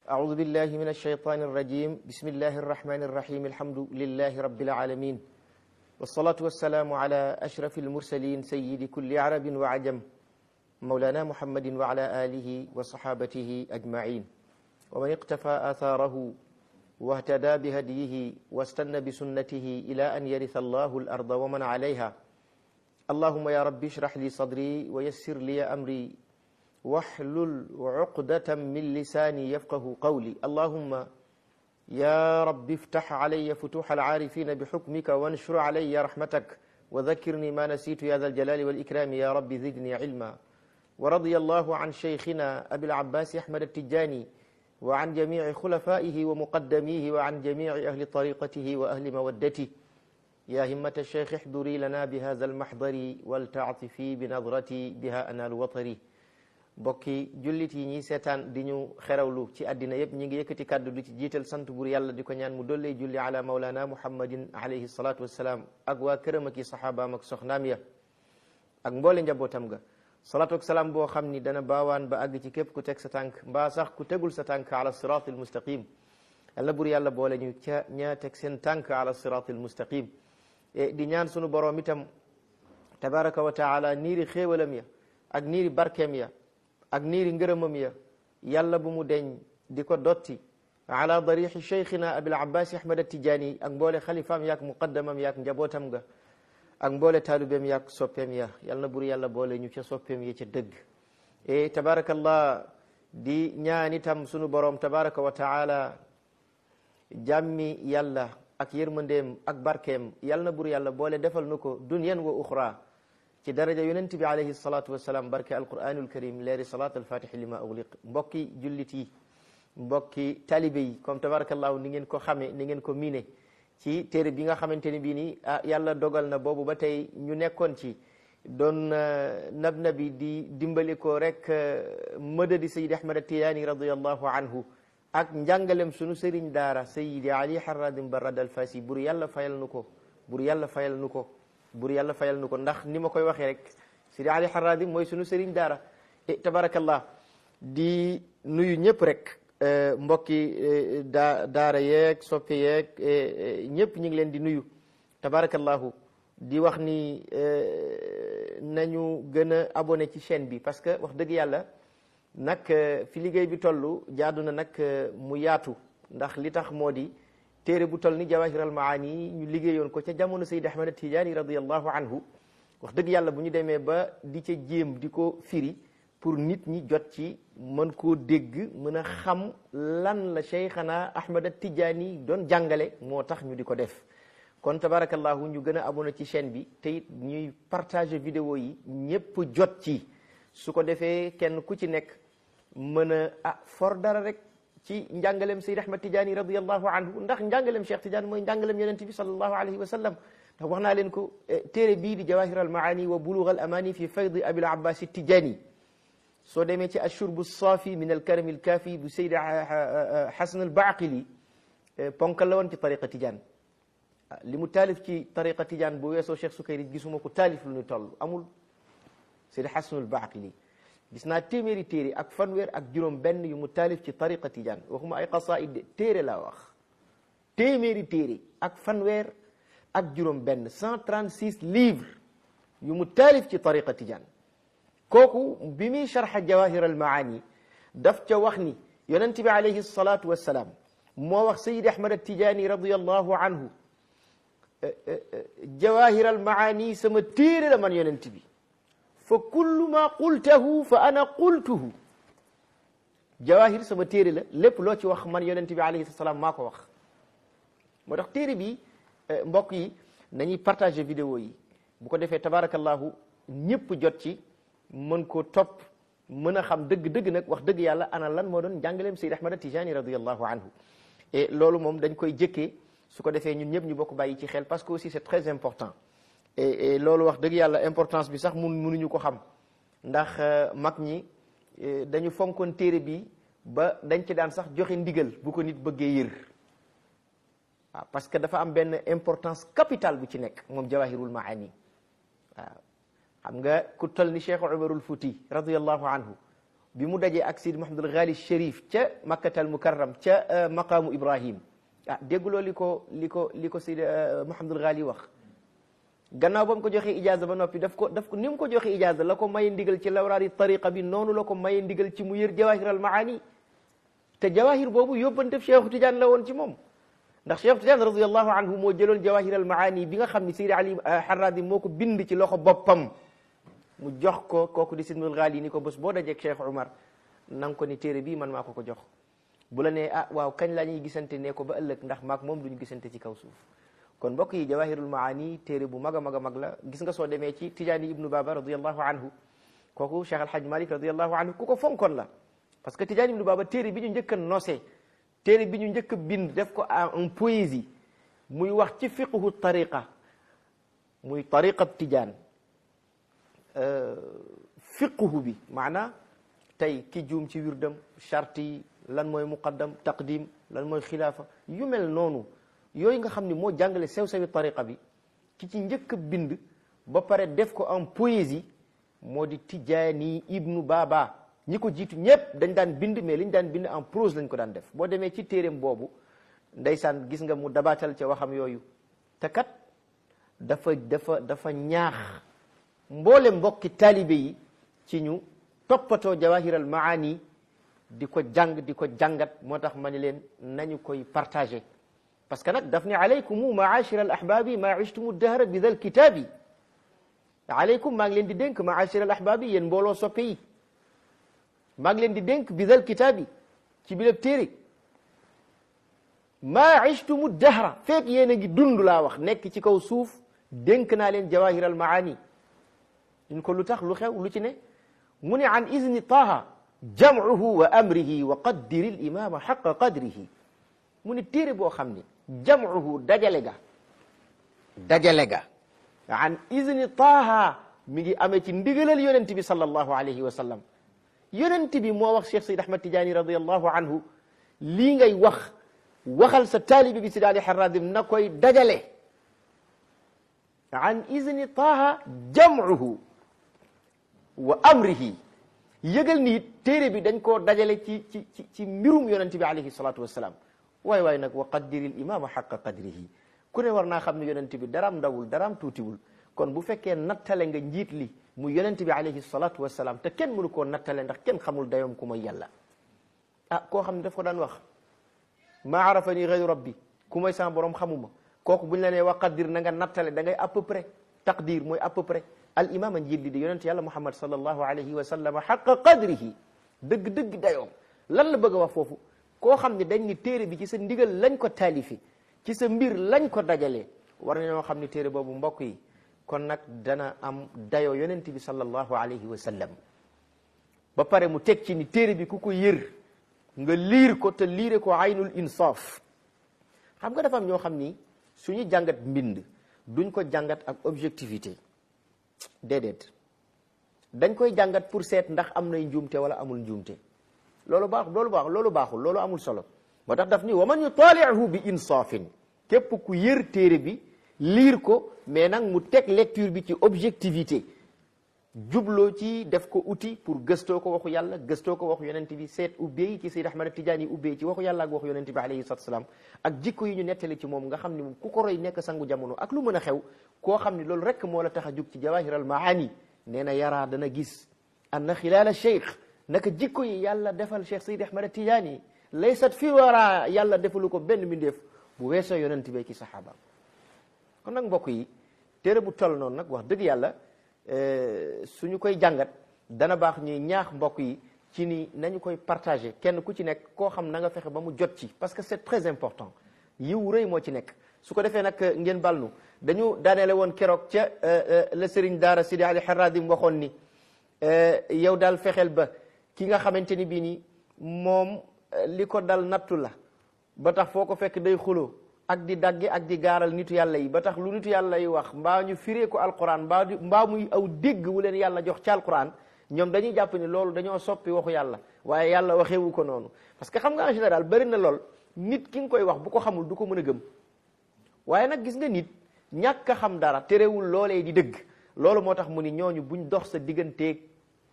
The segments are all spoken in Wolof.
أعوذ بالله من الشيطان الرجيم بسم الله الرحمن الرحيم الحمد لله رب العالمين والصلاة والسلام على أشرف المرسلين سيد كل عرب وعجم مولانا محمد وعلى آله وصحابته أجمعين ومن اقتفى آثاره واهتدى بهديه واستنى بسنته إلى أن يرث الله الأرض ومن عليها اللهم يا رب اشرح لي صدري ويسر لي أمري واحلل عقدة من لساني يفقه قولي اللهم يا رب افتح علي فتوح العارفين بحكمك وانشر علي رحمتك وذكرني ما نسيت يا ذا الجلال والإكرام يا رب زدني علما ورضي الله عن شيخنا أبي العباس أحمد التجاني وعن جميع خلفائه ومقدميه وعن جميع أهل طريقته وأهل مودته يا همة الشيخ احضري لنا بهذا المحضر ولتعطفي بنظرتي بها أنال وطري bokki jullit yi ñiy seetaan di ñu xerawlu ci àddina yëpp ñi ngi yëkkati kàddu du ci jiital sant bur yàlla di ko ñaan mu dollee julli ala maulana muhammadin alayhi salatu wassalaam ak waa këram ak i saxaabaam ak soxnaam ya ak mboole njabootam ga salaatu ak salaam boo xam ni dana baawaan ba àgg ci képp ku teg sa tànk mbaa sax ku tegul sa tànk ala sirat al mustaqim yàlla bur yàlla boole ñu ca ñaa teg seen tànk ala sirat al mustaqim di ñaan sunu boroom itam tabaraka wa taala niiri xéewalam ya ak niiri barkeem ya ak niiri ngërëmam ya yàlla bu mu deñ di ko dotti ala darixi cheikhina abil abbas ahmad attijaani ak mboole xalifaam yaak muqaddamam yaak njabootam ga ak mboole taalubeem yaak soppeem ya yal na bur yàlla boole ñu ca soppeem ya ca dëgg e tabarakallah di ñaan itam sunu boroom tabaraka wa taala jàmmi yàlla ak yërmandeem ak barkeem yal na bur yàlla boole defal nu ko dunyan wa uxra ci daraja yonent bi alayhi salatu wasalaam barke alquranul karim leeri salat alfatixi li ma ugliq mbokki jullit yi mbokki talibe yi comme tabarakallahu ni ngeen ko xame ni ngeen ko miine ci téere bi nga xamante ni bii nii ah yàlla dogal na boobu ba tey ñu nekkoon ci doon nab nabi di dimbali ko rek mëdadi sayid ahmad atiyaani radiallahu anhu ak njàngalem sunu sëriñ daara sayidi ali haradim barad alfasi bur yàlla fayal nu ko bur yàlla fayal nu ko bur yàlla fayal nu ko ndax ni ma koy waxee rek sidi ali haradim mooy sunu sëriñ daara e tabarakallah di nuyu ñëpp rek mbokki daa daara yeeg soppe yeeg ñëpp ñu ngi leen di nuyu tabarakallahu di wax ni nañu gën a abonné ci chaîne bi parce que wax dëgg yàlla nag fi liggéey bi toll jaadu na nag mu yaatu ndax li tax moo di téere bu toll ni jawahir al maani ñu liggéeyoon ko ca jamono Sayyid Ahmad Tijaani radiallahu anhu wax dëgg yàlla bu ñu demee ba di ca jéem di ko firi pour nit ñi jot ci mën koo dégg mën a xam lan la Cheikhana Ahmad Tijaani doon jàngale moo tax ñu di ko def kon tabarakallahu ñu gën a abonné ci chaîne bi te it ñuy partager vidéo yi ñépp jot ci su ko defee kenn ku ci nekk mën a ah for dara rek ci njàngalem Sayyid Ahmad Tijaani radiallahu anhu ndax njàngalem Cheikh Tidiane mooy njàngalem yonent bi sallallahu alayhi wa sallam ndax wax naa leen ko téere bii di jawahir al maani wa bulugh al amani fi faydi abil abbas Tijaani soo demee ci ashurbu saafi min al karami al kaafi bu Sayyid Hasan al Baaqili ponkal la woon ci tariqa Tidiane li mu taalif ci tariqa Tidiane bu weesoo Cheikh Sukayri gisuma ko taalif lu ñu toll amul Sayyid Hasan al Baaqili gis naa téeméeri téere ak fanweer ak juróom benn yu mu taalif ci tariqa Tidiane waxuma ay qasaid de téere laa wax téeméeri téere ak fanweer ak juróom benn 136 livres yu mu taalif ci tariqa Tidiane kooku bi muy sharxa jawahir al maani daf ca wax ni yonent bi alayhi salatu wassalaam moo wax sayid ahmad attijaani radiallahu anhu jawahir al maani sama téere la man yonent bi fa kullu ma qultahu fa ana qultuhu jawahir sama téere la lépp loo ci wax man yonent bi alayhi salaam maa ko wax moo tax téere bi mbokk yi nañuy partager vidéo yi bu ko defee tabarakallahu ñëpp jot ci mën koo topp mën a xam dëgg-dëgg nag wax dëgg yàlla ana lan moo doon jàngaleem Sayyid Ahmad Tijani radiallahu anhu et loolu moom dañ koy jëkkee su ko defee ñun ñëpp ñu bokk bàyyi ci xel parce que aussi c'est très important et loolu wax dëgg yàlla importance bi sax mun munuñu ko xam ndax mag ñi dañu fonkoon téere bi ba dañ ci daan sax joxe ndigal bu ko nit bëggee yër waaw parce que dafa am benn importance capitale bu ci nekk moom jawahirul maani waaw xam nga ku toll ni Cheikh Umarul Fuuti radiyallahu anhu bi mu dajee ak Sidi Mahamadul Ghali Chérif ca Makkatal Mukarram ca maqaamu Ibrahim ah dégguloo li ko li ko li ko Sidi Mahamadul Ghali wax gannaaw ba mu ko joxee ijaaza ba noppi daf ko daf ko ni mu ko joxee ijaaza la ko maye ndigal ci lawraari tariqa bi noonu la ko maye ndigal ci mu yër jawahir al maani te jawahir boobu yóbbante Cheikh Tidiane la woon ci moom ndax Cheikh Tidiane radiallahu anhu moo jëloon jawahir al maani bi nga xam ni Seydi Ali Harradi moo ko bind ci loxo boppam mu jox ko kooku di Sidnul Ghali ni ko bés boo dajeeg Cheikh Umar na nga ko ni téere bii man maa ko ko jox bu la nee ah waaw kañ la ñuy gisante ne ko ba ëllëg ndax maak moom duñu gisante ci kaw suuf kon mbokk yi jawahirul maani téere bu mag a mag a mag la gis nga soo demee ci Tijaani ibnu Baba radiallahu anhu kooku Cheikh Alhaj Malik radiallahu anhu ku ko fonkoon la parce que Tijaani ibnu Baba téere bi ñu njëkk a nosé téere bi ñu njëkk a bind def ko en poésie muy wax ci fiqhu tariqa muy tariqa Tijaan fiqhu bi maanaa tey ki juum ci wirdam charte yi lan mooy muqaddam taqdim lan mooy xilaafa yu mel noonu yooyu nga xam ni moo jàngale sew-sewi tariqa bi ki ci njëkk a bind ba pare def ko en poésie moo di Tijaani ibnu Baba ñi ko jiitu ñëpp dañ daan bind mais liñ daan bind en prose lañ ko daan def boo demee ci téeréem boobu ndeysaan gis nga mu dabaatal ca waxam yooyu te kat dafa dafa dafa ñaax mboole mbokki taalibe yi ci ñu toppatoo jawahiral maani di ko jàng di ko jàngat moo tax ma ni leen nañu koy partagé parce que nag daf ne alaykumu maachira al ahbabi ma ishtumu dahra bi dal kitaabi alaykum maa ngi leen di dénk maachira al ahbabi yéen mbooloo soppe yi maa ngi leen di dénk bi dal kitaabi ci bilab téere ma ishtumu dahra fekk yéen a ngi dund laa wax nekk ci kaw suuf dénk naa leen jawahir al maani ñu ko lu tax lu xew lu ci ne mu ne an izni taha jamcuhu wa amrihi wa qaddiri l imama xaqa qadrihi mu ne téere boo xam ni jamcuhu dajale ga dajale ga an izni taha mi ngi amee ci ndigalal yonent bi sallallahu alayhi wa sallam yonent bi moo wax Cheikh Sayd Ahmad Tidiane radiallahu anhu lii ngay wax waxal sa taalibi bi Sidi Ali Haradim na koy dajale an izni taha jamcuhu wa amrihi yëgal ni téere bi dañ koo dajale ci ci ci ci mbirum yonente bi alayhi salatu wassalam waay waay nag wa qaddiri l imama xaqa qadrihi ku ne war naa xam ne yonente bi daraam ndawul daraam tuutiwul kon bu fekkee nattale nga njiit li mu yonente bi alayhi salatu wassalam te kenn mënu koo nattale ndax kenn xamul dayoom ku mooy yàlla ah koo xam ne daf ko daan wax maa arafani gayru rabbi ku mooy sama borom xamuma kooku buñ la nee wa qaddir na nga nattale da ngay à peu près taqdir mooy à peu près al imam a njiit li di yonente yàlla muhammad sallallahu alayhi wa sallam xaqa qadrihi dëgg-dëgg dayoom lan la bëgg a wax foofu koo xam ne dañ ni téere bi ci sa ndigal lañ ko taalifi ci sa mbir lañ ko dajalee war nañoo xam ni téere boobu mbokk yi kon nag dana am dayoo yonente bi sallallahu alayhi wa sallam ba pare mu teg ci ni téere bi ku ko yër nga liir ko te liire ko aynul insaaf xam nga dafa am ñoo xam ni suñu jàngat mbind duñ ko jàngat ak objectivité déedéet dañ koy jàngat pour seet ndax am nay njuumte wala amul njuumte loolu baax loolu baax loolu baaxul loolu amul solo moo tax daf ni wa man yutaalihu bi insaafin képp ku yër téere bi liir ko mais nag mu teg lecture bi ci objectivité jubloo ci def ko outil pour gëstoo ko waxu yàlla gëstoo ko waxu yonent bi seet ubbee ci Seyd Ahmad Tijaani ubbee ci waxu yàlla ak waxu yonent bi alayhi salaatu salaam ak jikko yi ñu nettali ci moom nga xam ni moom ku ko roy nekk sangu jamono ak lu mën a xew koo xam ni loolu rek moo la tax a jug ci jawahir al maani nee na yaraa dana gis anna xilaala cheikh naka jikko yi yàlla defal cheikh Seyd Ahmad Tijaani laysat fi wara yàlla defalu ko benn mbindeef bu weesoo yonent bi ki saxaabaam kon nag mbokk yi téere bu toll noonu nag wax dëgg yàlla suñu koy jàngat dana baax ñuy ñaax mbokk yi ci ni nañu koy partagé kenn ku ci nekk koo xam na nga fexe ba mu jot ci parce que c'est très important yiw rëy moo ci nekk su ko defee nag ngeen balnu dañu daaneele woon keroog ca la sëriñ daara Sidi Ali Haradim waxoon ni yow daal fexeel ba ki nga xamante ni bii ni moom li ko dal nattu la ba tax foo ko fekk day xuloo ak di dagge ak di gaaral nitu yàlla yi ba tax lu nitu yàlla yi wax mbaa ñu firee ko alquran mbaa di mbaa muy aw dégg wu leen yàlla jox ci alquran ñoom dañuy jàpp ni loolu dañoo soppi waxu yàlla waaye yàlla waxewu ko noonu parce que xam nga en général bari na lool nit ki nga koy wax bu ko xamul du ko mën a gëm waaye nag gis nga nit ñàkk a xam dara terewul loolee di dëgg loolu moo tax mu ni ñooñu buñ dox sa digganteeg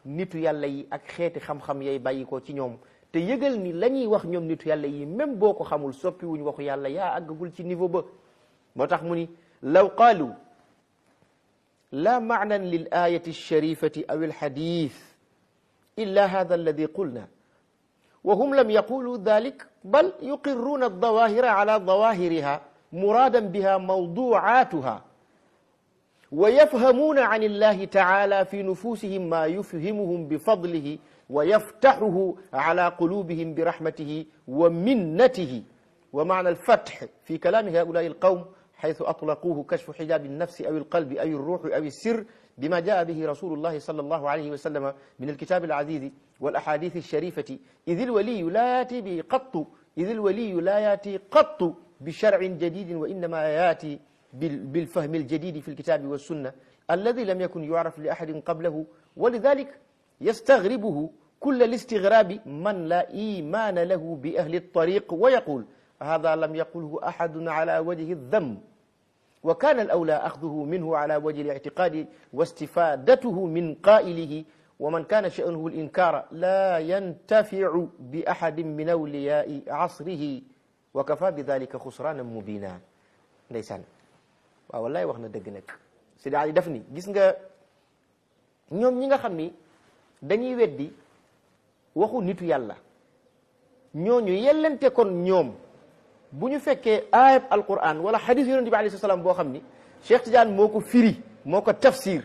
nitu yàlla yi ak xeeti xam-xam yay bàyyi ko ci ñoom te yëgal ni la ñuy wax ñoom nitu yàlla yi même boo ko xamul soppi wuñ waxu yàlla yaa àggagul ci niveau ba moo tax mu ni law qaalu la maanan lil ayati alsharifati aw alxadith illa hada alladi qulna wa hum lam yaqulu dalik bal yuqirruuna aldawahira ala dawahiriha muradan biha mawduatuha wa yafhamuuna an illahi taala fi nufusihim ma yufhimuhum bifadlihi wa yaftaxuhu ala qulubihim birahmatihi wa minnatihi wa maana alfatx fi kalaami haulai alqawm حيث أطلقوه كشف حجاب النفس أو القلب أو الروح أو السر بما جاء به رسول الله صلى الله عليه وسلم من الكتاب العزيز والأحاديث الشريفة إذ الولي لا يأتي به قط إذ الولي لا يأتي قط بشرع جديد وإنما يأتي بالفهم الجديد في الكتاب والسنة الذي لم يكن يعرف لأحد قبله ولذلك يستغربه كل الاستغراب من لا إيمان له بأهل الطريق ويقول هذا لم يقله أحد على وجه الذم وكان الأولى أخذه منه على وجه الاعتقاد واستفادته من قائله ومن كان شأنه الإنكار لا ينتفع بأحد من أولياء عصره وكفى بذلك خسرانا مبينا ndeysaan waaw wallaay wax na dëgg nag Sidi Ali daf ni gis nga ñoom ñi nga xam ni dañuy weddi waxu nitu yàlla ñooñu yellente kon ñoom bu ñu fekkee ayab alquran wala xadis yonent bi alayhi salaam boo xam ni Cheikh Tidiane moo ko firi moo ko tafsir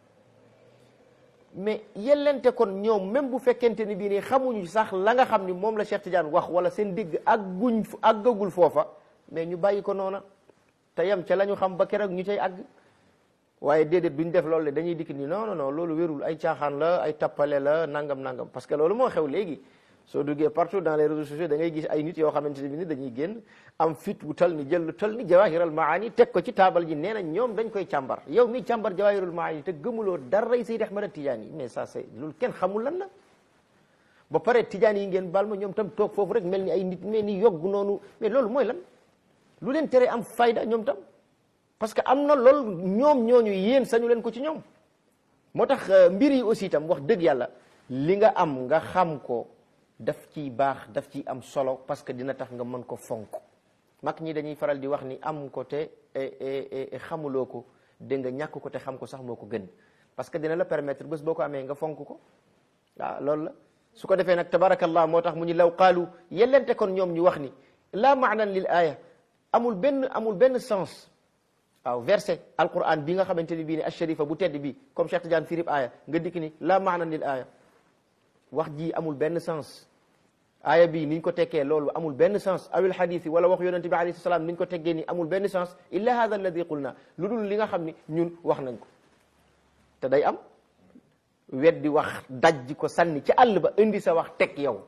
mais yellente kon ñoom même bu fekkente ni bii nii xamuñu sax la nga xam ni moom la Cheikh Tidiane wax wala seen digg àgguñ àggagul foofa mais ñu bàyyi ko noona te yem ca la ñu xam ba keroog ñu cay àgg waaye déedéet duñ def loolu dañuy dikk ni non non non loolu wérul ay caaxaan la ay tappale la nangam nangam parce que loolu moo xew léegi soo duggee partout dans les réseaux sociaux da ngay gis ay nit yoo xamante ne bi ni dañuy génn am fit wu tal ni jël lu tal ni jawahiral maani teg ko ci taabal ji nee na ñoom dañ koy càmbar yow mi càmbar jawahirul maani te gëmuloo daray Seydi Ahmad Tidiane yi mais ça c'est loolu kenn xamul lan la ba pare Tidiane yi ngeen baal ma ñoom tam toog foofu rek mel ni ay nit mel ni yogg noonu mais loolu mooy lan lu leen tere am fayda ñoom tam parce que am na loolu ñoom ñooñu yéen sañu leen ko ci ñoom moo tax mbir yi aussi itam wax dëgg yàlla li nga am nga xam ko daf ciy baax daf ciy am solo parce que dina tax nga mën ko fonk mag ñi dañuy faral di wax ni am ko te xamuloo ko dégg nga ñàkk ko te xam ko sax moo ko gën parce que dina la permettre bés boo ko amee nga fonk ko waaw loolu la su ko defee nag tabarakallah moo tax mu ñu law qaalu yellente kon ñoom ñu wax ni la maanan lil aaya amul benn amul benn sens waaw verset alquran bi nga xamante ni bii ne asharifa bu tedd bi comme Cheikh Tidiane firib aaya nga dikk ni la maanan lil aaya wax ji amul benn sens aaya bi niñ ko tekkee loolu amul benn sens awil xadis yi wala wax yonente bi alayhi salaam niñ ko teggee ni amul benn sens illa hada alladi qulna lu dul li nga xam ni ñun wax nañ ko te day am weddi wax dajji ko sànni ci àll ba indi sa wax teg yow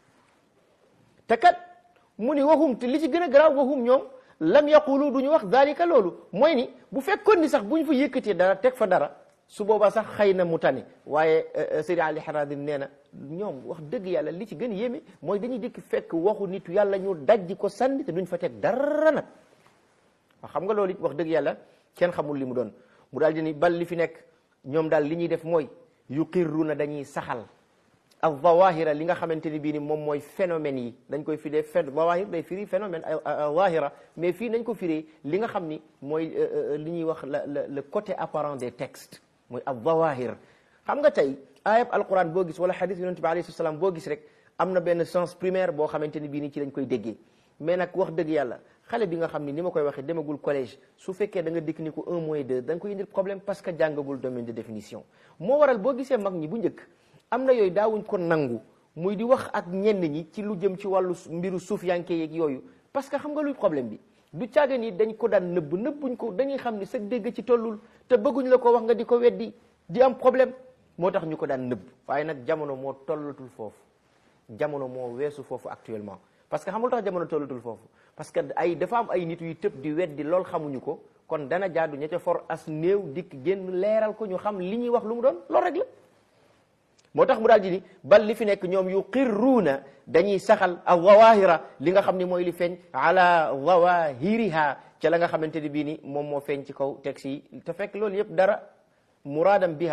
te kat mu ni waxum te li ci gën a garaaw waxum ñoom lam yaqulu du ñu wax dalika loolu mooy ni bu fekkoon ni sax bu ñu fa yëkkatee dara teg fa dara su boobaa sax xëy na mu tane waaye Seydi Ali Harazim nee na ñoom wax dëgg yàlla li ci gën yéeme mooy dañuy dikk fekk waxu nitu yàlla ñu dajji ko sànni te duñ fa teg dara nag waaw xam nga loolu it wax dëgg yàlla kenn xamul li mu doon mu daal di ni bal li fi nekk ñoom daal li ñuy def mooy yuqirruna dañuy saxal al zawahira li nga xamante ni bii ni moom mooy phénomène yi dañ koy firee ph zawahir day firi phénomène zahira mais fii nañ ko firee li nga xam ni mooy li ñuy wax la le côté apparent des textes mooy al zawahir xam nga tey ayab alquran boo gis wala hadith yonent bi alayhi salaam boo gis rek am na benn sens primaire boo xamante ni bii ni ci lañ koy déggee mais nag wax dëgg yàlla xale bi nga xam ni ni ma koy waxee demagul collège su fekkee da nga dikk ni ko un moins deux da nga koy indil problème parce que jàngagul domaine de définition moo waral boo gisee mag ñi bu njëkk am na yooyu daawuñ ko nangu muy di wax ak ñenn ñi ci lu jëm ci wàllu mbiru suuf yanke yeeg yooyu parce que xam nga luy problème bi du caaga ni dañ ko daan nëbb nëbbuñ ko dañuy xam ni sa dégg ci tollul te bëgguñ la ko wax nga di ko weddi di am problème moo tax ñu ko daan nëbb waaye nag jamono moo tollatul foofu jamono moo weesu foofu actuellement parce que xamul tax jamono tollatul foofu parce que ay dafa am ay nit yu tëb di weddi lool xamuñu ko kon dana jaadu ña ca for as néew dikk génn leeral ko ñu xam li ñuy wax lu mu doon loolu rek la moo tax mu daal di ni bal li fi nekk ñoom yu qirruuna dañuy saxal al zawahira li nga xam ni mooy li feeñ ala zawahiriha ca la nga xamante ni bii ni moom moo feeñ ci kaw texte yi te fekk loolu yëpp dara muraadam biha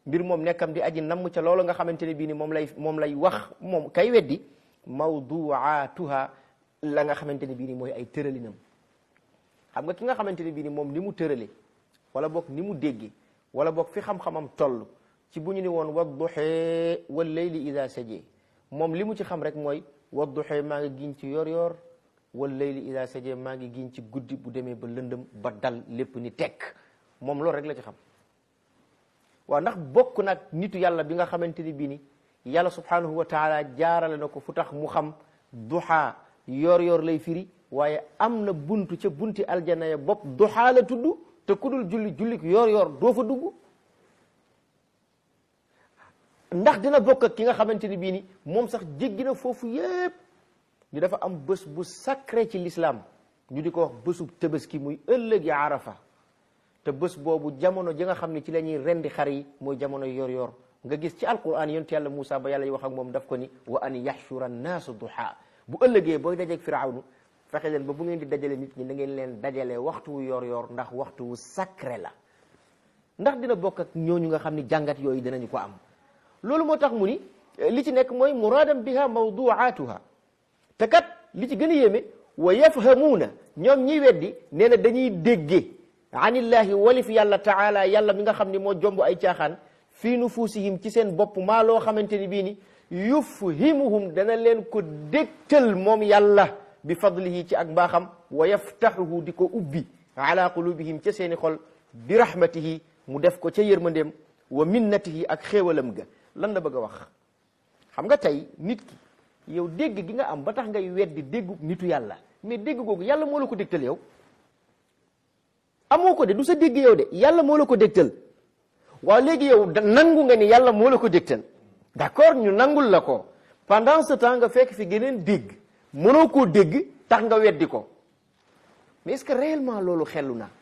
mbir moom nekkam di aji namm ca loolu nga xamante ne bii ni moom lay moom lay wax moom kay weddi mawduatuha la nga xamante ne bii ni mooy ay tëralinam xam nga ki nga xamante ne bii ni moom ni mu tërale wala boog ni mu dégge wala boog fi xam-xamam toll ci bu ñu ni woon wadduxee wal layli ida saje moom li mu ci xam rek mooy wadduxee maa ngi giñ ci yor yor wal layli ida saje maa ngi giñ ci guddi bu demee ba lëndëm ba dal lépp ni tekk moom loolu rek la ci xam waaw ndax bokk nag nitu yàlla bi nga xamante ni bii ni yàlla subhanahu wa taala jaarale na ko fu tax mu xam duxaa yor yor lay firi waaye am na buntu ca bunti aljana ya bopp duxaa la tudd te ku dul julli jullik yor yor doo fa dugg ndax dina bokk ak ki nga xamante ni bii ni moom sax jéggi na foofu yépp ñu dafa am bés bu sacré ci l'islam ñu di ko wax bésu tëbaski muy ëllëg yi arafa te bés boobu jamono ji nga xam ne ci la ñuy rendi xar yi mooy jamono yor yor nga gis ci alquran yonent yàlla Moussa ba yàlla yi wax ak moom daf ko ni wa an yaxshura annaasu duha bu ëllëgee booy dajeeg firawnu fexe leen ba bu ngeen di dajale nit ñi na ngeen leen dajale waxtu wu yor yor ndax waxtu wu sacré la ndax dina bokk ak ñooñu nga xam ni jàngat yooyu dinañu ko am loolu moo tax mu ni li ci nekk mooy muraadam biha mawduatuha te kat li ci gën a yéeme wa yafhamuuna ñoom ñiy weddi nee na dañuy déggee anillahi walif yàlla taala yàlla mi nga xam ni moo jomb ay caaxaan fii nufuusihim ci seen bopp maa loo xamante ni bii ni yufhimuhum dana leen ko dégtal moom yàlla bi fadlihi ci ak mbaaxam wa yaftaxuhu di ko ubbi ala qulubihim ca seeni xol bi rahmatihi mu def ko ca yërmandeem wa minnatihi ak xéewalam ga lan la bëgg a wax xam nga tey nit ki yow dégg gi nga am ba tax ngay weddi déggu nitu yàlla mais dégg googu yàlla moo la ko dégtal yow amoo ko de du sa dégg yow de yàlla moo la ko dégtal waaw léegi yow nangu nga ni yàlla moo la ko dégtal d'accord ñu nangul la ko pendant ce temps nga fekk fi geneen dégg mënoo koo dégg tax nga weddi ko mais est-ce que réellement loolu xellu na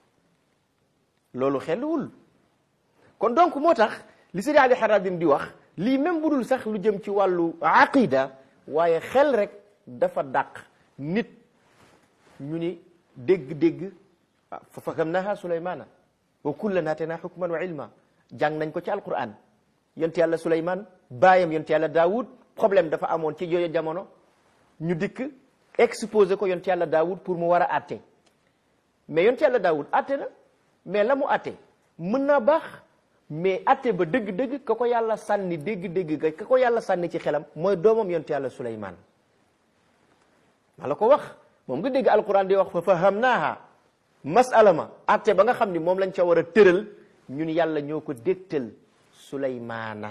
loolu xelluwul kon donc moo tax li Seydi Ali Harazim di wax lii même bu dul sax lu jëm ci wàllu aqida waaye xel rek dafa dàq nit ñu ni dégg-dégg fa fahamnaha Sulaymana wa kullan aatayna hukman wa ilma jàng nañ ko ci alquran yonte yàlla Suleyman baayam yonte yàlla Daawud problème dafa amoon ci yooyu jamono ñu dikk exposé ko yonte yàlla Daawud pour mu war a atte mais yonte yàlla Daawud atte na mais la mu atte mën naa baax mais atte ba dëgg-dëgg ka ko yàlla sànni dégg-dégg ga ka ko yàlla sànni ci xelam mooy doomam yonte yàlla Suleyman maa la ko wax moom nga dégg alquran di wax fa fahamnaaha masala ma atte ba nga xam ni moom lañ ca war a tëral ñun yàlla ñoo ko dégtal Suleymaana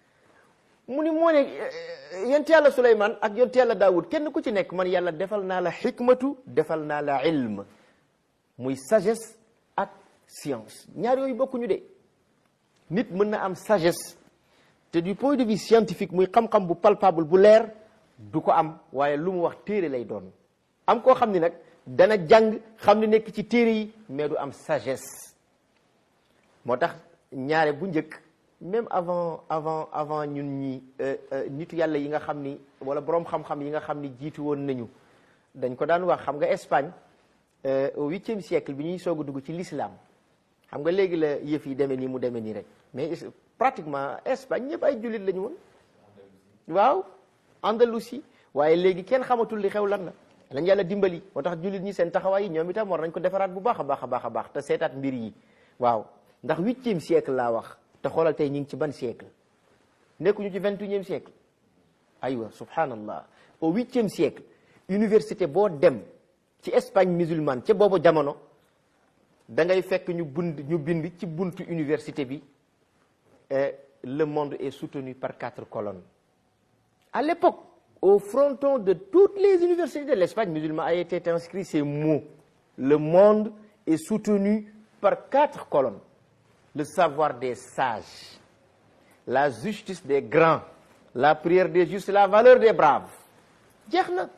mu ni moo ne yonte yàlla Suleymaan ak yonte yàlla Daawud kenn ku ci nekk man yàlla defal naa la xikmatu defal naa la ilm muy sagesse ak science ñaar yooyu bokkuñu de nit mën na am sagesse te du point de vue scientifique muy xam-xam bu palpable bu leer du ko am waaye lu mu wax téere lay doon am koo xam ni nag dana jàng xam ni nekk ci téere yi mais du am sagesse moo tax ñaare bu njëkk même avant avant avant ñun ñi nitu yàlla yi nga xam ni wala boroom xam-xam yi nga xam ni jiitu woon nañu dañ ko daan wax xam nga Espagne au huitième siècle bi ñuy soog a dugg ci l'islam xam nga léegi la yëf yi demee nii mu demee nii rek mais pratiquement Espagne ñëpp ay jullit la ñu woon waaw Andalousie waaye léegi kenn xamatul li xew lan la lañ yàlla dimbali moo tax jullit ñi seen taxawaay yi ñoom itam war nañ ko defaraat bu baax a baax a baax a baax te seetaat mbir yi waaw ndax huitième siècle laa wax te xoolal tey ñu ngi ci ban siècle nekkuñu ci vingt et unième siècle aywa subhanallah au huitième siècle université boo dem ci Espagne musulmane ca boobu jamono da ngay fekk ñu bund ñu bind ci buntu université bi le monde est soutenu par quatre colonnes à l'époque au fronton de toutes les universités de l'Espagne musulmane a été inscrit ces mots le monde est soutenu par quatre colonnes le savoir des sages la justice des grands la prière des justes la valeur des braves jeex na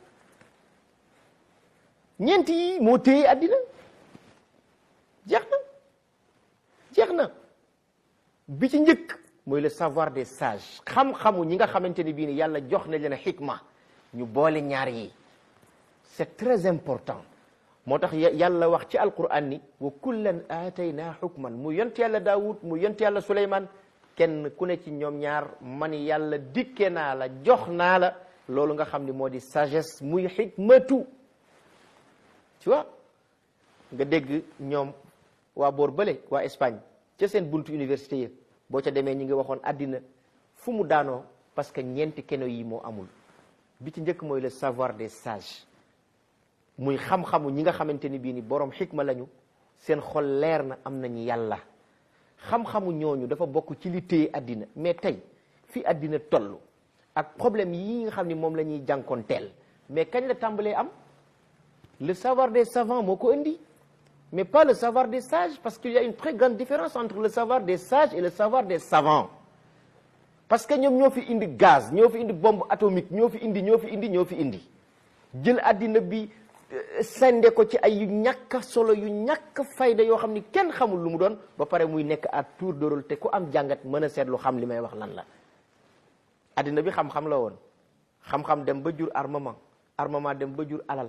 ñeent yi moo téye àddina jeex na jeex na bi ci njëkk mooy le savoir des sages xam-xamu ñi nga xamante ne bii ni yàlla jox na leen xikma ñu boole ñaar yi c'est très important moo tax yàlla wax ci alquran ni wa kullan aatayna xukman mu yont yàlla daawud mu yont yàlla suleyman kenn ku ne ci ñoom ñaar man yàlla dikke naa la jox naa la loolu nga xam ni moo di sagesse muy xikmatu tu vois nga dégg ñoom waa boor bële waa Espagne ca seen buntu université yi boo ca demee ñi ngi waxoon àddina fu mu daanoo parce que ñeenti keno yi moo amul bi ci njëkk mooy le savoir des sages muy xam-xamu ñi nga xamante ni bii ni borom xikma lañu seen xol leer na am nañu yàlla xam-xamu ñooñu dafa bokk ci li téye àddina mais tey fi àddina toll ak problème yi nga xam ni moom la ñuy jànkoonteel mais kañ la tàmbalee am le savoir des savants moo ko indi mais pas le savoir des sages parce qu'il y a une très grande différence entre le savoir des sages et le savoir des savants parce que ñoom ñoo fi indi gaz ñoo fi indi bombe atomique ñoo fi indi ñoo fi indi ñoo fi indi jël àddina bi sende ko ci ay yu ñàkk solo yu ñàkk fayda yoo xam ni kenn xamul lu mu doon ba pare muy nekk à tour de rôle te ku am jàngat mën a seetlu xam li may wax lan la àddina bi xam-xam la woon xam-xam dem ba jur armement armement dem ba jur alal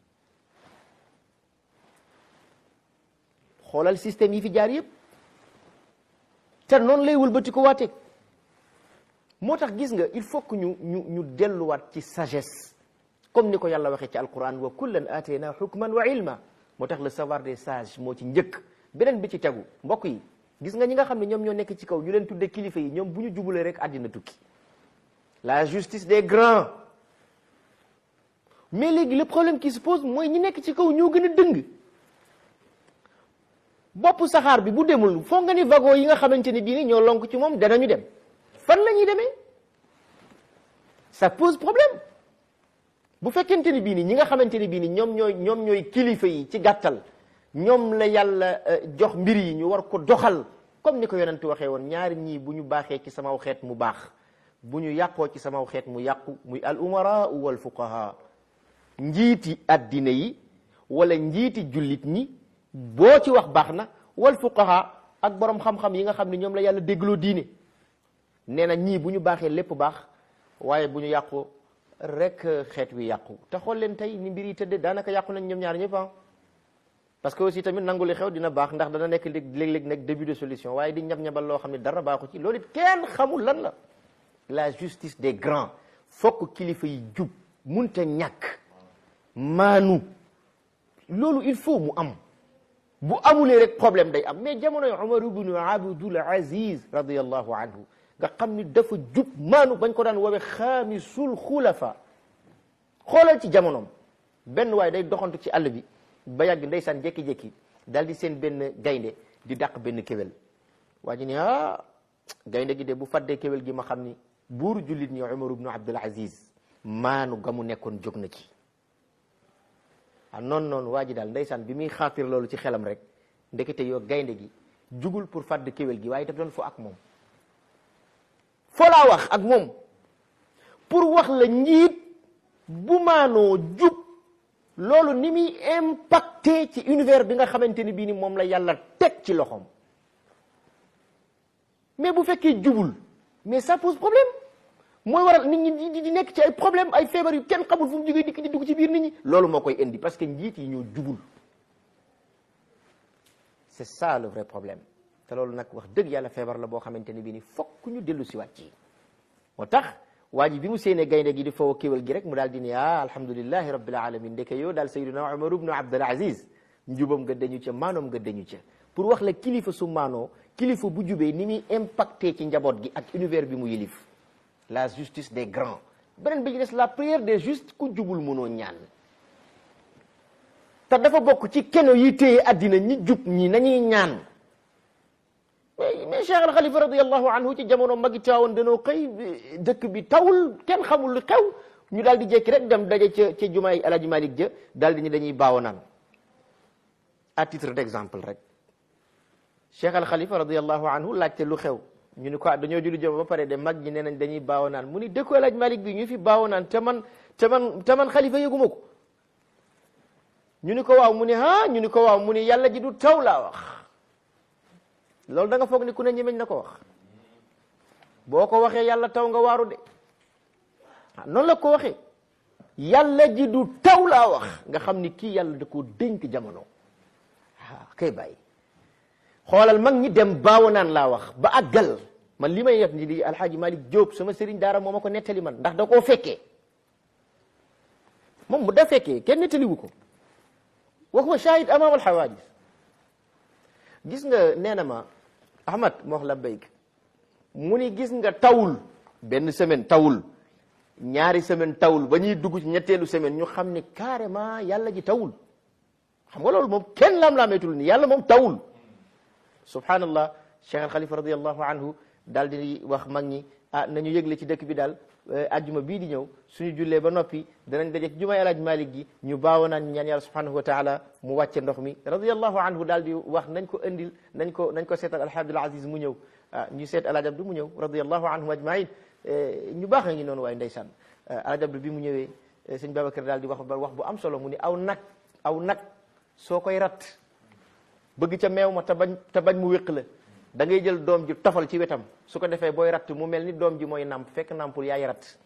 xoolal système yi fi jaar yëpp te noonu lay wëlbati ko waateeg moo tax gis nga il faut que ñu ñu ñu delluwaat ci sagesse comme ni ko yàlla waxee ci alquran wa kullan atayna hukman wa ilma moo tax le savoir des sages moo ci njëkk beneen bi ci tegu mbokk yi gis nga ñi nga xam ne ñoom ñoo nekk ci kaw ñu leen tudde kilifa yi ñoom bu ñu jubulee rek àddina tukki la justice des grands mais léegi le problème qui se pose mooy ñi nekk ci kaw ñoo gën a dëng bopp saxaar bi bu demul foo nga ni wagon yi nga xamante ni bii ni ñoo lonk ci moom danañu dem fan la ñuy demee ça pose problème bu fekkente ni bii ni ñi nga xamante ni bii ni ñoom ñooy ñoom ñooy kilifa yi ci gàttal ñoom la yàlla jox mbir yi ñu war ko doxal comme ni ko yonent waxee woon ñaari ñii bu ñu baaxee ci samaw xeet mu baax bu ñu yàqoo ci samaw xeet mu yàqu muy al umara wal fuqaha njiiti addina yi wala njiiti jullit ñi boo ci wax baax na wal fuqaha ak borom xam-xam yi nga xam ne ñoom la yàlla déggloo diine nee na ñii bu ñu baaxee lépp baax waaye bu ñu yàqu rek xeet wi yàqu te xool leen tey ni mbir yi tëddee daanaka yàqu nañ ñoom ñaar ñëpp parce que aussi tamit nangu li xew dina baax ndax dana nekk léeg-léeg nekk début de solution waaye di ñab-ñabal loo xam ne dara baaxu ci loolu it kenn xamul lan la la justice des grands fokk kilifa yi jub munta ñàkk maanu loolu il faut mu am bu amulee rek problème day am mais jamonoy Umar ibnu Abdul Aziz radiyallahu anhu nga xam ni dafa jub maanu bañ ko daan woowee xaamisul xulafa xoolal ci jamonoom benn waaye day doxantu ci àll bi ba yàgg ndeysaan jékki-jékki daal di seen benn gaynde di dàq benn kéwél waa ji ne ah gaynde gi de bu faddee kéwél gi ma xam ni buur jullit ñi Umar ibnu Abdul Aziz maanu ga mu nekkoon jóg na ci ah noonu noonu waa ji daal ndeysaan bi muy xaatir loolu ci xelam rek ndekete yoo gaynde gi jugul pour fadd kéwél gi waaye daf doon fo ak moom foo laa wax ak moom pour wax la njiit bu maanoo jub loolu ni muy impacté ci univers bi nga xamante ni bii ni moom la yàlla teg ci loxoom mais bu fekkee jubul mais ça pose problème mooy waral nit ñi di di nekk ci ay problème ay feebar yu kenn xamul fu mu jógee dikk di dugg ci biir nit ñi loolu moo koy indi parce que njiit yi ñoo jubul c'est ça le vrai problème te loolu nag wax dëgg yàlla feebar la boo xamante ni bii ni fokk ñu dellu si waat ci moo tax waa ji bi mu séenee gaynde gi di foo kéwal gi rek mu daal di ne ah alhamdulillahi rabbil alamin ndeke yow daal sayyiduna Umar ibnu Abdul Aziz njubam nga dañu ca maanoom nga dañu ca pour wax la kilifa su maanoo kilifa bu jubee ni muy impacté ci njaboot gi ak univers bi mu yilif la justice des grands beneen bi ci des la prière des justes ku jubul mënoo ñaan te dafa bokk ci keno yi téye addina ñi jub ñi nañuy ñaan mais mais Cheikh al Khalifa radiallahu anhu ci jamono magi taawoon danoo xëy dëkk bi tawul kenn xamul lu xew ñu daal di jékki rek dem daje ca ca jumaay Alaaji Malik ja daal di ñu dañuy baawo naan à titre d'exemple rek Cheikh al Khalifa radiallahu anhu laajte lu xew ñu ni ko dañoo julli jëm ba pare de mag ñi nee nañ dañuy baawo naan mu ni dëkku Alaaji Malik bi ñu fi baawo naan te man te man te man xalifa yëguma ko ñu ni ko waaw mu ni ah ñu ni ko waaw mu ni yàlla ji du taw laa wax loolu da nga foog ni ku ne ñemeñ na ko wax boo ko waxee yàlla taw nga waaru de ah noonu la ko waxee yàlla ji du taw laa wax nga xam ni kii yàlla da koo dénk jamono ah kay bàyyi xoolal mag ñi dem baawo naan laa wax ba àggal man li may yet ni di alxaaji Malik Diop sama sëriñ daara moo ma ko nettali man ndax da koo fekkee moom mu da fekkee kenn nettaliwu ko wa huwa shahid amam alxawadis gis nga nee na ma ahmad moo wax la béyk mu ni gis nga tawul benn semaine tawul ñaari semaine tawul ba ñuy dugg ci ñetteelu semaine ñu xam ni carrément yàlla ji tawul xam nga loolu moom kenn lam-laameetul ni yàlla moom tawul subhanallah cheikh al xalifa radiallahu anhu daal di wax mag ñi ah nañu yëgle ci dëkk bi daal ajjuma bii di ñëw suñu jullee ba noppi danañ daje ci jumaay alaaj malik gi ñu baawo naan ñaan yàlla subhanahu wa taala mu wàcce ndox mi radiallahu anhu daal di wax nañ ko indil nañ ko nañ ko seetal alhaji abdul aziz mu ñëw ah ñu seet alaaj abdu mu ñëw radiallahu anhum ajmain ñu baax a ngi noonu waaye ndeysaan alaaj abdu bi mu ñëwee sëñ babacar daal di wax ba wax bu am solo mu ni aw nag aw nag soo koy rat bëgg ca meew ma te bañ te bañ mu wéq la da ngay jël doom ji tofal ci wetam su ko defee booy ratt mu mel ni doom ji mooy nàmp fekk nàmpul yaay ratt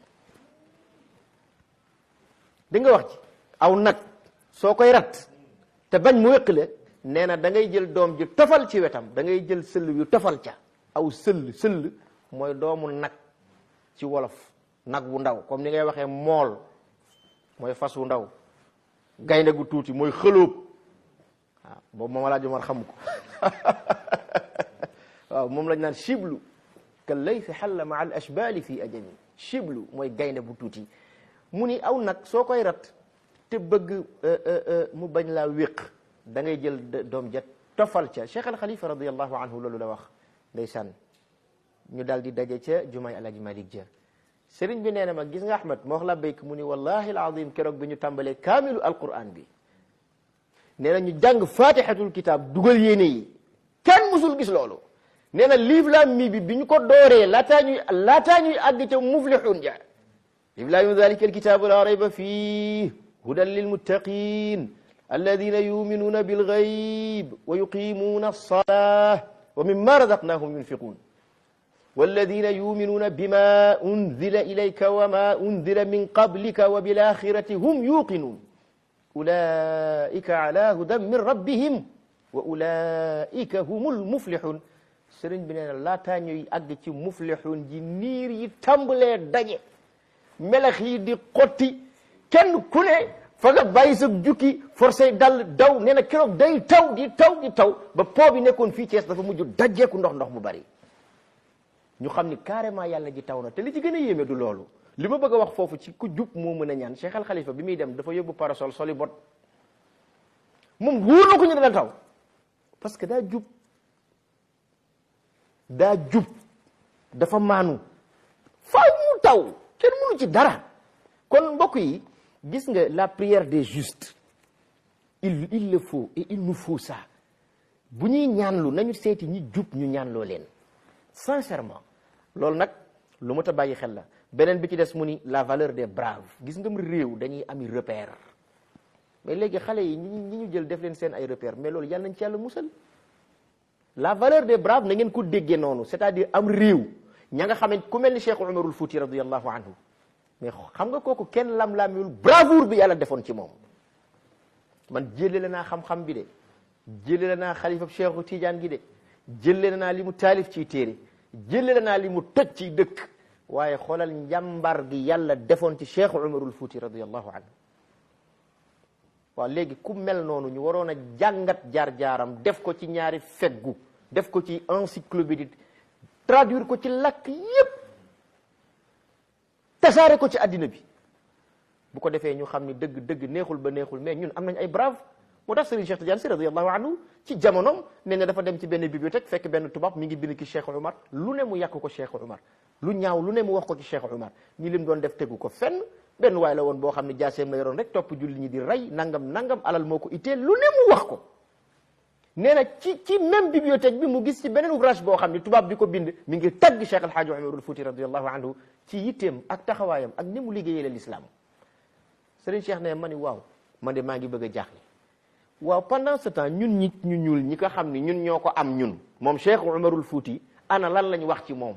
di nga wax ci aw nag soo koy ratt te bañ mu wéq la nee na da ngay jël doom ji tofal ci wetam da ngay jël sëll yu tofal ca aw sëll sëll mooy doomu nag ci wolof nag wu ndaw comme ni ngay waxee mool mooy fas wu ndaw gaynde gu tuuti mooy xëlóob waaw boobu moom laa jomar xamu ko waaw moom lañ naan chiblu ka laysi xalla maa al ashbali fi ajami chiblu mooy gaynde bu tuuti mu ni aw nag soo koy rat te bëgg mu bañ laa wéq da ngay jël doom ja tofal ca cheikh al xalifa radiallahu anhu loolu la wax ndeysaan ñu daal di daje ca jumaay alaji malik ja sëriñ bi nee na ma gis nga ahmad moo wax la béyk mu ni wallahi alazim keroog bi ñu tàmbalee kaamilu alquran bi nee na ñu jàng fatihatul kitab dugal yéene yi kenn musul gis loolu nee na liif laam mi bi bi ñu ko dooree laataa ñuy laataa ñuy àgg ca muflixuun ja liif laam dalika alkitabu la rayba fii hudan lilmuttaqin alladina yuminuuna bilgayb wa yuqimuna alsalah wa mimma razaqnahum yunfiqun والذين يؤمنون بما أنزل إليك وما أنزل من قبلك وبالآخرة هم يوقنون أولئك على هدى من ربهم وأولئك هم المفلحون sëriñ bi nee na laataa ñuy àgg ci muflixuun ji niir yi tàmbalee daje melax yi di xotti kenn ku ne fa nga bàyyi sa jukki forcé dal daw nee na keroog day taw di taw di taw ba po bi nekkoon fii Cees dafa mujj dajeeku ndox ndox mu bari ñu xam ni carrément yàlla ji taw na te li ci gën a yéeme du loolu li ma bëgg a wax foofu ci ku jub moo mën a ñaan Cheikh Al Khalifa bi muy dem dafa yóbbu parasol soli bot moom wóor na ko ñu dana taw parce que daa jub daa jub dafa maanu faaw mu taw kenn mënu ci dara kon mbokk yi gis nga la prière des justes il il le faut et il nous faut ça bu ñuy ñaanlu nañu seeti ñi jub ñu ñaanloo leen sincèrement loolu nag lu ma ta bàyyi xel la beneen bi ci des mu ni la valeur des braves gis nga mu réew dañuy ami repère mais léegi xale yi ñi ñi ñu jël def leen seen ay repère mais loolu yàlla nañ ci yàlla musal la valeur des braves na ngeen ko déggee noonu c'est-à-dire am réew ña nga xamante ku mel ni Cheikh Umarul Fouti radiyallahu anhu mais xam nga kooku kenn lam-laamiwul bravoure bi yàlla defoon ci moom man jëlee naa xam-xam bi de jëlee naa xalifa Cheikhu Tidiane gi de jëlee naa li mu taalif ciy téere jëlee naa li mu tëj ci dëkk waaye xoolal njàmbar gi yàlla defoon ci Cheikh Umarul Fouti radiyallahu anhu waaw léegi ku mel noonu ñu waroon a jàngat jaar-jaaram def ko ci ñaari feggu def ko ci encyclopédie traduire ko ci lakk yépp tasaare ko ci àddina bi bu ko defee ñu xam ni dëgg dëgg neexul ba neexul mais ñun am nañ ay brave moo tax Serigne Cheikh Tidiane si radiyallahu anhu ci jamonoom nee na dafa dem ci benn bibliothèque fekk benn tubaab mi ngi bind ki Cheikh Umar lu ne mu yàq ko Cheikh Umar lu ñaaw lu ne mu wax ko ci Cheikh Umar ñi lim doon def tegu ko fenn benn waay la woon boo xam ne jaaseem la yoroon rek topp julli ñi di rey nangam nangam alal moo ko itteel lu ne mu wax ko nee na ci ci même bibliothèque bi mu gis ci beneen ouvrage boo xam ne tubaab bi ko bind mi ngi tagg Cheikh El Hadj Umarul Fouti radiyallahu anhu ci yitteem ak taxawaayam ak ni mu liggéeyee la l'islam Serigne Cheikh ne ma ni waaw man de maa ngi bëgg a jaaxle waaw pendant ce temps ñun ñi ñu ñuul ñi ko xam ni ñun ñoo ko am ñun moom Cheikh Umarul Fouti ana lan lañ wax ci moom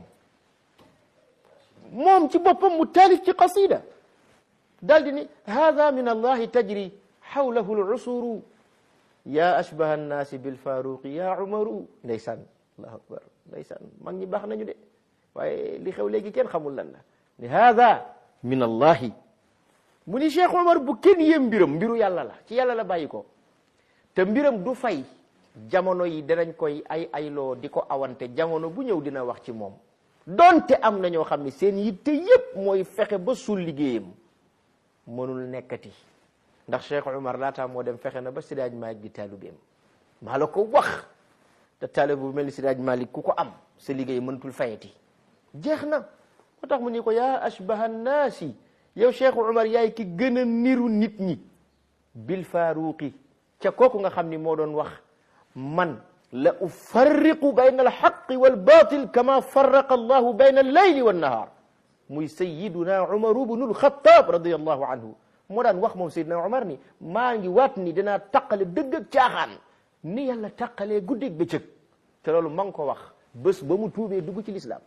moom ci boppam mu taalif ci qasida daal di ni hada min allahi tajri xawlahu lusuru ya ashbaha annaasi bilfaruqi ya umaru ndeysaan allahu akbar ndeysaan mag ñi baax nañu de waaye li xew léegi kenn xamul lan la ni hada min allahi mu ni Cheikh Omar bu kenn yéem mbiram mbiru yàlla la ci yàlla la bàyyi ko te mbiram du fay jamono yi danañ koy ay ayloo di ko awante jamono bu ñëw dina wax ci moom donte am na ñoo xam ne seen yitte yépp mooy fexe ba sul liggéeyam mënul nekkati ndax Cheikh Omar laataa moo dem fexe na ba Sidaaj Malik di taalibeem maa la ko wax te taalibe bu mel ni Sidaaj Malik ku ko am sa liggéey mënatul fayati jeex na moo tax mu ni ko yaa ashbaha nnaasi yow Cheikh Omar yaay ki gën a niru nit ñi bil faaruqi ca kooku nga xam ni moo doon wax man la ufarriqu bayna alxaqi walbatil kama farraqa allahu bayna allayli wannahaar muy sayiduna umaru bnu alxataab radiallahu anhu moo daan wax moom sayiduna umar ni maa ngi waat ni dinaa taqale dëgg ak caaxaan ni yàlla taqalee guddeeg bëccëg te loolu ma ngi ko wax bés ba mu tuubee dugg ci lislaam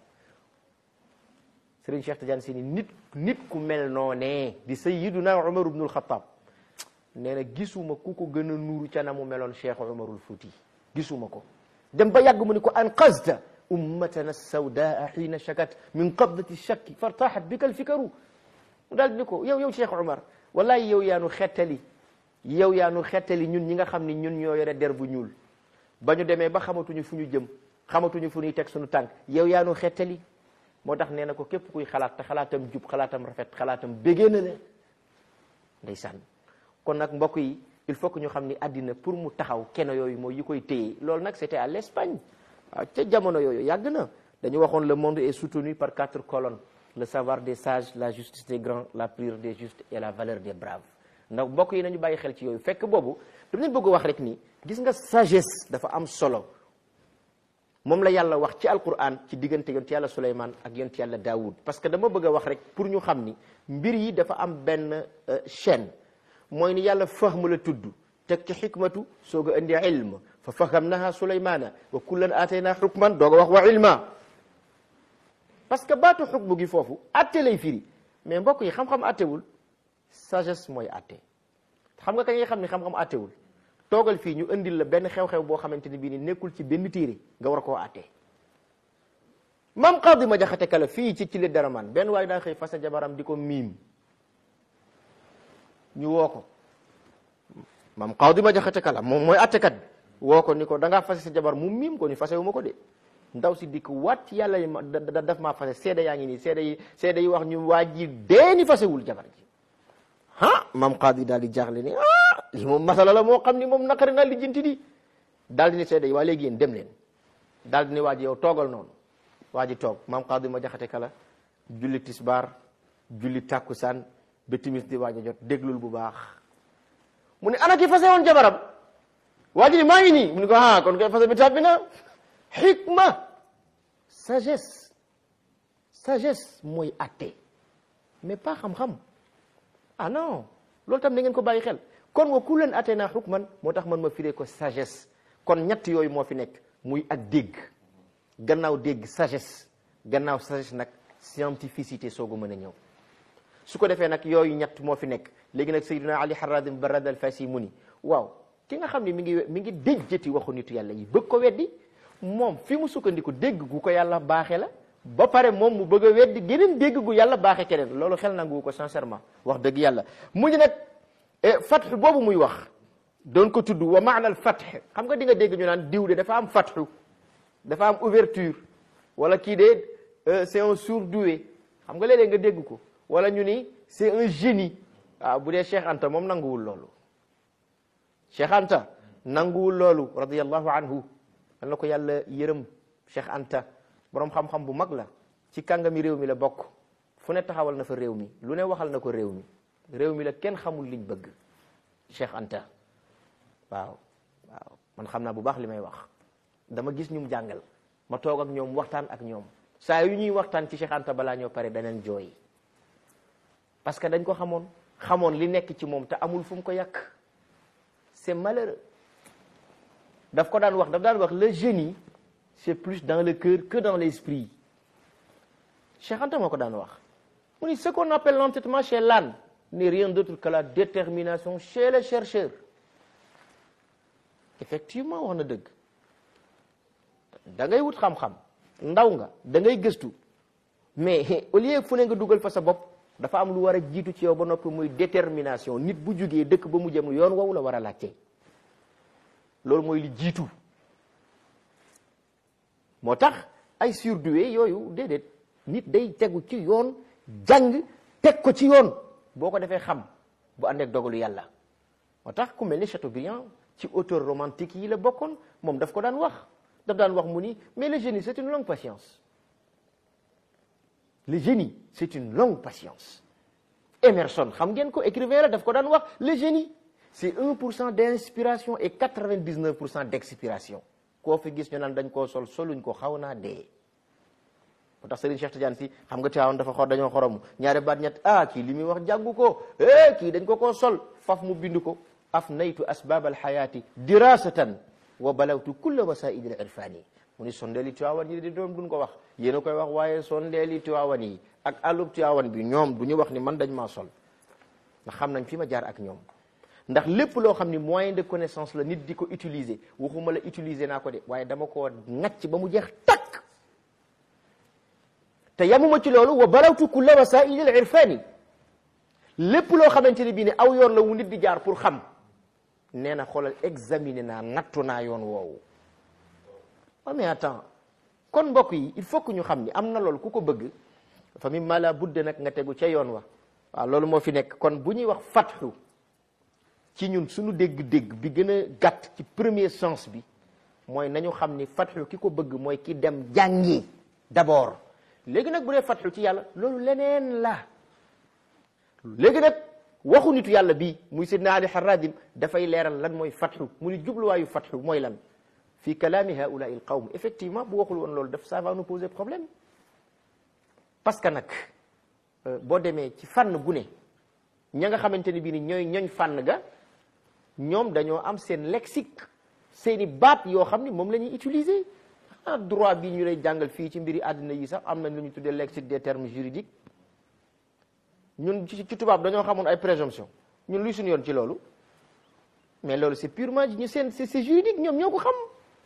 Sëriñ Cheikh Tidiane Sy ni nit nit ku mel noonee di sayiduna umar bnu alxataab nee na gisuma ku ko gën a nuuru ca na mu meloon cheikh umarul fuuti gisuma ko dem ba yàgg mu ni ko anqazta ummatana sawdaa xiina shakat min qabdati shakki fartaxat bika alfikaru mu daal ni ko yow yow cheikh umar wallahi yow yaanu xettali yow yaanu xettali ñun ñi nga xam ni ñun ñoo yore der bu ñuul ba ñu demee ba xamatuñu fu ñu jëm xamatuñu fu ñuy teg suñu tànk yow yaanu xettali moo tax nee na ko képp kuy xalaat te xalaatam jub xalaatam rafet xalaatam bégee na le ndeysaan kon nag mbokk yi il faut que ñu xam ni àddina pour mu taxaw keno yooyu mooy yi koy téye loolu nag c'était à l'Espagne waaw ca jamono yooyu yàgg na dañu waxoon le monde est soutenu par quatre colonnes le savoir des sages la justice des grands la prière des justes et la valeur des braves ndax mbokk yi nañu bàyyi xel ci yooyu fekk boobu dama leen bëgg wax rek ni gis nga sagesse dafa am solo moom la yàlla wax ci alquran ci diggante yonent yàlla Suleymaan ak yonent yàlla Daawud parce que dama bëgg a wax rek pour ñu xam ni mbir yi dafa am benn chaîne mooy ni yàlla fahmu la tudd teg ci xikmatu soog a indi ilm fa fahamnaha sulaymana wa kullan aatayna xukman doog a wax wa ilma parce que baatu xukmu gi foofu atte lay firi mais mbokk yi xam-xam attewul sagesse mooy atte xam nga kañ nga xam ni xam-xam attewul toogal fii ñu indil la benn xew-xew boo xamante ni bii ni nekkul ci benn téere nga war koo atte mam Qaadi ma jaxate kala fii ci ci le daraman benn waaye daa xëy fasa jabaram di ko miim ñu woo ko maam Qaadi ma jaxate kala moom mooy attekat bi woo ko ni ko da ngaa fase sa jabar mu miim ko ni fase wu ma ko de ndaw si dikk waat ci yàlla yi ma da daf maa fase seede yaa ngi nii seede yi seede yi wax ñu waa ji dee ni fasewul jabar ji ah maam Qaadi daal di jaaxle ni ah li moom masala la moo xam ni moom naqari na li jinti di daal di ni seede yi waa léegi yéen dem leen daal di ni waa ji yow toogal noonu waa ji toog maam Qaadi ma jaxate kala julli tisbaar julli tàkkusaan ba timis di waaj a jot déglul bu baax mu ne ana ki fase woon jabaram waa ji ni maa ngi nii mu ne ko ah kon koy fase bi tàbbi na xikma sagesse sagesse mooy atte mais pas xam-xam ah non loolu tam na ngeen ko bàyyi xel kon wa ku leen atte naa xukman moo tax man ma firee ko sagesse kon ñett yooyu moo fi nekk muy ak dégg gannaaw dégg sagesse gannaaw sagesse nag scientificité soogu mën a ñëw su ko defee nag yooyu ñett moo fi nekk léegi nag sayyidina ali harradim barad al fasi mu ni waaw ki nga xam ne mi ngi mi ngi déjjati waxu nitu yàlla yi bëgg ko weddi moom fi mu sukkandiku dégg gu ko yàlla baaxee la ba pare moom mu bëgg a weddi geneen dégg gu yàlla baaxee keneen loolu xel nangu ko sincèrement wax dëgg yàlla mu ñu nag fatx boobu muy wax doon ko tudd wa maana al fatx xam nga di nga dégg ñu naan diw de dafa am fatxu dafa am ouverture wala kii de c'est un surdoué xam nga léeg-léeg nga dégg ko wala ñu ni c'est un génie waaw bu dee Cheikh Anta moom nanguwul loolu Cheikh Anta nanguwul loolu radiyallahu anhu an na ko yàlla yërëm Cheikh Anta borom xam-xam bu mag la ci kàngami réew mi la bokk fu ne taxawal na fa réew mi lu ne waxal na ko réew mi réew mi la kenn xamul liñ bëgg Cheikh Anta waaw waaw man xam naa bu baax li may wax dama gis ñum jàngal ma toog ak ñoom waxtaan ak ñoom saa yu ñuy waxtaan ci Cheikh Anta balaa ñoo pare danañ jooy parce que dañ ko xamoon xamoon li nekk ci moom te amul fu mu ko yàq c'est malheureux daf ko daan wax daf daan wax le génie c'est plus dans le cœur que dans l'esprit Cheikh Anta moo ko daan wax mu ni ce qu'on appelle l'entêtement chez l'âne n'est rien d'autre que la détermination chez le chercheur effectivement wax na dëgg da ngay wut xam-xam ndaw nga da ngay gëstu mais au lieu fu ne nga dugal fa sa bopp dafa am lu war a jiitu ci yow ba noppi muy détermination nit bu jugee dëkk ba mu jëm yoon woowu la war a laajte loolu mooy li jiitu moo tax ay surdoué yooyu déedéet nit day tegu ci yoon jàng teg ko ci yoon boo ko defee xam bu ànd ak dogalu yàlla moo tax ku mel ni Chateaubriand ci auteur romantique yi la bokkoon moom daf ko daan wax daf daan wax mu ni mais le génie c'est une longue patience le génie c'est une longue patience Emerson xam ngeen ko écrivain la daf ko daan wax le génie c'est un pour cent d'inspiration et quatre-vingt-dix-neuf pour cent d'expiration koo fi gis ñu naan dañ koo sol soluñ ko xaw naa dee moo tax Serigne Cheikh Tidiane si xam nga Tiwaawan dafa xor dañoo xoromu ñaari baat ñett ah kii li muy wax jàngu ko eh kii dañ ko koo sol faf mu bind ko af naytu asbab alxayaati dirasatan wa balawtu kulla wasaidi al irfani mu ni sondeeli Tiwaawan yi di doom duñ ko wax yéen a koy wax waaye sondeeli Tiwaawan yi ak àllub Tiwaawan bi ñoom du ñu wax ni man dañ maa sol ndax xam nañ fi ma jaar ak ñoom ndax lépp loo xam ni moyen de connaissance la nit di ko utiliser waxuma la utiliser naa ko de waaye dama koo ŋacc ba mu jeex takk te yamuma ci loolu wa balawtu kulla wasaili al irfani lépp loo xamante ne bii ne aw yoon la wu nit di jaar pour xam nee na xoolal examiner naa nattu naa yoon woowu wa mais attends kon mbokk yi il faut que ñu xam ni am na loolu ku ko bëgg fa mi mala budde nag nga tegu ca yoon wa waaw loolu moo fi nekk kon bu ñuy wax fatxu ci ñun suñu dégg-dégg bi gën a gàtt ci premier sens bi mooy nañu xam ni fatxu ki ko bëgg mooy ki dem jàngi d'abord léegi nag bu dee fatxu ci yàlla loolu leneen la léegi nag waxu nitu yàlla bii muy sidna ali harradim dafay leeral lan mooy fatxu mu ni jubluwaayu fatxu mooy lan fi kalaami haulai il qawm effectivement bu waxul woon loolu daf ça va nous poser problème parce que nag boo demee ci fànn gu ne ña nga xamante ni bii ni ñooy ñooñ fànn ga ñoom dañoo am seen lexique seeni baat yoo xam ni moom la ñuy utiliser ah droit bi ñu lay jàngal fii ci mbiri àddina yi sax am nañ lu ñu tuddee lexique des termes juridiques ñun ci ci tubaab dañoo xamoon ay présomption ñun luy suñu yoon ci loolu mais loolu c'est purement ñu seen c'est juridique ñoom ñoo ko xam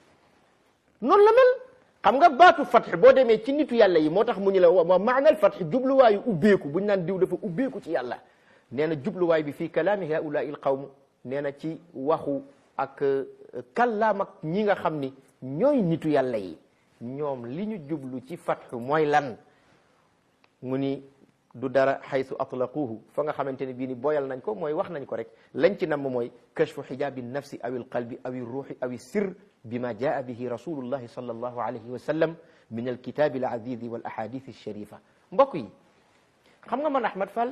noonu la mel xam nga baatu fatx boo demee ci nitu yàlla yi moo tax mu ñu la wa maanal fatx jubluwaayu ubbeeku bu ñu naan diw dafa ubbeeku ci yàlla nee na jubluwaay bi fii kalaami haula il qawm nee na ci waxu ak kallaam ak ñi nga xam ni ñooy nitu yàlla yi ñoom li ñu jublu ci fatxu mooy lan mu ni du dara xaytu atlaquhu fa nga xamante ne bii ni boyal nañ ko mooy wax nañ ko rek lañ ci namm mooy kashfu xijaabi nafsi aw il qalbi aw il ruuxi aw il sir bima jaa bihi rasulullahi sallallahu alayhi wa sallam min alkitabi al azizi wal ahadith alsharifa mbokk yi xam nga man Ahmad Fall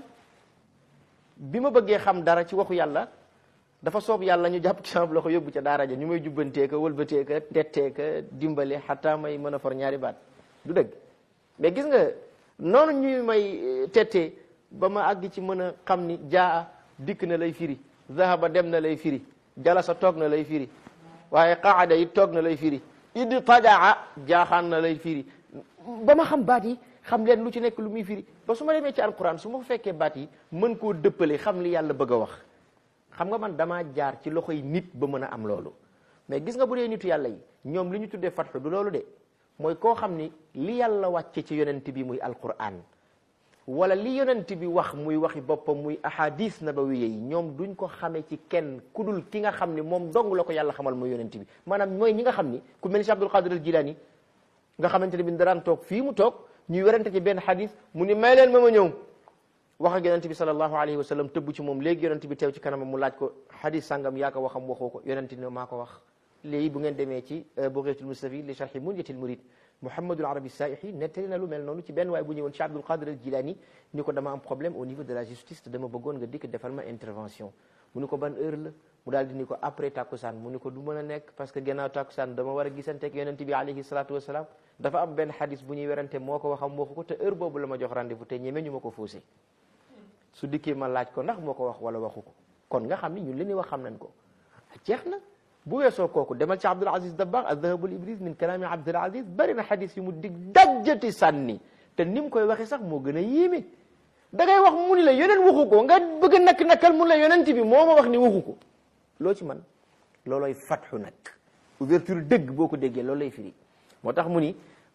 bi ma bëggee xam dara ci waxu yàlla dafa soob yàlla ñu jàpp ci sama loxo yóbbu ca daara ja ñu may jubbantee ka wëlbatee ka tettee ka dimbale xataa may mën a for ñaari baat du dëgg mais gis nga noonu ñuy may tettee ba ma àgg ci mën a xam ni jaa dikk na lay firi zahaba dem na lay firi jalasa toog na lay firi waaye qaada yi toog na lay firi id tajaa jaaxaan na lay firi ba ma xam baat yi xam leen lu ci nekk lu muy firi ba su ma demee ci alquran su ma fekkee baat yi mën koo dëppale xam li yàlla bëgg a wax xam nga man damaa jaar ci loxoy nit ba mën a am loolu mais gis nga bu dee nitu yàlla yi ñoom li ñu tuddee fatxu du loolu de mooy koo xam ni li yàlla wàcce ci yonent bi muy alquran wala li yonent bi wax muy waxi boppam muy ahadis nabawiya yi ñoom duñ ko xamee ci kenn ku dul ki nga xam ni moom dong la ko yàlla xamal muy yonent bi maanaam mooy ñi nga xam ni ku mel ni si Abdul Qadir al Jilani nga xamante ne bi daraan toog fii mu toog ñuy werante ci benn xadis mu ni may leen ma ma ñëw wax ak yonent bi sallallahu alayhi wa sallam tëbb ci moom léegi yonent bi teew ci kanamam mu laaj ko xadis sàngam yaa ko waxam waxoo ko yonent ne maa ko wax léegi bu ngeen demee ci Bughayatul Mustafid li sharhi Munyatil Murid Muhammadul Arabi Saihi nettali na lu mel noonu ci benn waay bu ñëwoon ci Abdul Qadir al Jilani ni ko dama am problème au niveau de la justice te dama bëggoon nga dikk defal ma intervention mu ni ko ban heure la mu daal di ni ko après takkusaan mu ni ko du mën a nekk parce que gannaaw takkusaan dama war a gisanteeg yonent bi alayhi salatu wasalaam dafa am benn xadis bu ñuy werante moo ko waxam waxu ko te heure boobu la ma jox rendez-vous te ñeme ñu ma ko faussé su dikkee ma laaj ko ndax moo ko wax wala waxu ko kon nga xam ni ñun li ñuy wax xam nañ ko jeex na bu weesoo kooku demal ci Abdul Aziz Dabbaax az-Zahabul Ibriz min kalaami Abdul Aziz bari na xadis yu mu dig dajjati sànni te ni mu koy waxee sax moo gën a yéeme da ngay wax mu ni la yeneen waxu ko nga bëgg a nakk nakkal mun la yonent bi moo ma wax ni waxu ko loo ci man loolooy fatxu nag ouverture dëgg boo ko déggee loolu lay firi moo tax mu ni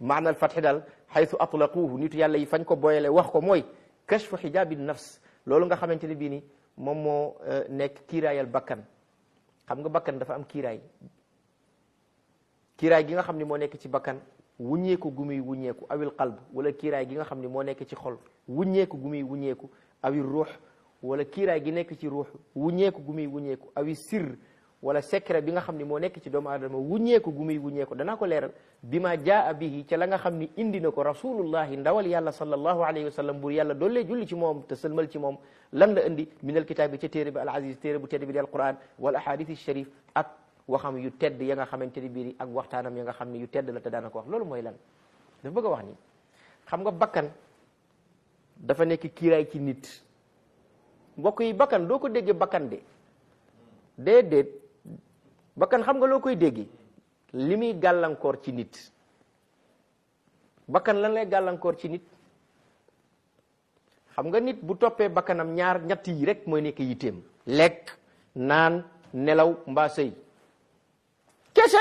maanal fatxi daal xaytu atlaquhu nitu yàlla yi fañ ko boyale wax ko mooy kashfu xijaabi nafs loolu nga xamante ne bii ni moom moo nekk kiiraayal bakkan xam nga bakkan dafa am kiiraay kiiraay gi nga xam ne moo nekk ci bakkan wuññeeku gu muy wuññeeku awil qalb wala kiiraay gi nga xam ne moo nekk ci xol wuññeeku gu muy wuññeeku awil ruux wala kiiraay gi nekk ci ruux wuññeeku gu muy wuññeeku awi sirr wala secret bi nga xam ne moo nekk ci doomu aadama wuññeeku gu muy wuññeeku danaa ko leeral bi ma jaa bihi ca la nga xam ni indi na ko rasulullahi ndawal yàlla sallallahu alayhi wa sallam bur yàlla doollee julli ci moom te sëlmal ci moom lan la indi min al kitaab bi ca téere bi al aziz téere bu tedd bi di al quran wal ahadith sharif ak waxam yu tedd ya nga xamante ni bii ak waxtaanam ya nga xam ne yu tedd la te daana ko wax loolu mooy lan dafa bëgg a wax ni xam nga bakkan dafa nekk kiiraay ci nit mbokk yi bakkan doo ko déggee bakkan de déedéet bakkan xam nga loo koy déggee li muy gàllankoor ci nit bakkan lan lay gàllankoor ci nit xam nga nit bu toppee bakkanam ñaar ñett yi rek mooy nekk yitteem lekk naan nelaw mbaa sëy kese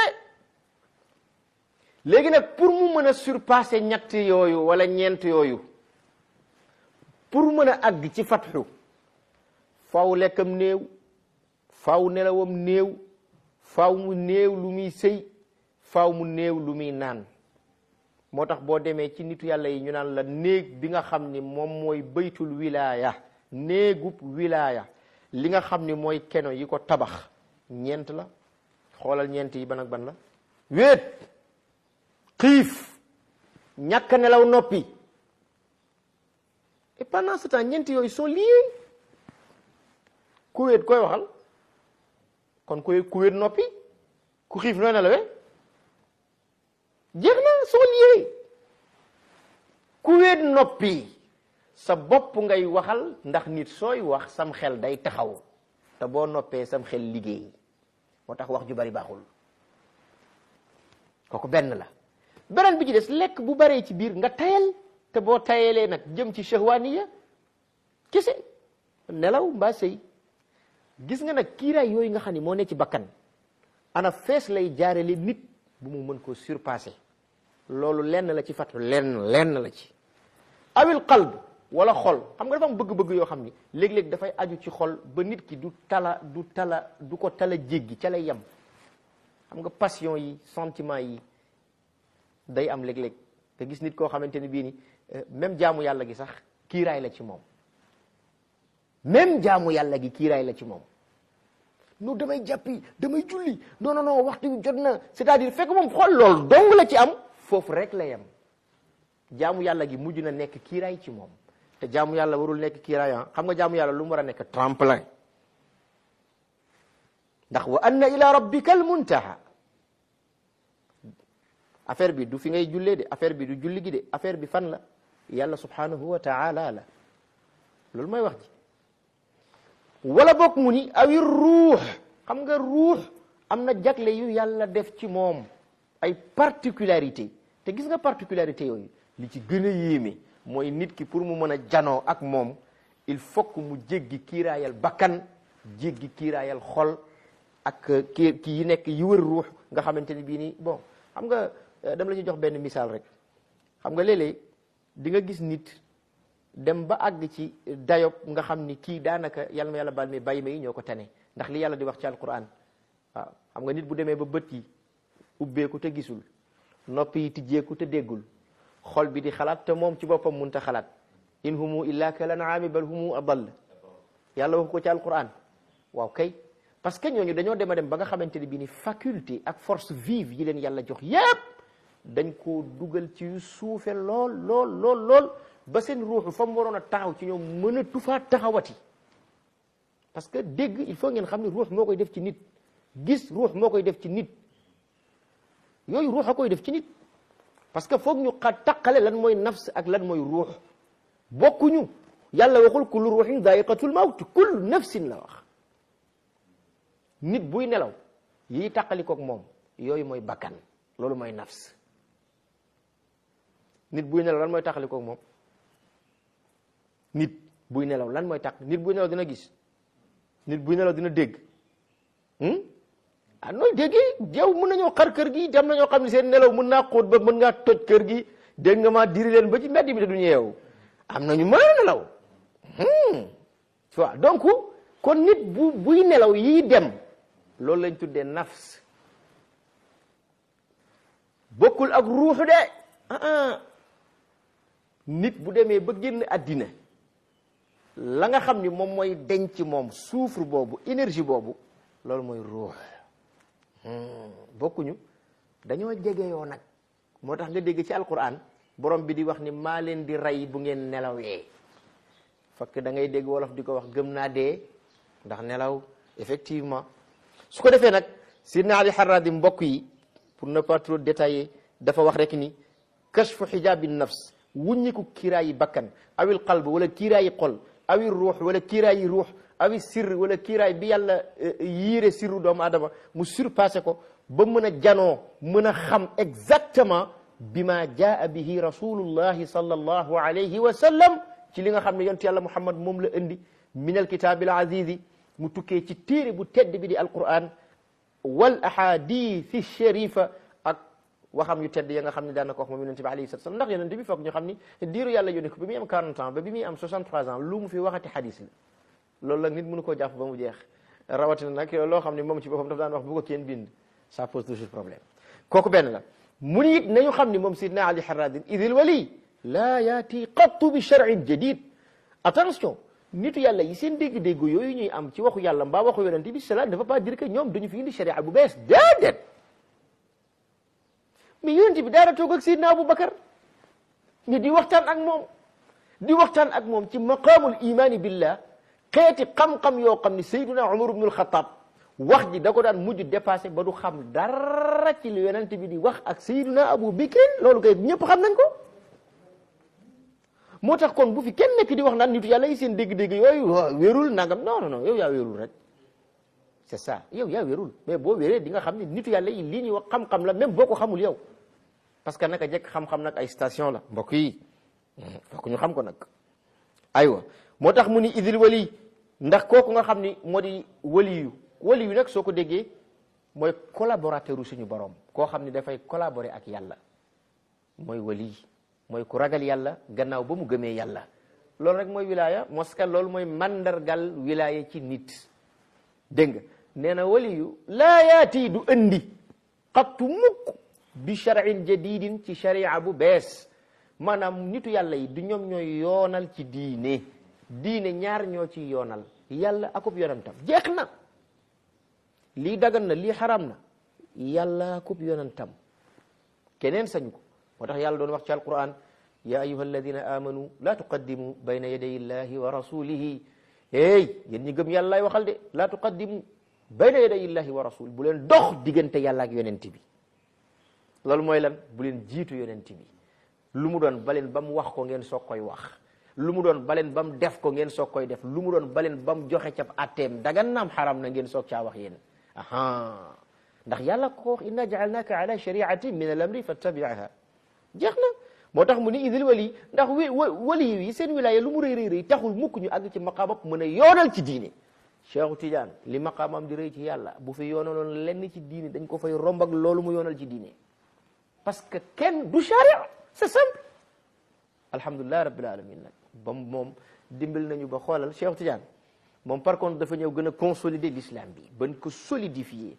léegi nag pour mu mën a surpasser ñett yooyu wala ñeent yooyu pour mën a àgg ci fatxu faw lekkam néew faw nelawam néew faw mu néew lu muy sëy faw mu néew lu muy naan moo tax boo demee ci nitu yàlla yi ñu naan la néeg bi nga xam ni moom mooy baytul wilaaya néegub wilaaya li nga xam ni mooy keno yi ko tabax ñeent la xoolal ñeent yi ban ak ban la wéet xiif ñàkk nelaw noppi et pendant ce temps ñeent yooyu sont liés ku wéet koy waxal kon ku ku wéet noppi ku xiif nooy nelawee jeex na sont liés ku wéet noppi sa bopp ngay waxal ndax nit sooy wax sam xel day taxaw te boo noppee sam xel liggéey moo tax wax ju bari baaxul kooku benn la beneen bi ci des lekk bu baree ci biir nga tayal te boo tayalee nag jëm ci shahwaniya kese nelaw mbaa sëy gis nga nag kiiraay yooyu nga xam ne moo ne ci bakkan ana fees lay jaarale nit bu mu mën koo surpasser loolu lenn la ci fatu lenn lenn la ci awil qalb wala xol xam nga dafa am bëgg-bëgg yoo xam ni léeg-léeg dafay aju ci xol ba nit ki du tala du tala du ko tala jéggi ca lay yem xam nga passion yi sentiment yi day am léeg-léeg te gis nit koo xamante ni bii ni même jaamu yàlla gi sax kiiraay la ci moom même jaamu yàlla gi kiiraay la ci moom non damay jàppi damay julli non non non waxtu bi jot na c'est-à-dire fekk moom xool loolu dong la ci am foofu rek la yem jaamu yàlla gi mujj na nekk kiiraay ci moom te jaamu yàlla warul nekk kiiraay xam nga jaamu yàlla lu mu war a nekk tremplin ndax wa anna ila rabbika al muntaha affaire bi du fi ngay jullee de affaire bi du julli gi de affaire bi fan la yàlla subhanahu wa taala la loolu mooy wax ji wala bokk mu ni awi ruux xam nga ruux am na jagle yu yàlla def ci moom ay particularité te gis nga particularité yooyu li ci gën a yéeme mooy nit ki pour mu mën a janoo ak moom il faut que mu jéggi kiiraayal bakkan jéggi kiiraayal xol ak ki ki yi nekk yi wër ruux nga xamante ni bii nii bon xam nga dama la ci jox benn misaal rek xam nga léeg-léeg di nga gis nit dem ba àgg ci dayob nga xam ni kii daanaka yàlla ma yàlla baal mi bàyyi ma yi ñoo ko tane ndax li yàlla di wax ci alquran waaw xam nga nit bu demee ba bët yi ubbeeku te gisul nopp yi tijjeeku te déggul xol bi di xalaat te moom ci boppam mun ta xalaat in humu illa kal an'aami bal humu adall yàlla wax ko ci alquran waaw kay parce que ñooñu dañoo dem a dem ba nga xamante ne bii ni faculté ak force vive yi leen yàlla jox yépp dañ koo dugal ci yu suufe lool lool lool lool ba seen ruuxu fa mu waroon a taxaw ci ñoom mën a tufaa taxawati parce que dégg il faut ngeen xam ne ruux moo koy def ci nit gis ruux moo koy def ci nit yooyu ruux a koy def ci nit parce que foog ñu xa taqale lan mooy nafs ak lan mooy ruux bokkuñu yàlla waxul kullu ruuxin daa'iqatul mawt kullu nafsin la wax nit buy nelaw yi taqalikook moom yooyu mooy bakkan loolu mooy nafs nit buy nelaw lan mooy taqalikook moom nit buy nelaw lan mooy taq nit buy nelaw dina gis nit buy nelaw dina dégg ah nooy déggee yow mën nañoo xar kër gi dem nañoo xam ne seen nelaw mën naa xóot ba mën ngaa toj kër gi dégg nga maa diri leen ba ci mbedd bi te duñu yeewu am nañu mën a nelaw tu vois donc kon nit bu buy nelaw yii dem loolu lañ tuddee nafs bokkul ak ruuxu de ah nit bu demee ba génn àddina la nga xam ni moom mooy denc moom souffre boobu énergie boobu loolu mooy ruux bokkuñu dañoo jegeyoo nag moo tax nga dégg ci alquran borom bi di wax ni maa leen di rey bu ngeen nelawee fakk da ngay dégg wolof di ko wax gëm naa dee ndax nelaw effectivement su ko defee nag sidna ali harradi mbokk yi pour ne pas trop détailler dafa wax rek ni kashfu xijaabi nafs wuññiku kiiraayi bakkan awil qalb wala kiiraayi xol awi ruux wala kiiraayi ruux awi sirr wala kiiraay bi yàlla yiire sirru doomu adama mu surpassé ko ba mën a janoo mën a xam exactement bi ma jaa bihi rasulullahi sallallahu alayhi wa sallam ci li nga xam ne yontu yàlla muhammad moom la indi min alkitaabi al azizi mu tukkee ci téere bu tedd bi di alquran wal ahadithi sharifa ak waxam yu tedd ya nga xam ne daan na ko wax moom yonente bi alayhi salatu wasallam ndax yonente bi foog ñu xam ni diiru yàlla yónni ko bi muy am 40 ans ba bi muy am 63 ans lu mu fi waxati xadis la loolu nag nit mënu koo jàpp ba mu jeex rawatina nag loo xam ne moom ci boppam daf daan wax bu ko kenn bind ça pose toujours problème kooku benn la mu ni it nañu xam ni moom sidna ali harradin idil wali laa yaati qattu bi shar'in jadid attention nitu yàlla yi seen dégg-dégg yooyu ñuy am ci waxu yàlla mbaa waxu yonente bi cela ne veut pas dire que ñoom dañu fi indi sharia bu bees déedéet mais yonente bi daara toog ak sidna aboubacar mais di waxtaan ak moom di waxtaan ak moom ci maqaamul imani billah xeeti xam-xam yoo xam ne sayduna umar ibnul xataab wax ji da ko daan mujj dépassé ba du xam dara ci li yonente bi di wax ak sayduna abu bikrin loolu kay ñëpp xam nañ ko moo tax kon bu fi kenn nekk di wax naan nitu yàlla yi seen dégg-dégg yooyu wérul nangam non non non yow yaa wérul rek c'est ça yow yaa wérul mais boo wéree di nga xam ne nitu yàlla yi lii ñuy wax xam-xam la même boo ko xamul yow parce que naka jekk xam-xam nag ay station la mbokk yi fokk ñu xam ko nag aywa moo tax mu ni idil wali ndax kooku nga xam ni moo di waliyu waliyu nag soo ko déggee mooy collaborateur u suñu borom koo xam ni dafay collaborer ak yàlla mooy wali mooy ku ragal yàlla gannaaw ba mu gëmee yàlla loolu rek mooy wilaya moska loolu mooy mandargal wilaya ci nit dégg nga nee na waliyu laa yaati du andi xattu mukk bi shar'in jadidin ci sharia bu bees maanaam nitu yàlla yi du ñoom ñooy yoonal ci diine diine ñaar ñoo ci yoonal yàlla akub yonantam jeex na lii dagan na lii xaram na yàlla akub yonantam keneen sañu ko moo tax yàlla doon wax ci alquran ya ayuha alladina amanu la tuqaddimu bayna yaday illahi wa rasulihi hey yéen ñi gëm yàlla lay waxal de la tuqaddimu bayna yaday illahi wa rasul bu leen dox diggante yàlla ak yonent bi loolu mooy lan bu leen jiitu yonent bi lu mu doon baleen ba mu wax ko ngeen soog koy wax lu mu doon baleen ba mu def ko ngeen soog koy def lu mu doon baleen ba mu joxe cap atteem dagan naam xaram na ngeen soog caa wax yéen aha ndax yàlla ko wax inna jaalnaka ala shariatin min al amri fattabiaha jeex na moo tax mu ni idil wali ndax wi wali yi seen wilaya lu mu rëy rëy rëy taxul mukk ñu àgg ci maqaamam mën a yoonal ci diine Cheikhu Tidiane li maqaamam di rëy ci yàlla bu fi yoonaloon lenn ci diine dañ ko fay romb ak loolu mu yoonal ci diine parce que kenn du charia c'est simple alhamdulilah rabbil alamin nag ba moom dimbal nañu ba xoolal Cheikh Tidiane moom par contre dafa ñëw gën a consolider l'islam bi bañ ko solidifier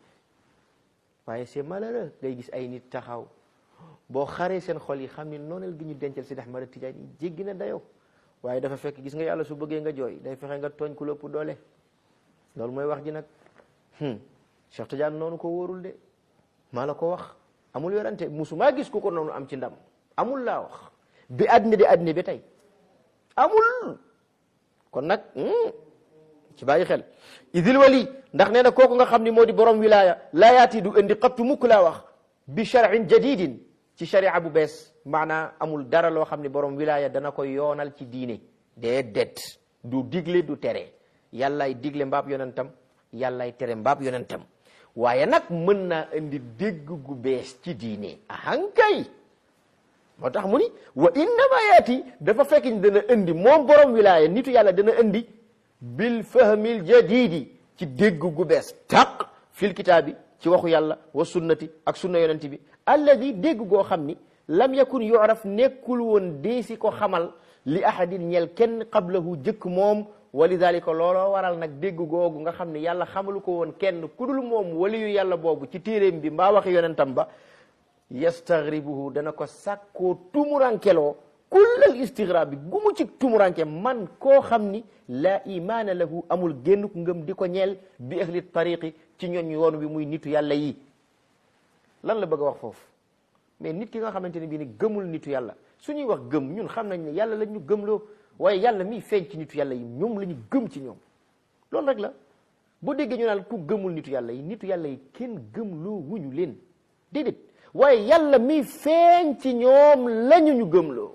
waaye c'est malheureux ngay gis ay nit taxaw boo xaree seen xol yi xam ni nooneel gi ñu dencal Sidi Ahmad Tidiane yi jéggi na dayoo waaye dafa fekk gis nga yàlla su bëggee nga jooy day fexe nga tooñ ku lépp doole loolu mooy wax ji nag Cheikh Tidiane noonu ko wóorul de maa la ko wax amul yorante musuma gis ku ko noonu am ci ndam amul laa wax bi àddina di àddina bi tey amul kon nag ci bàyyi xel idil wali ndax nee na kooku nga xam ni moo di borom wilaya laa yaati du indi xattu mukk laa wax bi shar'in jadidin ci sharia bu bees maanaa amul dara loo xam ni borom wilaya dana ko yoonal ci diine déedéet du digle du tere yàllaay digle mbaab yonentam yàllaay tere mbaab yonentam waaye nag mën naa indi dégg gu bees ci diine ahankay moo tax mu ni wa innama yaati dafa fekk ni dana indi moom borom wilaya nitu yàlla dana indi bil fahmil jadidi ci dégg gu bees taq fil kitaabi ci waxu yàlla wa sunnati ak sunna yonent bi alladi dégg goo xam ni lam yakun yuraf nekkul woon deesi ko xamal li ahadin ñel kenn qablahu jëkk moom wa lidalika looloo waral nag dégg googu nga xam ne yàlla xamalu ko woon kenn ku dul moom waliyu yàlla boobu ci téeréem bi mbaa waxi yonentam ba yastaghribuhu dana ko sàkkoo tumurankeloo kullal istigrab bi gumu ci tumuranke man koo xam ni laa imaana lahu amul génn ku ngëm di ko ñeel bi ahli tariqi ci ñooñ yoon wi muy nitu yàlla yi lan la bëgg a wax foofu mais nit ki nga xamante ne bii ni gëmul nitu yàlla su ñuy wax gëm ñun xam nañ ne yàlla la ñu gëmloo waaye yàlla miy feeñ ci nitu yàlla yi ñoom la ñu gëm ci ñoom loolu rek la boo déggee ñu naan ku gëmul nitu yàlla yi nitu yàlla yi kenn gëmloo wuñu leen déedéet waaye yàlla miy feeñ ci ñoom lañu ñu gëmloo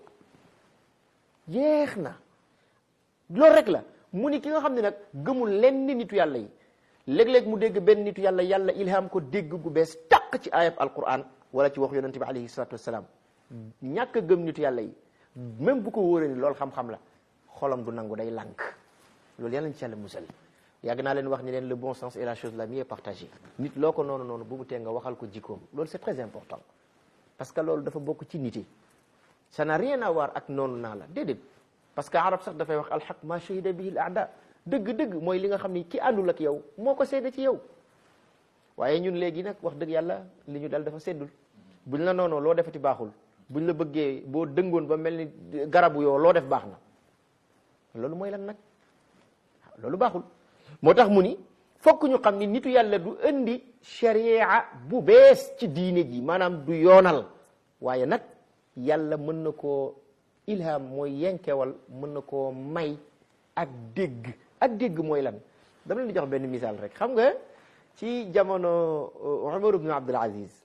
jeex na loolu rek la mu ni ki nga xam ne nag gëmul lenn nitu yàlla yi léeg-léeg mu dégg benn nitu yàlla yàlla ilham ko dégg gu bees tàq ci ayab alquran wala ci wax yonente bi alayhi salatu wassalam ñàkk a gëm nitu yàlla yi même bu ko wóoree ni loolu xam-xam la xolam du nangu day lànk loolu yàlla nañ ci yàlla musal yàgg naa leen wax ni leen le bon sens est la chose la mieux partagée nit loo ko noonu noonu bu mu tee nga waxal ko jikkoom loolu c'est très important parce que loolu dafa bokk ci nit yi ça n'a rien à voir ak noonu naa la déedéet parce que arab sax dafay wax alxaq ma shahida bihi al aada dëgg-dëgg mooy li nga xam ni ki àndul ak yow moo ko seede ci yow waaye ñun léegi nag wax dëgg yàlla li ñu dal dafa seddul buñ la noonoo loo defati baaxul buñ la bëggee boo dëngoon ba mel ni garabu yoo loo def baax na loolu mooy lan nag loolu baaxul moo tax mu ni fokk ñu xam ni nitu yàlla du indi sharia bu bees ci diine ji maanaam du yoonal waaye nag yàlla mën na koo ilham mooy yenkewal mën na koo may ak dégg ak dégg mooy lan dama leen di jox benn misaal rek xam nga ci jamono Umar ibn Abdul Aziz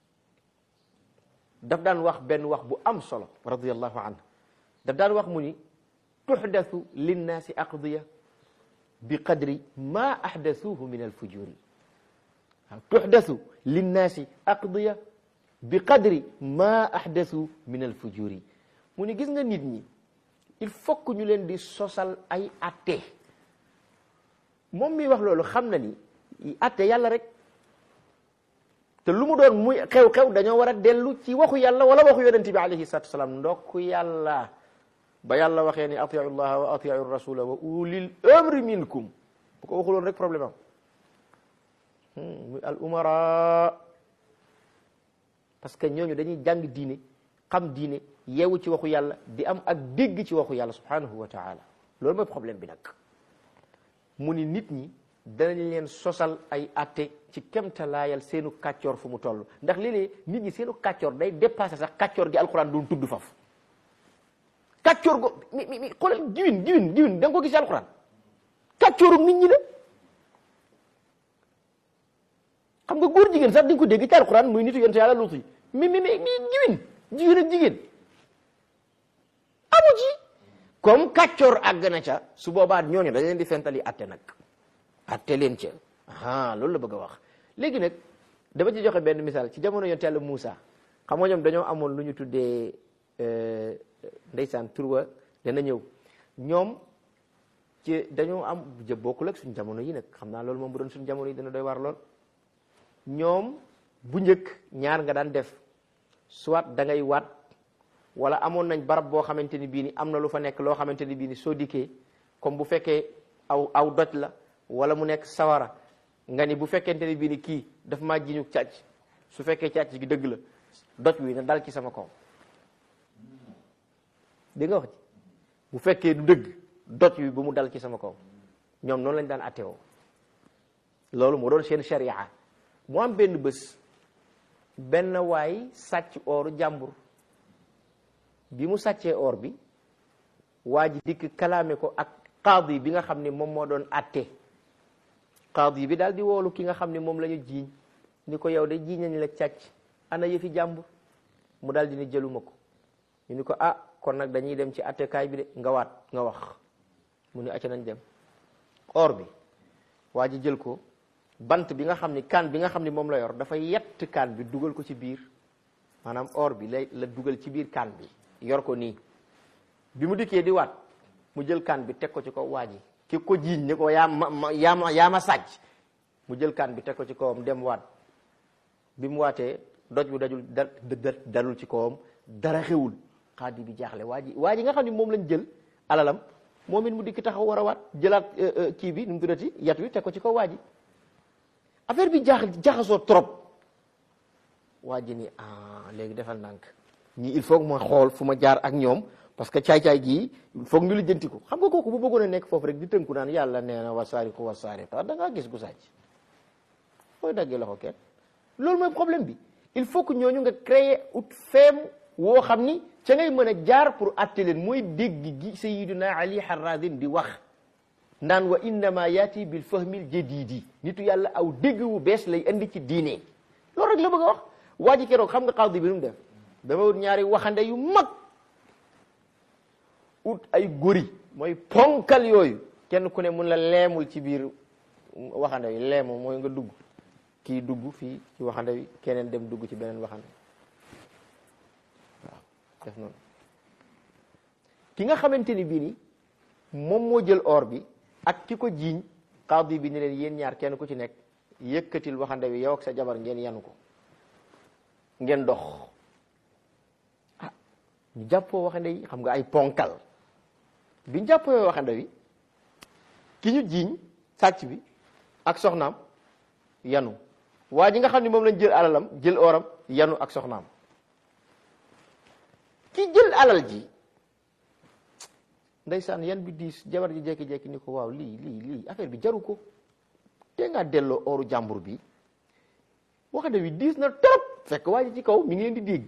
daf daan wax benn wax bu am solo radiyallahu anhu daf daan wax mu ni tuxdathu linnaasi aqdiya bi qadri ma ahdathuhu min alfujuri waaw tuxdathu linnaasi aqdiya bi qadri ma ahdathu min alfujuri mu ni gis nga nit ñi il faut que ñu leen di sosal ay atte moom mi wax loolu xam na ni atte yàlla rek te lu mu doon muy xew-xew dañoo war a dellu ci waxu yàlla wala waxu yonente bi alayhi salatu wasalaam ndokk yàlla ba yàlla waxee ni atiu llaha wa atiu rasula wa ulil amri minkum bu ko waxuloon rek problème am muy al umara parce que ñooñu dañuy jàng diine xam diine yeewu ci waxu yàlla di am ak dégg ci waxu yàlla subhanahu wa taala loolu mooy problème bi nag mu ni nit ñi danañ leen sosal ay atte ci kemtalaayal seenu kàccoor fu mu toll ndax léeg-léeg nit ñi seenu kàccoor day dépassé sax kàccoor gi alquran doon tudd faf kàccoor go mi mi mi xoolal jiwin jiwin jiwin da nga ko gis alquran kàccooru nit ñi la xam nga góor jigéen sax di nga ko dégg ci alquran muy nitu yonte yàlla luutu yi mi mi mi mi jiwin jiwin ak jigéen amu ci comme kàccoor àgg na ca su boobaa ñooñu dañ leen di fentali atte nag atte leen ca ah loolu la bëgg a wax léegi nag dama ci joxe benn misaal ci jamono yonte yàlla Moussa xam nga ñoom dañoo amoon lu ñu tuddee ndeysaan turwa dana ñëw ñoom ci dañoo am jë bokkul ak suñu jamono yi nag xam naa loolu moom bu doon suñu jamono yi dana doy war lool ñoom bu njëkk ñaar nga daan def soit da ngay waat wala amoon nañ barab boo xamante ni bii ni am na lu fa nekk loo xamante ni bii ni soo dikkee comme bu fekkee aw aw doj la wala mu nekk sawara nga ni bu fekkente ni bii ni kii daf maa jiñu càcc su fekkee càcc gi dëgg la doj wi na dal ci sama kaw dégg nga wax ci bu fekkee du dëgg doj wi bu mu dal ci sama kaw ñoom noonu lañ daan attewoo loolu moo doon seen sharia mu am benn bés benn waay sàcc ooru jàmbur bi mu sàccee or bi waa ji dikk kalaame ko ak qaadi bi nga xam ne moom moo doon atte qaadi bi daal di woolu ki nga xam ne moom la ñu jiiñ ni ko yow de jiiñ nañ la càcc ana yëfi jàmbur mu daal di ni jëluma ko ñu ni ko ah kon nag dañuy dem ci attekaay bi de nga waat nga wax mu ni acca nañ dem or bi waa ji jël ko bant bi nga xam ni kaan bi nga xam ni moom la yor dafa yett kaan bi dugal ko ci biir maanaam or bi lay la dugal ci biir kaan bi yor ko nii bi mu dikkee di waat mu jël kaan bi teg ko ci kaw waa ji ki ko jiiñ ni ko yaa ma yaa ma yaa ma sàcc mu jël kaan bi teg ko ci kawam dem waat bi mu waatee doj bu dajul da dalul ci kawam dara xewul xaadi bi jaaxle waa ji waa ji nga xam ne moom lañ jël alalam moom it mu dikk taxaw war a waat jëlaat kii bi nu mu tuddati yat wi teg ko ci kaw waa ji affaire bi jaax jaxasoo trop waa ji ni ah léegi defal nànk ñii il faut que ma xool fu ma jaar ak ñoom parce que caay-caay gii foog ñu lijjanti ko xam nga kooku bu bëggoon a nekk foofu rek di tënku naan yàlla nee na wasaari ko wasaari tax da ngaa gis gu sàcc fooy daggee loxo kenn loolu mooy problème bi il faut que ñooñu nga créer ut feem woo xam ni ca ngay mën a jaar pour atte leen mooy dégg gi sayiduna ali harradin di wax naan wa innama yaati bil fahmil jadidi nitu yàlla aw dégg wu bees lay indi ci diine loolu rek la bëgg a wax waa ji keroog xam nga xawdi bi nu mu def dama wut ñaari waxande yu mag ut ay góri mooy ponkal yooyu kenn ku ne mun la leemul ci biir waxande yi leemu mooy nga dugg kii dugg fii ci waxande wi keneen dem dugg ci beneen waxande waaw def noonu ki nga xamante ni bii ni moom moo jël or bi ak ki ko jiiñ xaadi bi ni leen yéen ñaar kenn ku ci nekk yëkkatil waxande wi yow ak sa jabar ngeen yanu ko ngeen dox ah ñu jàppoo waxande yi xam nga ay ponkal biñ jàppoo waxande wi ki ñu jiiñ sàcc bi ak soxnaam yanu waa ji nga xam ne moom lañ jël alalam jël oram yanu ak soxnaam ki jël alal ji ndeysaan yan bi diis jabar ji jekki-jekki ni ko waaw lii lii lii affaire bi jaru ko te ngaa delloo oru jàmbur bi waxande wi diis na trop fekk waa ji ci kaw mi ngi leen di dégg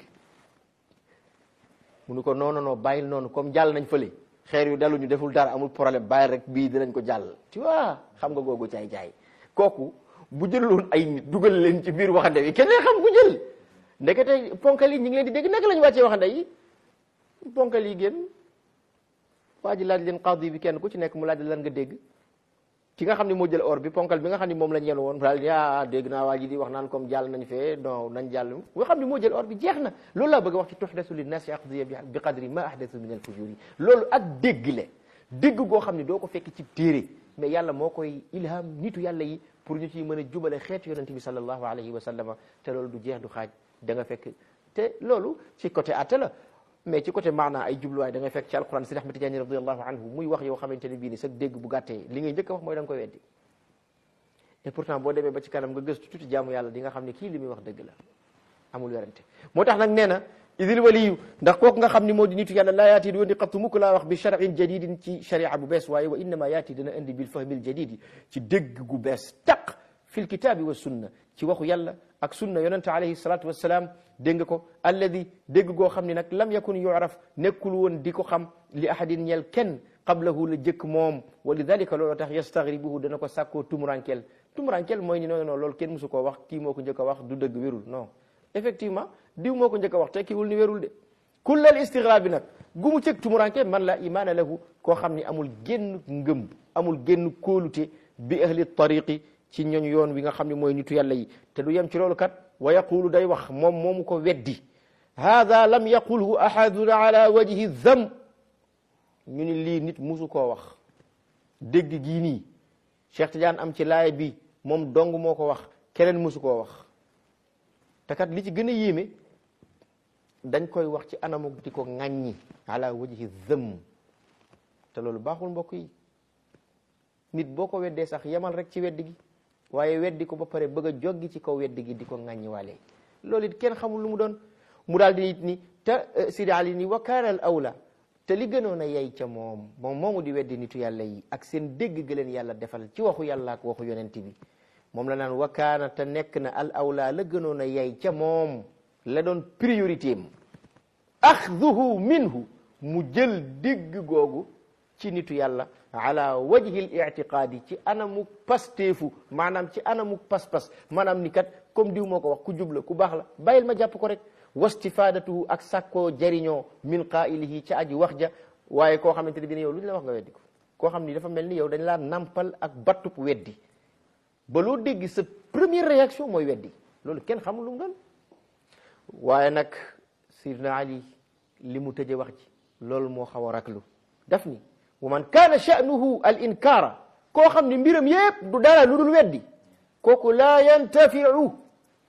mu ni ko non non non bàyyil noonu comme jàll nañ fële xeer yu dalu ñu deful dara amul problème bàyyil rek bii dinañ ko jàll tu vois xam nga googu caay caay kooku bu jëloon ay nit dugal leen ci biir waxande wi kenn xam ku jël ndekete ponkal yi ñu ngi leen di dégg naka la ñu wàccee waxande yi ponkal yi génn waa ji laaj leen qadi bi kenn ku ci nekk mu laaj lan nga dégg ki nga xam ne moo jël or bi ponkal bi nga xam ne moom lañ yenu woon daal yaa dégg naa waa ji di wax naan comme jàll nañ fee non nañ jàll nga xam ne moo jël or bi jeex na loolu laa bëgg a wax ci tuhdasu linnaasi aqdiya bi qadri ma ahdathu min al fujuri loolu ak dégg le dégg goo xam ne doo ko fekk ci téere mais yàlla moo koy ilham nitu yàlla yi pour ñu ciy mën a jubale xeetu yonente bi sallallahu alayhi wa sallama te loolu du jeex du xaaj da nga fekk te loolu ci côté atte la mais ci côté maanaa ay jubluwaay da ngay fekk ci alquran Sidi Ahmad Tijaani radiallahu anhu muy wax yow xamante ne bii ni sa dégg bu gàttee li ngay njëkk a wax mooy da nga koy weddi et pourtant boo demee ba ci kanam nga gëstu tuuti jaamu yàlla di nga xam ne kii li muy wax dëgg la amul werante moo tax nag nee na idil waliyu ndax kooku nga xam ni moo di nitu yàlla laa yaati di woon di xattu mukk laa wax bi charin jadidin ci sharia bu bees waaye wa innama yaati dina indi bil fahmil jadidi ci dégg gu bees taq fil kitaabi wa sunna ci waxu yàlla ak sunna yonente alayhi salatu wassalaam dégg nga ko alladi dégg goo xam ne nag lam yakun yuraf nekkul woon di ko xam li ahadin ñeel kenn qablahu la jëkk moom wa lidalika loolu tax yastaghribuhu dana ko sàkkoo tumurankel tumurankel mooy ni non non loolu kenn musu koo wax kii moo ko njëkk a wax du dëgg wérul non effectivement diw moo ko njëkk a wax tekkiwul ni wérul de kullal istighraab bi nag gu mu cëg tumuranke man la imaana lahu koo xam ni amul génn ngëm amul génn kóolute bi ahli tariqi ci ñooñ yoon wi nga xam ne mooy nitu yàlla yi te du yem ci loolu kat wa yaqulu day wax moom moomu ko weddi hada lam yaqulhu ahadun ala wajhi dham ñu ni lii nit musu koo wax dégg gii nii Cheikh Tidiane am ci laaya bi moom dong moo ko wax keneen musu koo wax te kat li ci gën a yéeme dañ koy wax ci anamu di ko ŋàññi ala wajhi dham te loolu baaxul mbokk yi nit boo ko weddee sax yemal rek ci weddi gi waaye weddi ko ba pare bëgg a joggi ci kaw weddi gi di ko ŋàññi waale loolu it kenn xamul lu mu doon mu daal di it ni te Sidi Ali ni wa kaana al awla te li gënoon a yey ca moom moom moomu di weddi nitu yàlla yi ak seen dégg ga leen yàlla defal ci waxu yàlla ak waxu yonent bi moom la naan wa kaana te nekk na al awla la gënoon a yey ca moom la doon priorité am axduhu minhu mu jël dégg googu ci nitu yàlla ala wajhi l itiqaadi ci anamuk pasteefu maanaam ci anamuk pas-pas maanaam ni kat comme diw moo ko wax ku jubla ku baax la bàyyil ma jàpp ko rek wastifadatuhu ak sàkkoo jariñoo min qailihi ca aji wax ja waaye koo xamante ne bi ne yow lu ñu la wax nga weddi ko koo xam ni dafa mel ni yow dañ laa nampal ak battub weddi ba loo dégg sa première réaction mooy weddi loolu kenn xamul lu mu doon waaye nag Sidna Ali li mu tëje wax ji loolu moo xaw a raklu daf ni wa man kaana sha'nuhu al inkaara koo xam ni mbiram yépp du dara lu dul weddi kooku laa yantafiu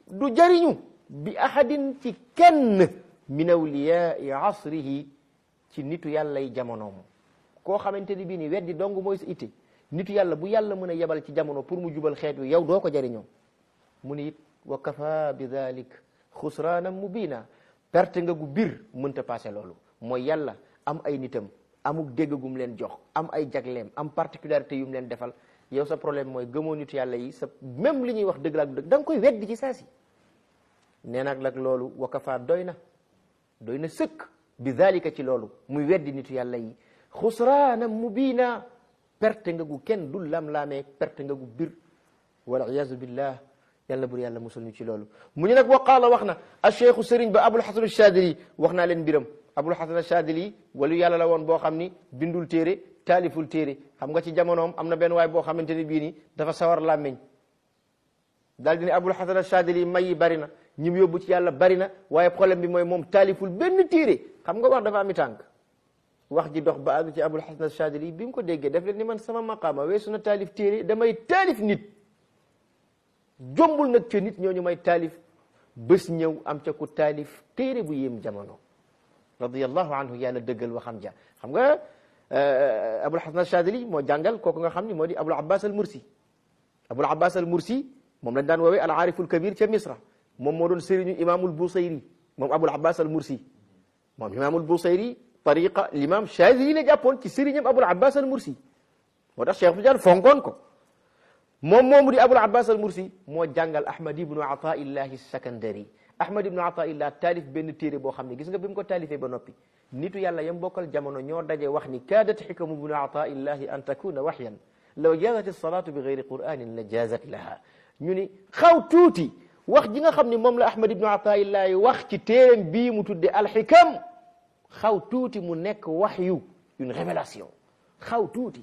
du jariñu bi ahadin ci kenn min awliyaai asrihi ci nitu yàlla yi jamonoom koo xamante ni bii ni weddi dong mooy sa itte nitu yàlla bu yàlla mën a yebal ci jamono pour mu jubal xeet wi yow doo ko jariñoo mu ni it wa kafa bi dalik xusraana mubina perte nga gu bir mënta passé loolu mooy yàlla am ay nitam amuk dégg gum leen jox am ay jagleem am particularité yu mu leen defal yow sa problème mooy gëmoo nitu yàlla yi sa même li ñuy wax dëgg la ak dëgg da nga koy weddi ci saa si nee nag nag loolu wa kafa doy na doy na sëkk bi dalika ci loolu muy weddi nitu yàlla yi xusraana mubina perte nga gu kenn dul lam-laamee perte nga gu bir wal iyazu billah yàlla bur yàlla musul ñu ci loolu mu ñu nag wa qaala wax na a cheikhu sëriñ ba abul hasan chadili wax naa leen mbiram abul hasan chadili walu yàlla la woon boo xam ni bindul téere taaliful téere xam nga ci jamonoom am na benn waay boo xamante ni bii ni dafa sawar làmmiñ daal di ne abul hasan chadili may yi bari na ñi mu yóbbu ci yàlla bari na waaye problème bi mooy moom taaliful benn téere xam nga wax dafa ami tànk wax ji dox ba àgg ci abul hasan chadili bi mu ko déggee def leen ni man sama maqaama weesu na taalif téere damay taalif nit jombul nag ca nit ñooñu may taalif bés ñëw am ca ku taalif téere bu yéem jamono radiyallahu anhu yàlla dëggal waxam ja xam nga abul hasan chadili moo jàngal kooku nga xam ni moo di abul abbas al mursi abul abbas al mursi moom lañ daan woowee al aariful kabir ca misra moom moo doon sëriñu imaamul busayri moom abul abbas al mursi moom imaamul busayri tariqa l'imam chadili la jàppoon ci sëriñam abul abbas al mursi moo tax cheikh tidiane fonkoon ko moom moomu di abul abbas al mursi moo jàngal ahmad ibnu ataillahi sakandari ahmad ibnu ataillah taalif benn téere boo xam ne gis nga bi mu ko taalifee ba noppi nitu yàlla yam bokkal jamono ñoo daje wax ni kaadat xikamu ibnu ataillahi an takuna waxyan law jaazat alsalatu bi gayri quranin la jaazat laha ñu ni xaw tuuti wax ji nga xam ne moom la ahmad ibnu ataillahi wax ci téereem bii mu tudde alxikam xaw tuuti mu nekk waxyu une révélation xaw tuuti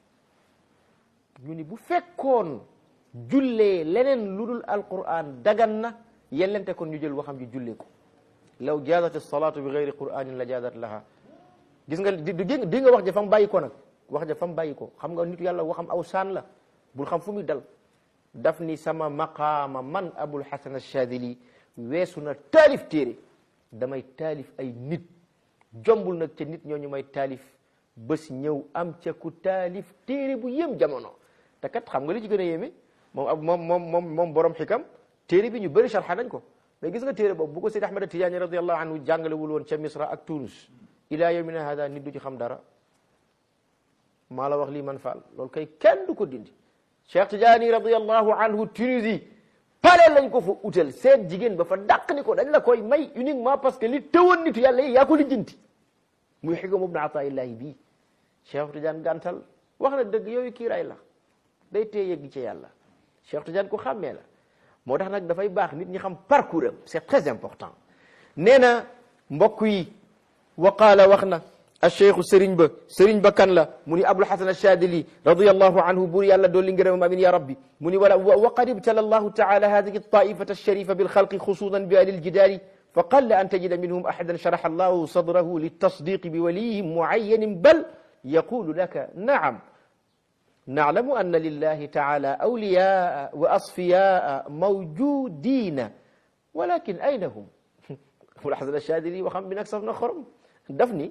ñu ni bu fekkoon jullee leneen lu dul alquran dagan na yellente kon ñu jël waxam ji jullee ko law jaazat alsalatu bi gayri quranin la jaazat laha gis nga di di nga wax ja fa mu bàyyi ko nag wax ja fa mu bàyyi ko xam nga nit yàlla waxam aw saan la bul xam fu muy dal daf ni sama maqaama man abul hasan alchadili weesu na taalif téere damay taalif ay nit jombul nag ca nit ñooñu may taalif bés ñëw am ca ku taalif téere bu yëm jamono te kat xam nga li ci gën a yéeme moom ab moom moom moom moom borom xikam téere bi ñu bëri sharxa nañ ko mais gis nga téere boobu bu ko Seydi Ahmad Tijaani radiallahu anhu jàngalewul woon ca Misra ak Tunis ila yawmina hada nit du ci xam dara maa la wax lii man faal loolu kay kenn du ko dindi Cheikh Tijaani radiallahu anhu Tunisie pale lañ ko fa utal seen jigéen ba fa dàq ni ko dañ la koy may uniquement parce que li tëwoon nitu yàlla yi yaa ko lijjanti muy xikam ibnu ataillahi bii Cheikh Tidiane gàntal wax na dëgg yooyu kiiraay la day tee yëgg ci yàlla Cheikh Tidiane ko xàmmee la moo tax nag dafay baax nit ñi xam parcours am c'est très important nee na mbokk yi wa qaala wax na acheikhu sëriñ ba sëriñ ba kan la mu ni abul hasan achadili radiallahu anhu buur yàlla doolli ngërëmam amin ya rabbi mu ni wala wa qad ibtala allahu taala hadihi altaifata alsharifa bilxalqi xususan bi ahli aljidaali فقل أن تجد منهم أحدا شرح الله صدره للتصديق بولي معين بل يقول لك نعم نعلم أن لله تعالى أولياء وأصفياء موجودين ولكن أين هم والحسن الشاذلي وخم بنكسف نخرم دفني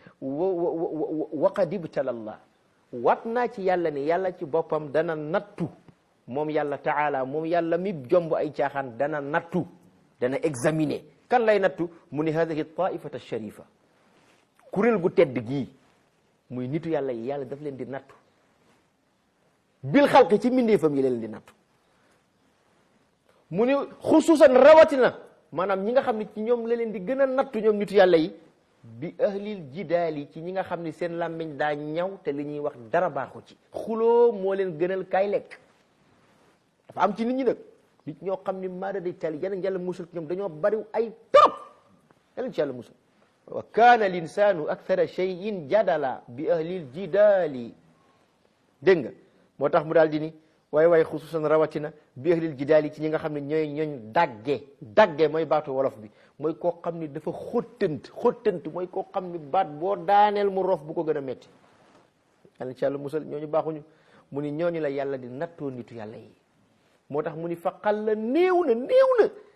وقد ابتلى الله watna ci yàlla ni yàlla ci boppam dana nattu moom yàlla taala moom yàlla mi jomb ay caaxaan dana nattu dana examiner kan lay nattu mu ni hadihi taifata sharifa kuréel gu tedd gii muy nitu yàlla yi yàlla daf leen di nattu bil xalqi ci mbindeefam yi leen di nattu mu ni xususan rawatina maanaam ñi nga xam ne ci ñoom la leen di gën a nattu ñoom nitu yàlla yi bi ahlil jidaali ci ñi nga xam ne seen làmmiñ daa ñaw te li ñuy wax dara baaxu ci xuloo moo leen gënal kaay lekk dafa am ci nit ñi nag nit ñoo xam ni maada day tali yanañ yàlla musul ñoom dañoo bari ay trop yanañ ci yàlla musul wa kaana linsanu akthara cheyin jadala bi ahlil jidaali dégg nga moo tax mu daal di ni waaye waaye xususan rawatina bi ahlil jidaali ci ñi nga xam ne ñooy ñooñ dagge dagge mooy baatu wolof bi mooy koo xam ni dafa xottant xottant mooy koo xam ni baat boo daaneel mu rof bu ko gën a metti yàlla ci yàlla musal ñooñu baaxuñu mu ni ñooñu la yàlla di nattoo nitu yàlla yi moo tax mu ni faqal la néew na néew na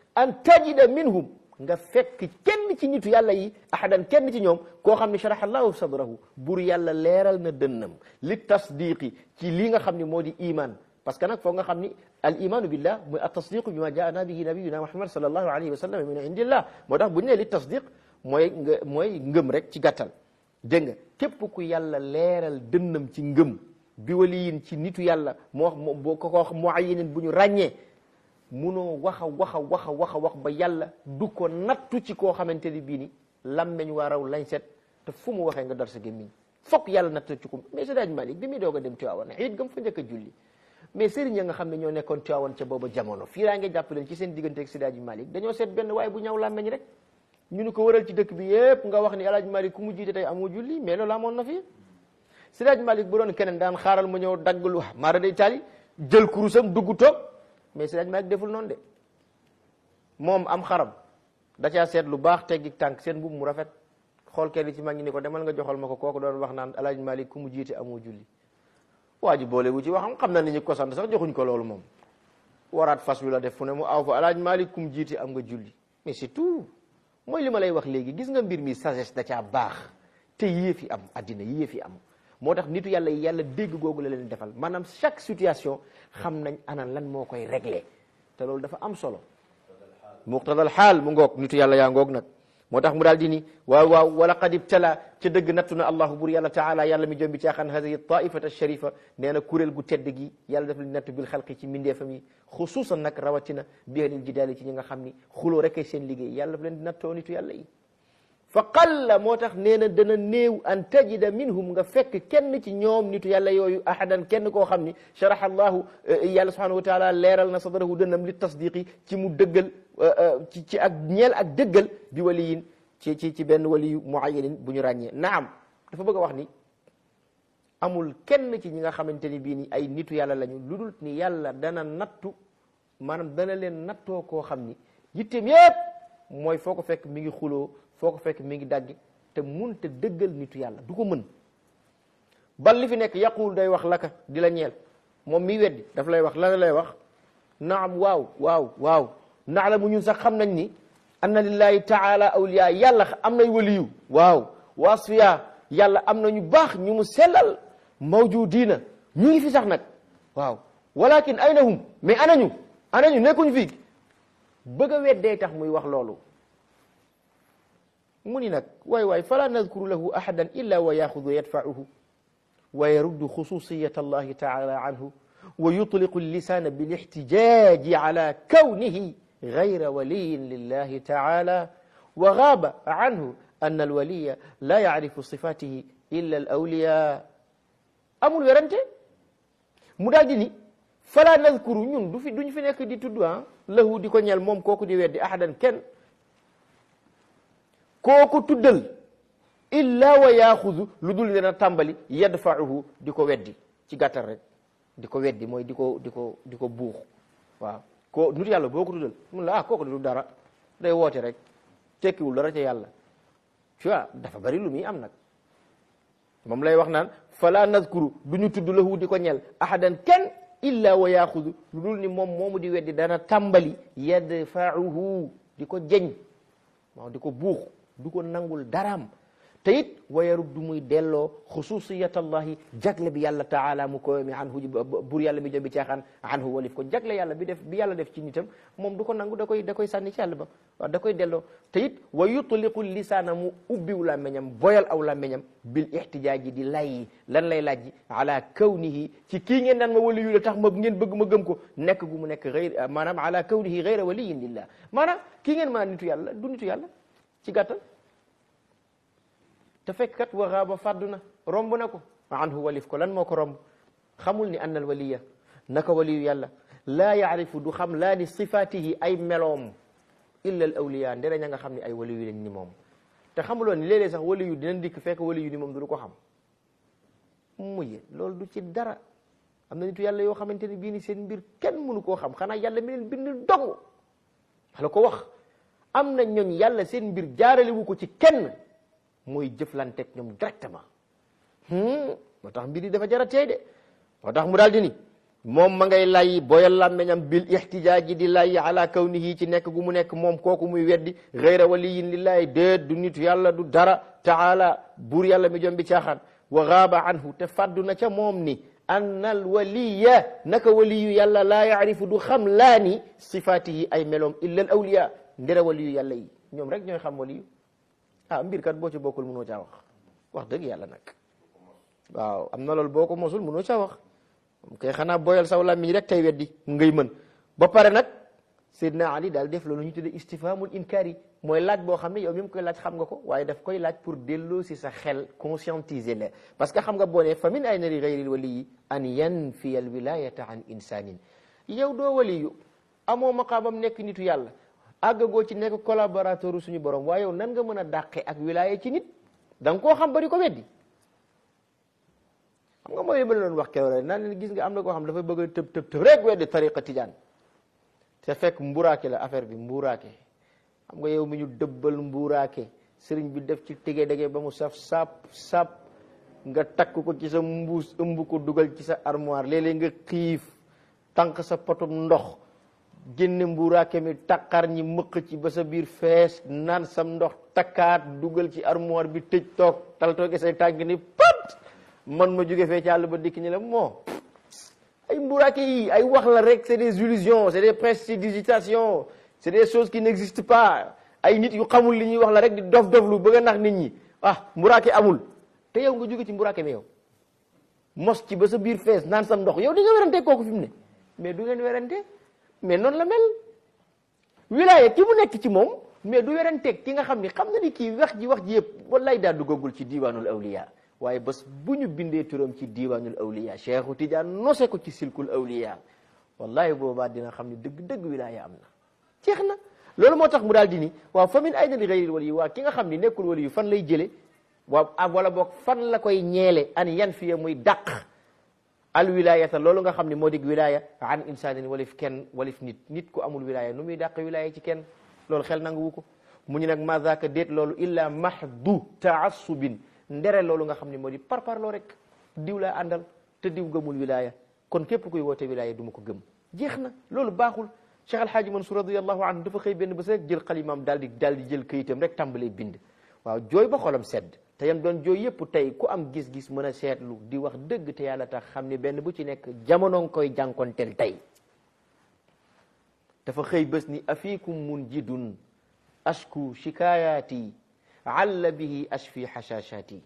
an tajida minhum nga fekk kenn ci nitu yàlla yi ahadan kenn ci ñoom koo xam ne sharaha allahu sadrahu bur yàlla leeral na dënnam li tasdiqi ci lii nga xam ne moo di iman parce que nag foog nga xam ni al imanu billah mooy at tasdiqu bima jaana bihi nabiyuna muhammad sallallahu alayhi wa sallam min indillah moo tax bu ñu nee li tasdiq mooy nga mooy ngëm rek ci gàttal dégg nga képp ku yàlla leeral dënnam ci ngëm bi waliyin ci nitu yàlla moo wax boo ko wax muayinin bu ñu ràññee munoo wax a wax a wax a wax a wax ba yàlla du ko nattu ci koo xamante ni bii ni lammeñ waa raw lañ set te fu mu waxee nga dar sa gémmiñ fokk yàlla nattu ci ko mais Seydi Malick bi muy doog a dem Tiwaawan it gam fa njëkk a julli mais sëriñ ya nga xam ne ñoo nekkoon Tiwaawan ca booba jamono fii raa ngi jàpp leen ci seen diggante ak Seydi Malick dañoo seet benn waaye bu ñaw lammeñ rek ñu ni ko wëral ci dëkk bi yépp nga wax ni El Hadj Malick ku mu jiite tey amoo julli mais loolu amoon na fi Seydi Malick bu doon keneen daan xaaral ma ñëw dagg lu maara day taali jël kurusam dugg toog mais Seydi Malick deful noonu de moom am xaram da caa seet lu baax teggi tànk seen mbubb mu rafet xool kenn ci mag ñi ni ko demal nga joxal ma ko kooku doon wax naan El Hadj Malick ku mu jiite amoo julli waa ji boole wu ci waxam xam na ni ñu ko sant sax joxuñ ko loolu moom waraat fas wi la def fu ne mu aw fa El Hadj Malick ku mu jiite am nga julli mais c'est tout mooy li ma lay wax léegi gis nga mbir mi sagesse da caa baax te yéefi am addina yéefi am moo tax nitu yàlla yi yàlla dégg googu la leen defal maanaam chaque situation xam nañ ana lan moo koy réglé te loolu dafa am solo muqtadal xaal mu ngoog nitu yàlla yaa ngoog nag moo tax mu daal di ni waaw waaw wala qad ibtala ca dëgg nattu na allahu bur yàlla taala yàlla mi jombi caaxaan hadihi taifata sharifa nee na kuréel gu tedd gi yàlla daf leen nattu bil xalqi ci mindeefam yi xusuusan nag rawatina bi ahlil jidaali ci ñi nga xam ni xuloo rek ay seen liggéey yàlla daf leen di nattoo nitu yàlla yi fa qalla moo tax nee na dana néew an tajida minhum nga fekk kenn ci ñoom nitu yàlla yooyu ahadan kenn koo xam ni sharaha allahu yàlla subhanahu wa taala leeral na sadrahu dënnam li tasdiqi ci mu dëggal ci ci ak ñeel ak dëggal bi waliyin ci ci ci benn waliyu muayyanin bu ñu ràññee naam dafa bëgg a wax ni amul kenn ci ñi nga xamante ni bii ni ay nitu yàlla lañu lu dul ni yàlla dana nattu maanaam dana leen nattoo koo xam ni yitteem yépp mooy foo ko fekk mi ngi xuloo foo ko fekk mi ngi dagg te mun te dëggal nitu yàlla du ko mën bal li fi nekk yaqul day wax laka di la ñeel moom mi weddi daf lay wax la lay wax naam waaw waaw waaw naalamu ñun sax xam nañ ni anna lillahi taala awliya yàlla am nay waliyu waaw wa asfiya yàlla am na ñu baax ñu mu sellal mawjudina ñu ngi fi sax nag waaw walakin aynahum mais anañu anañu nekkuñ fii bëgg a weddee tax muy wax loolu mu ni nag waay waay fala nadkuru lahu ahadan illa wa yaxudu yadfauhu wa yaruddu xususiyat allahi taala anhu wa yutliqu lisana bilixtijaji ala kawnihi gayra waliyin lillahi taala wa gaaba anhu an alwaliya la yacrifu sifatihi illa alawliya amul werante mu daal di ni fala nadkuru ñun du fi duñ fi nekk di tudd ah lahu di ko ñeel moom kooku di weddi ahadan kenn kooku tuddal illa wa yaaxudu lu dul dina tàmbali yadfauhu di ko weddi ci gàttal rek di ko weddi mooy di ko di ko di ko buux waaw ko nit yàlla boo ko tuddal mun la ah kooku du dara day woote rek tekkiwul dara ca yàlla tu vois dafa bari lu muy am nag moom lay wax naan fala nazkuru du ñu tudd lahu di ko ñel ahadan kenn illa wa yaaxudu lu dul ni moom moomu di weddi dana tàmbali yadfauhu di ko jeñ waaw di ko buux du ko nangul daraam te it wa yaruddu muy delloo xususiyatallahi jagle bi yàlla taala mu koy mi anhu bur yàlla mi jëm bi caaxaan anhu walif ko jagle yàlla bi def bi yàlla def ci nitam moom du ko nangu da koy da koy sànni ci yàlla ba waaw da koy delloo te it wa yutliqu lisaana mu ubbiw làmmeñam boyal aw làmmeñam bil ihtijaaji di lay lan lay laaj ala kawnihi ci kii ngeen naan ma wali yu la tax ma ngeen bëgg ma gëm ko nekk gu mu nekk gayr maanaam ala kawnihi gayra waliyin lillah maanaam kii ngeen maa nitu yàlla du nitu yàlla ci gàttal te fekk kat wa xaaba fàddu na romb na ko anhu walif ko lan moo ko romb xamul ni anna al waliya naka waliyu yàlla laa yaarifu du xam laa li sifaatihi ay meloom illa al awliya ndere ña nga xam ne ay waliyu lañ ni moom te xamuloon ni léeg-léeg sax waliyu dinañ dikk fekk waliyu ni moom du ko xam mujje loolu du ci dara am na nitu yàlla yoo xamante ne bii ni seen mbir kenn mënu koo xam xanaa yàlla mi leen bind dong la ko wax am na ñooñ yàlla seen mbir jaarale wu ko ci kenn mooy jëflanteeg ñoom directement moo tax mbir yi dafa jara teey de moo tax mu daal di ni moom ma ngay lay boyal làmmeñam bil ixtijaaji di lay ala kawnihi ci nekk gu mu nekk moom kooku muy weddi gayra waliyin lillahi déet du nitu yàlla du dara taala buur yàlla mi jom bi caaxaan wa gaaba anhu te faddu na ca moom ni anna al waliya naka waliyu yàlla laa yaarifu du xam laa ni sifaatihi ay meloom illa al awliya ndera waliyu yàlla yi ñoom rek ñooy xam waliyu ah mbir kat boo ci bokkul mënoo caa wax wax dëgg yàlla nag waaw am na loolu boo ko mosul mënoo caa wax kay xanaa boyal saw làmmiñ rek tey weddi ngay mën ba pare nag Seydina Ali daal def loolu ñu tuddee istifhamul inkaari mooy laaj boo xam ne yow mi mu koy laaj xam nga ko waaye daf koy laaj pour delloo si sa xel conscientiser la parce que xam nga boo ne fa min ayna li gayril waliyi an yanfiya al wilayata an insanin yow doo waliyu amoo maqaamam nekk nitu yàlla àggagoo ci nekk collaborateur suñu borom waaye yow nan nga mën a dàqe ak wilaya ci nit da nga koo xam bari ko weddi xam nga mooy li ma la doon wax keroog rek naan leen gis nga am na koo xam dafa bëgg a tëb tëb tëb rek weddi tariqa tijaan te fekk mburaake la affaire bi mburaake xam nga yow mi ñu dëbbal mburaake sëriñ bi def ci tege dege ba mu saf sap sap nga takk ko ci sa mbuus ëmb ko dugal ci sa armoire léeg-léeg nga xiif tànk sa potum ndox génne mburaake mi takkar ñi mëq ci ba sa biir fees naan sam ndox takkaat dugal ci armoire bi tëj toog tal tooge say tànk ni pat man ma jóge fee ci àll ba dikk ñi la moo ay mburaake yi ay wax la rek c'est des illusions c'est des prestidigitations c'est des choses qui n'existent pas ay nit yu xamul li ñuy wax la rek di dof dof lu bëgg a nax nit ñi ah mburaake amul te yow nga jóge ci mburaake mi yow mos ci ba sa biir fees naan sam ndox yow di nga werante kooku fi mu ne mais du ngeen werante mais noonu la mel wilaya ki mu nekk ci moom mais du weranteeg ki nga xam ni xam na ni kii wax ji wax ji yëpp wallaay daa duggagul ci diiwaanul awliya waaye bés bu ñu bindee turam ci diiwaanul awliya Cheikhu Tidiane nose ko ci silkul awliya wallahi boobaa dina xam ne dëgg-dëgg wilaya am na jeex na loolu moo tax mu daal di ni waaw fa min ayna li gayril wali waa ki nga xam ni nekkul wali yu fan lay jële waaw ak wala boog fan la koy ñeele an yan fiye muy dàq al wilayata loolu nga xam ne moo dig wilaya an insanin walif kenn walif nit nit ku amul wilaya nu muy dàq wilaya ci kenn loolu xel nangu wu ko mu ñu nag ma zaaka déet loolu illa mahdu taassubin ndere loolu nga xam ne moo di par parloo rek diw laa àndal te diw gëmul wilaya kon képp kuy woote wilaya du ma ko gëm jeex na loolu baaxul Cheikh Alhaaji Mansour radiallahu anhu dafa xëy benn bés rek jël xalimaam daal di daal di jël këyitam rek tàmbalee bind waaw jooy ba xolam sedd te yam doon jooy yëpp tey ku am gis-gis mën a seetlu di wax dëgg te yàlla tax xam ne benn bu ci nekk jamono nga koy jànkonteel tey dafa xëy bés ni afikum munjidun ashku shikayaati alla bihi ashfi hashashati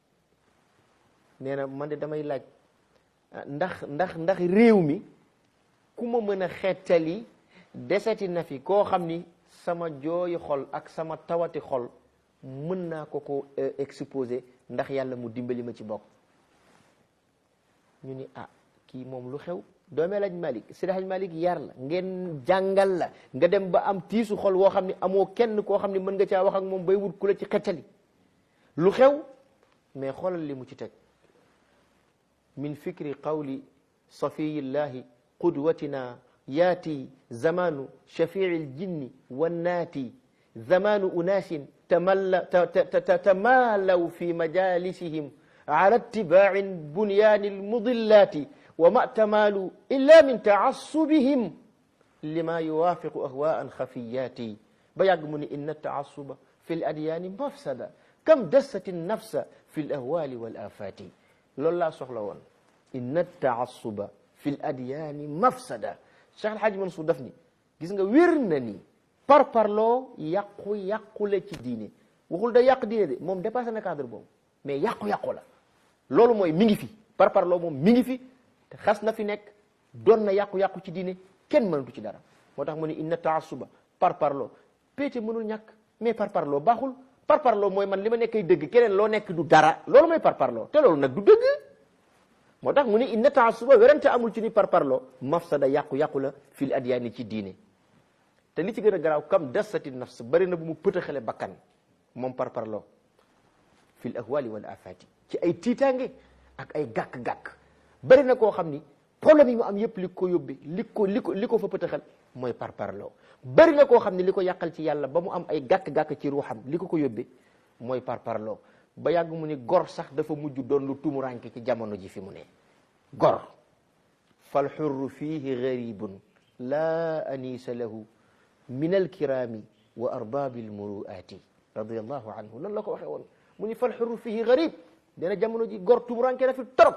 nee na man de damay laaj ndax ndax ndax réew mi ku ma mën a xettali deseti na fi koo xam ni sama jooyi xol ak sama tawati xol mën naa ko ko exposé ndax yàlla mu dimbali ma ci bokk ñu ni ah kii moom lu xew doomee laaj Malik Seydi Haj Malik yar la ngeen jàngal la nga dem ba am tiisu xol woo xam ne amoo kenn koo xam ne mën nga caa wax ak moom bay wut ku la ci xettali lu xew mais xoolal li mu ci teg min fikri qawli safiyillahi qudwatina yaati zamanu shafii ljinni wannaati zamanu unaasin tamaalaw fi majalisihim ala itibaaci bunyaani almudillaati wa ma tamaalu illa min tacassubihim lima yuwaafiqu ahwaan xafiyaati ba yàgg mu ni inna taassuba fi l adyaani mafsada kam dassati nafsa fi l ahwaali wal afaati loolu laa soxla woon inna taassuba fi l adyaani mafsada Cheikh Alhaji Mansour daf ni gis nga wér na ni par parloo yàqu yàqule ci diine waxul da yàq diine de moom dépassé na cadre boobu mais yàqu-yàqu la loolu mooy mi ngi fi par parloo moom mi ngi fi te xas na fi nekk doon na yàqu-yàqu ci diine kenn mënatu ci dara moo tax mu ne inna taassuba par parloo péete mënul ñàkk mais par parloo baaxul par parloo mooy man li ma nekkay dëgg keneen loo nekk du dara loolu mooy par parloo te loolu nag du dëgg moo tax mu ne inna taassuba werante amul ci ni par parloo mafsada yàqu-yàqu la fil adyaani ci diine te li ci gën a garaaw kam dassati nafs bari na bu mu pëtaxale bakkan moom par parloo fil ahwali wal afati ci ay tiitaange ak ay gàkk-gàkk bari na koo xam ni problème yi mu am yëpp li ko yóbbe li ko li ko li ko fa pëtaxal mooy par parloo bari na koo xam ne li ko yàqal ci yàlla ba mu am ay gàkk-gàkk ci ruuxam li ko ko yóbbe mooy par parloo ba yàgg mu ni gor sax dafa mujj doon lu tumuranke ci jamono ji fi mu ne gor fal xurru fihi garibun laa anisa lahu min alkirami wa arbabi almuruati radiallahu anhu loolu la ko waxee woon mu ni fal xurru fihi garib dena jamono ji gor tumuranke na fi torop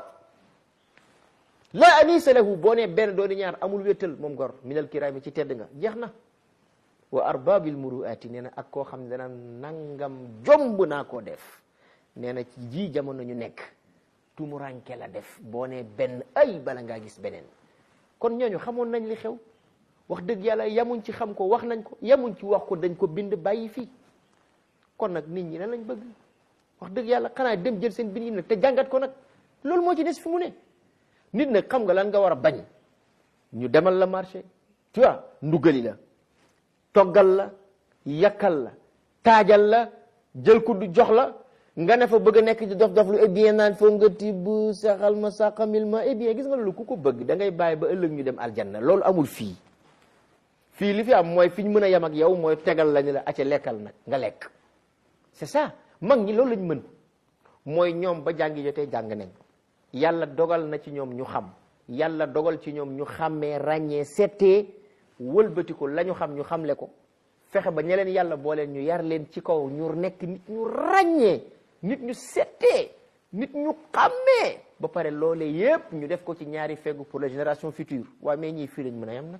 laa anisa lahu boo nee benn dooni ñaar amul wéttal moom gor min alkirami ci tedd nga jeex na wa arbabi almuruati nee na ak koo xam ne dana nangam jomb naa koo def nee na ci ji jamono ñu nekk tumuranke la def boo nee benn ay bala ngaa gis beneen kon ñooñu xamoon nañ li xew wax dëgg yàlla yamuñ ci xam ko wax nañ ko yamuñ ci wax ko dañ ko bind bàyyi fii kon nag nit ñi lan lañ bëgg wax dëgg yàlla xanaa dem jël seen bind yi nag te jàngat ko nag loolu moo ci des fi mu ne nit nag xam nga lan nga war a bañ ñu demal la marché tu vois ndugali la toggal la yakkal la taajal la jël ko du jox la nga ne fa bëgg a nekk di dof dof lu eh bien naan foo nga tibb saxal ma saqamil ma eh bien gis nga loolu ku ko bëgg da ngay bàyyi ba ëllëg ñu dem aljanna loolu amul fii fii li fi am mooy fi ñu mën a yem ak yow mooy tegal la ni la acca lekkal nag nga lekk c'est ça mag ñi loolu lañ mën mooy ñoom ba jàngi jotee jàng nañ yàlla dogal na ci ñoom ñu xam yàlla dogal ci ñoom ñu xàmmee ràññee settee wëlbati ko la ñu xam ñu xamle ko fexe ba ña leen yàlla boo leen ñu yar leen ci kaw ñu nekk nit ñu ràññee nit ñu settee nit ñu xàmmee ba pare loolee yépp ñu def ko ci ñaari feggu pour la génération future waaye mais ñii fii lañ mën a yem nag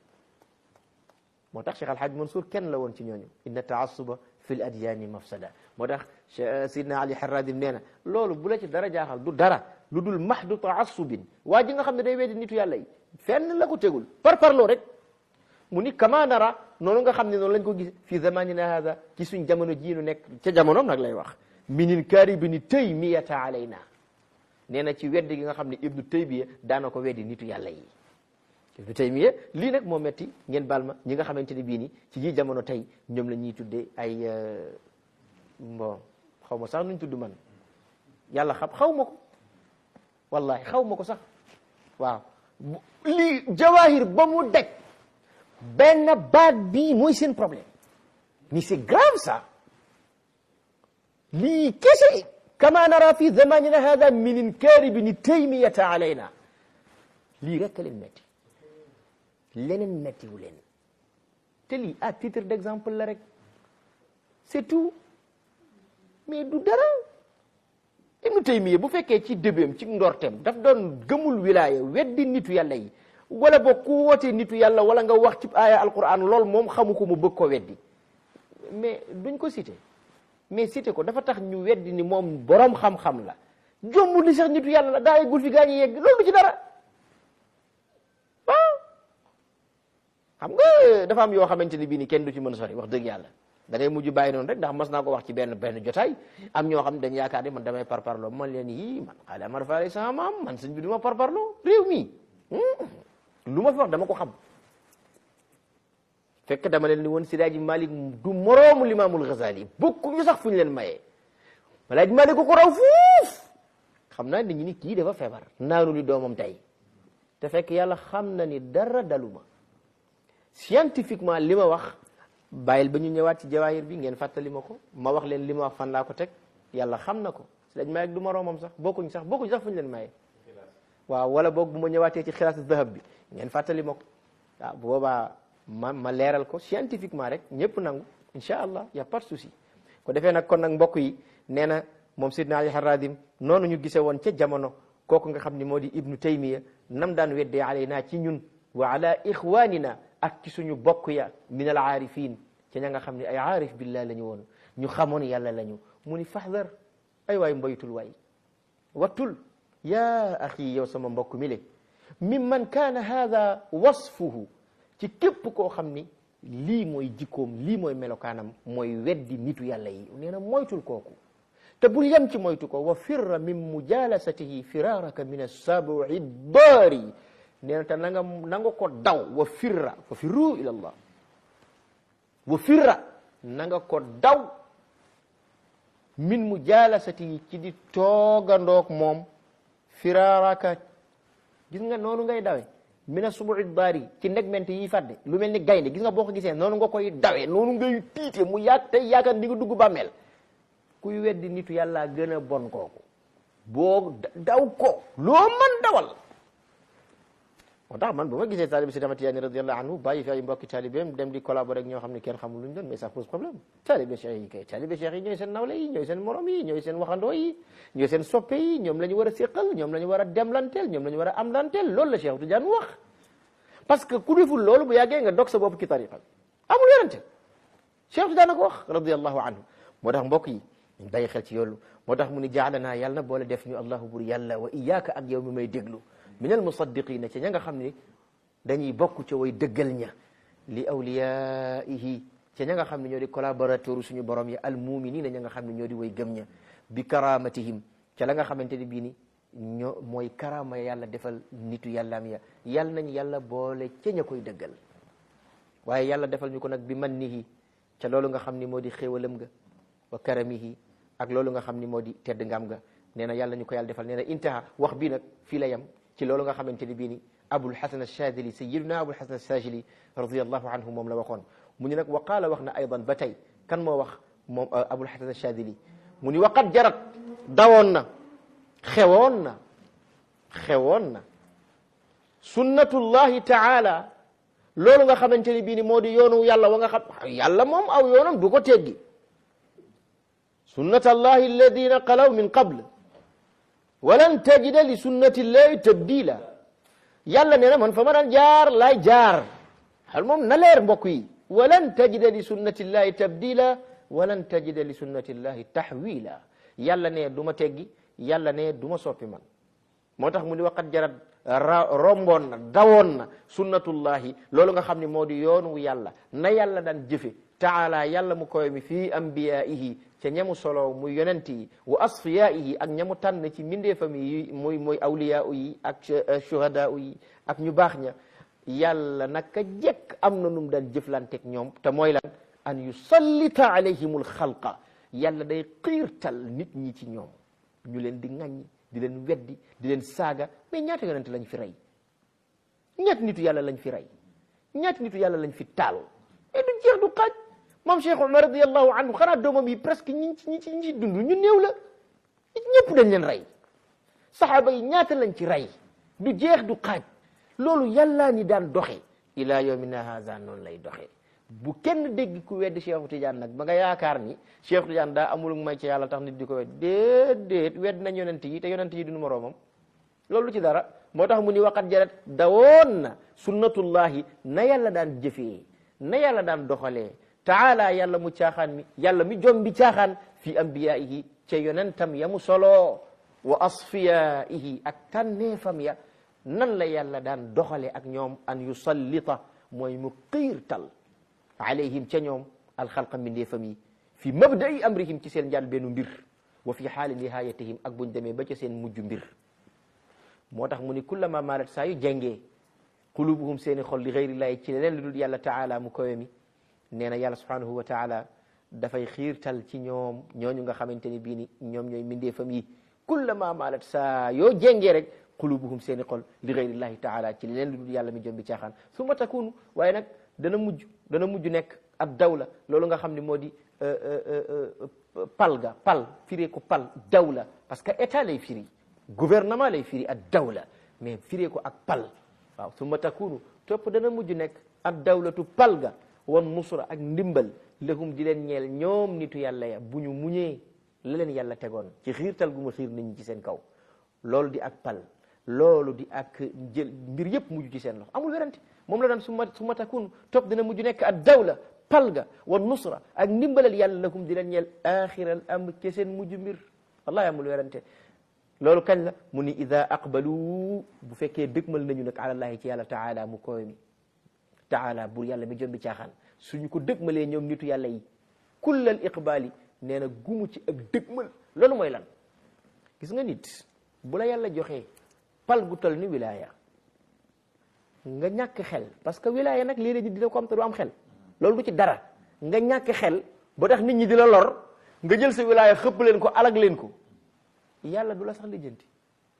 moo tax Cheikh Alhaj Mansour kenn la woon ci ñooñu inna taassuba fi l adyaani mafsada moo tax Sidna Ali Harradim nee na loolu bu la ci dara jaaxal du dara lu dul mahdu taassubin waa ji nga xam ne day weddi nitu yàlla yi fenn la ko tegul par parloo rek mu ni kama nara noonu nga xam ne noonu lañ ko gis fi zamanina hada ci suñ jamono jii nu nekk ca jamonoom nag lay wax minin karibini taymiyata alayna nee na ci weddi gi nga xam ne ibnu taymiya daana ko weddi nitu yàlla yi ibnu taymiya lii nag moo metti ngeen baal ma ñi nga xamante ne bii ni ci ji jamono tey ñoom la ñuy tuddee ay bon xaw ma sax nuñ tudd man yàlla xam xaw ma ko wallahi xaw ma ko sax waaw lii jawahir ba mu deg benn baat bii mooy seen problème ni c'est grave ça lii kese kama nara fi zamanina hada min inkaari bini taymiyata alayna lii rekk leen metti leneen mettiwu leen te lii à titre d'exemple la rek c'est tout mais du dara Ibnu Taymiya bu fekkee ci débéem ci ndorteem daf doon gëmul wilaaya weddi nitu yàlla yi wala boog ku wootee nitu yàlla wala nga wax ci aaya alquran lool moom xamu ko mu bëgg ko weddi mais duñ ko cité mais cité ko dafa tax ñu weddi ni moom borom xam-xam la jombul ni sax nitu yàlla la daa yeggul fi gaa ñi yegg loolu du ci dara waaw xam nga dafa am yoo xamante ni bii ni kenn du ci mën a sori wax dëgg yàlla da ngay mujj bàyyi noonu rek ndax mas naa ko wax ci benn benn jotaay am ñoo xam ne dañ yaakaar ne man damay parparloo man leen yii man xaali amar faale sama maam man sëñ bi du ma parparloo réew mi lu ma fi wax dama ko xam fekk dama leen ni woon Sidaaji Malik du moroomu limaamul Ghazali bokkuñu sax fu ñu leen mayee Alaaji Malik ko ko raw fuuf xam naa nit ñi ni kii dafa feebar naanu li doomam tey te fekk yàlla xam na ni dara daluma scientifiquement li ma wax bàyyil ba ñu ñëwaat ci jawaahir bi ngeen fàttali ma ko ma wax leen li ma wax fan laa ko teg yàlla xam na ko Sidaaji Malik du moroomam sax bokkuñ sax bokkuñ sax fu ñu leen mayee waaw wala boog bu ma ñëwaatee ci xilaas dahab bi ngeen fàttali ma ko waaw bu boobaa ma ma leeral ko scientifiquement rek ñëpp nangu incha allah y' a pas de souci ko defee nag kon nag mbokk yi nee na moom Sidna Ali Haradim noonu ñu gisee woon ca jamono kooku nga xam ni moo di ibnu taymiya nam daan weddee alayna ci ñun wa ala ixwanina ak ci suñu bokk ya min al aarifin ci ña nga xam ne ay aarif billah la ñu woon ñu xamoon yàlla la ñu mu ni fahdar ay waay mbaytul waay wattul ya axi yow sama mbokk mi le mimman kaana hada wasfuhu ci képp koo xam ni lii mooy jikkoom lii mooy melokaanam mooy weddi nitu yàlla yi nee na moytul kooku te bul yem ci moytu ko wa firra min mujalasatihi firaraka min assabu'i daari nee na te na nga na nga ko daw wa firra wa firru ila allah wa firra na nga ko daw min mujalasatihi ci di toogandoog moom firaraka gis nga noonu ngay dawe mina subu'i daari ci ndegmente yi fadde lu mel ni gaynde gis nga boo ko gisee noonu nga koy dawe noonu ngay tiite mu yaag tey yaakaar di nga dugg bàmmeel kuy weddi nitu yàlla gën a bon kooku boo daw ko loo mën dawal moo tax man bu ma gisee taalibe Seydi Ahmad Tijaani radiyallahu anhu bàyyi fi ay mbokki taalibeem dem di collaborer ak ñoo xam ne kenn xamul lu ñu doon mais ça pose problème taalibe cheikh yi kay taalibe cheikh yi ñooy seen nawle yi ñooy seen morom yi ñooy seen waxandoo yi ñooy seen soppe yi ñoom la ñu war a séqal ñoom la ñu war a demlanteel ñoom la ñu war a amlanteel loolu la Cheikh Tidiane wax parce que ku deful loolu bu yàggee nga dog sa bopp ci tariqa bi amul yorante Cheikh Tidiane ko wax radiyallahu anhu moo tax mbokk yi ñu bàyyi xel ci yoolu moo tax mu ni jaalanaa yàlla na boole def ñu allahu bur yàlla wa iyaaka ak yow mi may déglu min al musaddiqina ca ña nga xam ne dañuy bokk ca way dëggal ña li awliyaihi ca ña nga xam ne ñoo di collaborateur suñu borom yi al muminina ña nga xam ne ñoo di way gëm ña bi karamatihim ca la nga xamante ne bii ni ñoo mooy karama yàlla defal nitu yàllaam ya yàlla nañ yàlla boole ca ña koy dëggal waaye yàlla defal ñu ko nag bi mannihi ca loolu nga xam ni moo di xéewalam ga wa karamihi ak loolu nga xam ni moo di tedd ngam ga nee na yàlla ñu ko yàlla defal nee na intaha wax bii nag fii la yem ci loolu nga xamante ni bii ni abul hasan alchadili sayiduna abul hasan alchadili radiallahu anhu moom la waxoon mu ni nag wa qaala wax na aydan ba tey kan moo wax moom abul hasan alchadili mu ni waqat jarat dawoon na xewoon na xewoon na sunnatullahi taala loolu nga xamante ni bii ni moo di yoonu yàlla wa nga xam yàlla moom aw yoonam du ko teggi sunnat allahi alladina qalaw min qable walan tajida li sunnati llahi tabdila yàlla nee na man fa ma daan jaar laay jaar xal moom na leer mbokk yi walan tajida li sunnati llahi tabdila walan tajida li sunnati llahi tahwila yàlla ne du ma teggi yàlla ne du ma soppi man moo tax mu ni waqat jarat romboon na dawoon na sunnatullahi loolu nga xam ne moo di yoonu yàlla na yàlla daan jëfe taala yàlla mu koy mi fii ambiyaihi ca ñamu solo muy yonent yi wa asfiyaihi ak ñamu tànn ci mbindeefam yi muy muy awliya yi ak shuhada yi ak ñu baax ña yàlla naka jekk am na num daan jëflanteeg ñoom te mooy lan an yusallita alayhimul xalqa yàlla day xiirtal nit ñi ci ñoom ñu leen di ŋaññi di leen weddi di leen saaga mais ñaata yonent lañ fi rey ñaata nitu yàlla lañ fi rey ñaata nitu yàlla lañ fi taal mais du jeex du xaaj moom Cheikh Omar radiallahu anhu xanaa doomam yi presque ñi ci ñi ci ñi ci dund ñu néew la ñëpp dañ leen rey saxaaba yi ñaata lañ ci rey du jeex du xaaj loolu yàllaa ni daan doxe ila yawmina haza noonu lay doxe bu kenn dégg ku weddi Cheikh Tidiane nag ba nga yaakaar ni Cheikh Tidiane daa amul may ci yàlla tax nit di ko wedd déedéet wedd nañ yonent yi te yonent yi duñu moroomam loolu ci dara moo tax mu ni waqat jarat dawoon na sunnatullahi na yàlla daan jëfee na yàlla daan doxalee taala yàlla mu caaxaan mi yàlla mi jom bi caaxaan fi ambiyaihi ca yonentam ya mu solo wa asfiyaihi ak tànneefam ya nan la yàlla daan doxale ak ñoom an yusallita mooy mu xiirtal alayhim ca ñoom alxalqa mbindeefam yi fi mabda'i amrihim ci seen njàl bennu mbir wa fi xaali nihayatihim ak buñ demee ba ca seen mujj mbir moo tax mu ni kullama maalat saa yu jengee qulubuhum seeni xol li gayrillahi ci leneen lu dul yàlla taala mu kowe mi nee na yàlla subhanahu wa taala dafay xiirtal ci ñoom ñooñu nga xamante ni bii ni ñoom ñooy mbindeefam yi kullama maalat saa yoo jengee rek qulubuhum seeni xol li gayrillahi taala ci leneen lu dul yàlla mi jom bi caaxaan summa takunu waaye nag dana mujj dana mujj nekk ab dawla loolu nga xam ne moo di pal ga pal firee ko pal dawla parce que état lay firi gouvernement lay firi ak dawla mais firee ko ak pal waaw summa takunu topp dana mujj nekk ak dawlatu pal ga wan nusra ak ndimbal lahum di leen ñeel ñoom nitu yàlla ya bu ñu muñee la leen yàlla tegoon ci xiirtal gu ma xiir nit ñi ci seen kaw loolu di ak pal loolu di ak jël mbir yëpp mujj ci seen loxo amul werante moom la daan summa summa takunu topp dana mujj nekk ak dawla pal ga wan nusra ak ndimbalal yàlla lahum di leen ñeel axiral amr ci seen mujj mbir wallahi amul werante loolu kañ la mu ni ida aqbalu bu fekkee dëgmal nañu nag alallahi ci yàlla taala mu koy mi taala bur yàlla mi jombi caaxaan suñu ko dëgmalee ñoom nitu yàlla yi kullal iqbaali nee na gumu ci ak dëgmal loolu mooy lan gis nga nit bu la yàlla joxee pal gu tol ni wilaya nga ñàkk xel parce que wilaya nag léeg-léeg nit dina ko am te du am xel loolu du ci dara nga ñàkk xel ba tax nit ñi di la lor nga jël sa wilaya xëpp leen ko alag leen ko yàlla du la sax lijjanti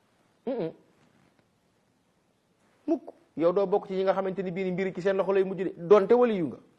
mukk yow doo bokk ci ñi nga xamante ni bii mbiri ci seen loxo lay mujj de donte wali yu nga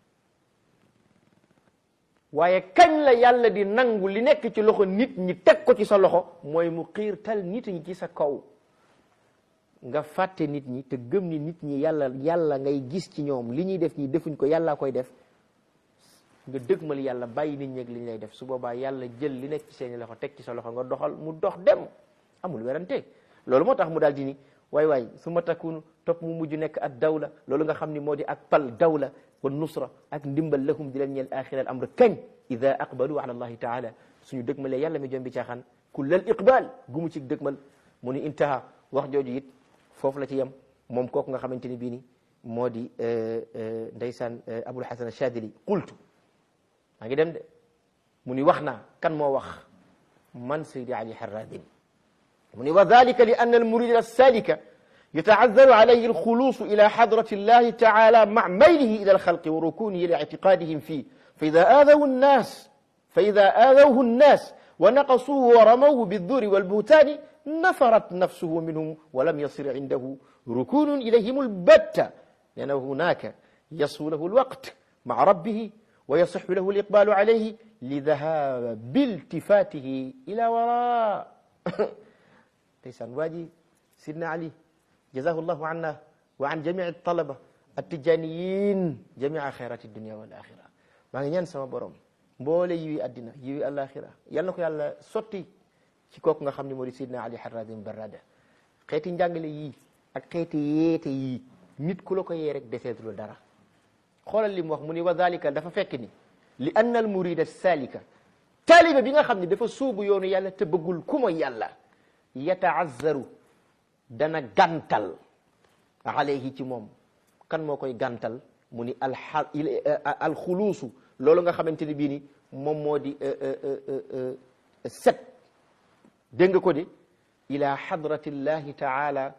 waaye kañ la yàlla di nangu li nekk ci loxo nit ñi teg ko ci sa loxo mooy mu xiirtal nit ñi ci sa kaw nga fàtte nit ñi te gëm ni nit ñi yàlla yàlla ngay gis ci ñoom li ñuy def ñi defuñ ko yàllaa koy def nga dëgmal yàlla bàyyi nit ñi ak li ñu lay def su boobaa yàlla jël li nekk ci seeni loxo teg ci sa loxo nga doxal mu dox dem amul werante loolu moo tax mu daal di ni waay waay su ma takunu topp mu mujj nekk ak dawla loolu nga xam ni moo di ak pal dawla wa nusra ak ndimbal lahum di leen ñeel axira al amr kañ ida aqbalu ala allahi taala suñu dëgmalee yàlla mi jombi caaxaan kullal iqbal gu mu ci dëgmal mu ni intaha wax jooju it foofu la ci yem moom kooku nga xamante ni bii ni moo di ndeysaan abul hasan achadili qultu maa ngi dem de mu ni wax naa kan moo wax man saydi ali harradin mu ni wa dalika li anna almurid alsalika يتعذر عليه الخلوص إلى حضرة الله تعالى مع ميله إلى الخلق وركونه لاعتقادهم فيه فإذا آذوا الناس فإذا آذوه الناس ونقصوه ورموه بالذور والبهتان نفرت نفسه منهم ولم يصر عنده ركون إليهم البتة لأنه هناك يصفو له الوقت مع ربه ويصح له الإقبال عليه لذهاب بالتفاته إلى وراء ليسان واجي سيدنا علي جزاه الله عنا وعن جميع الطلبة التجانيين جميع خيرات الدنيا والآخرة ما نgi ñaan sama borom mboole yiwi addina yiwi alaxira yal na ko yàlla sotti ci kooku nga xam ne moo di Seydina Ali Harradim Barrada xeeti njàngale yii ak xeeti yeete yii nit ku la ko yee rek deseetulu dara xoolal li mu wax mu ni wa dalika dafa fekk ni li anna al murida salika taalibe bi nga xam ne dafa suubu yoonu yàlla te bëggul ku mooy yàlla yataazzaru dana gantal alayhi ci moom kan moo koy gantal mu ni al alxuluusu loolu nga xamante ni bii ni moom moo di set dégg nga ko de ila hadratillahi taala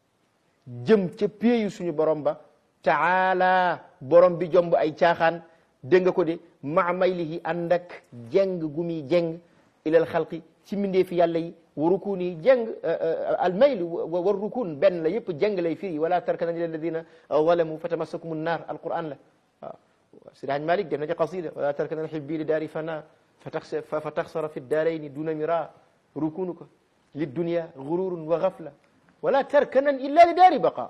jëm ca péeyu suñu borom ba taala borom bi jomb ay caaxaan dégg nga ko de maa maylihi ànd ak jeng gu muy jeng ilal xalqi ci mbindeefi yàlla yi wa rukun yi jeng al mayl wa rukun benn la yëpp jeng lay firi wala tarkanan ila alladina zalamu fatamassakum nnaar alquran la waaw Sidi Haj Malik def na ci qasida wala tarkanan xibbi li daari fana fa taxsara fi daarayni duna mira rukunuka liddunia gururun wa gafla wala tarkanan illa li daari baqa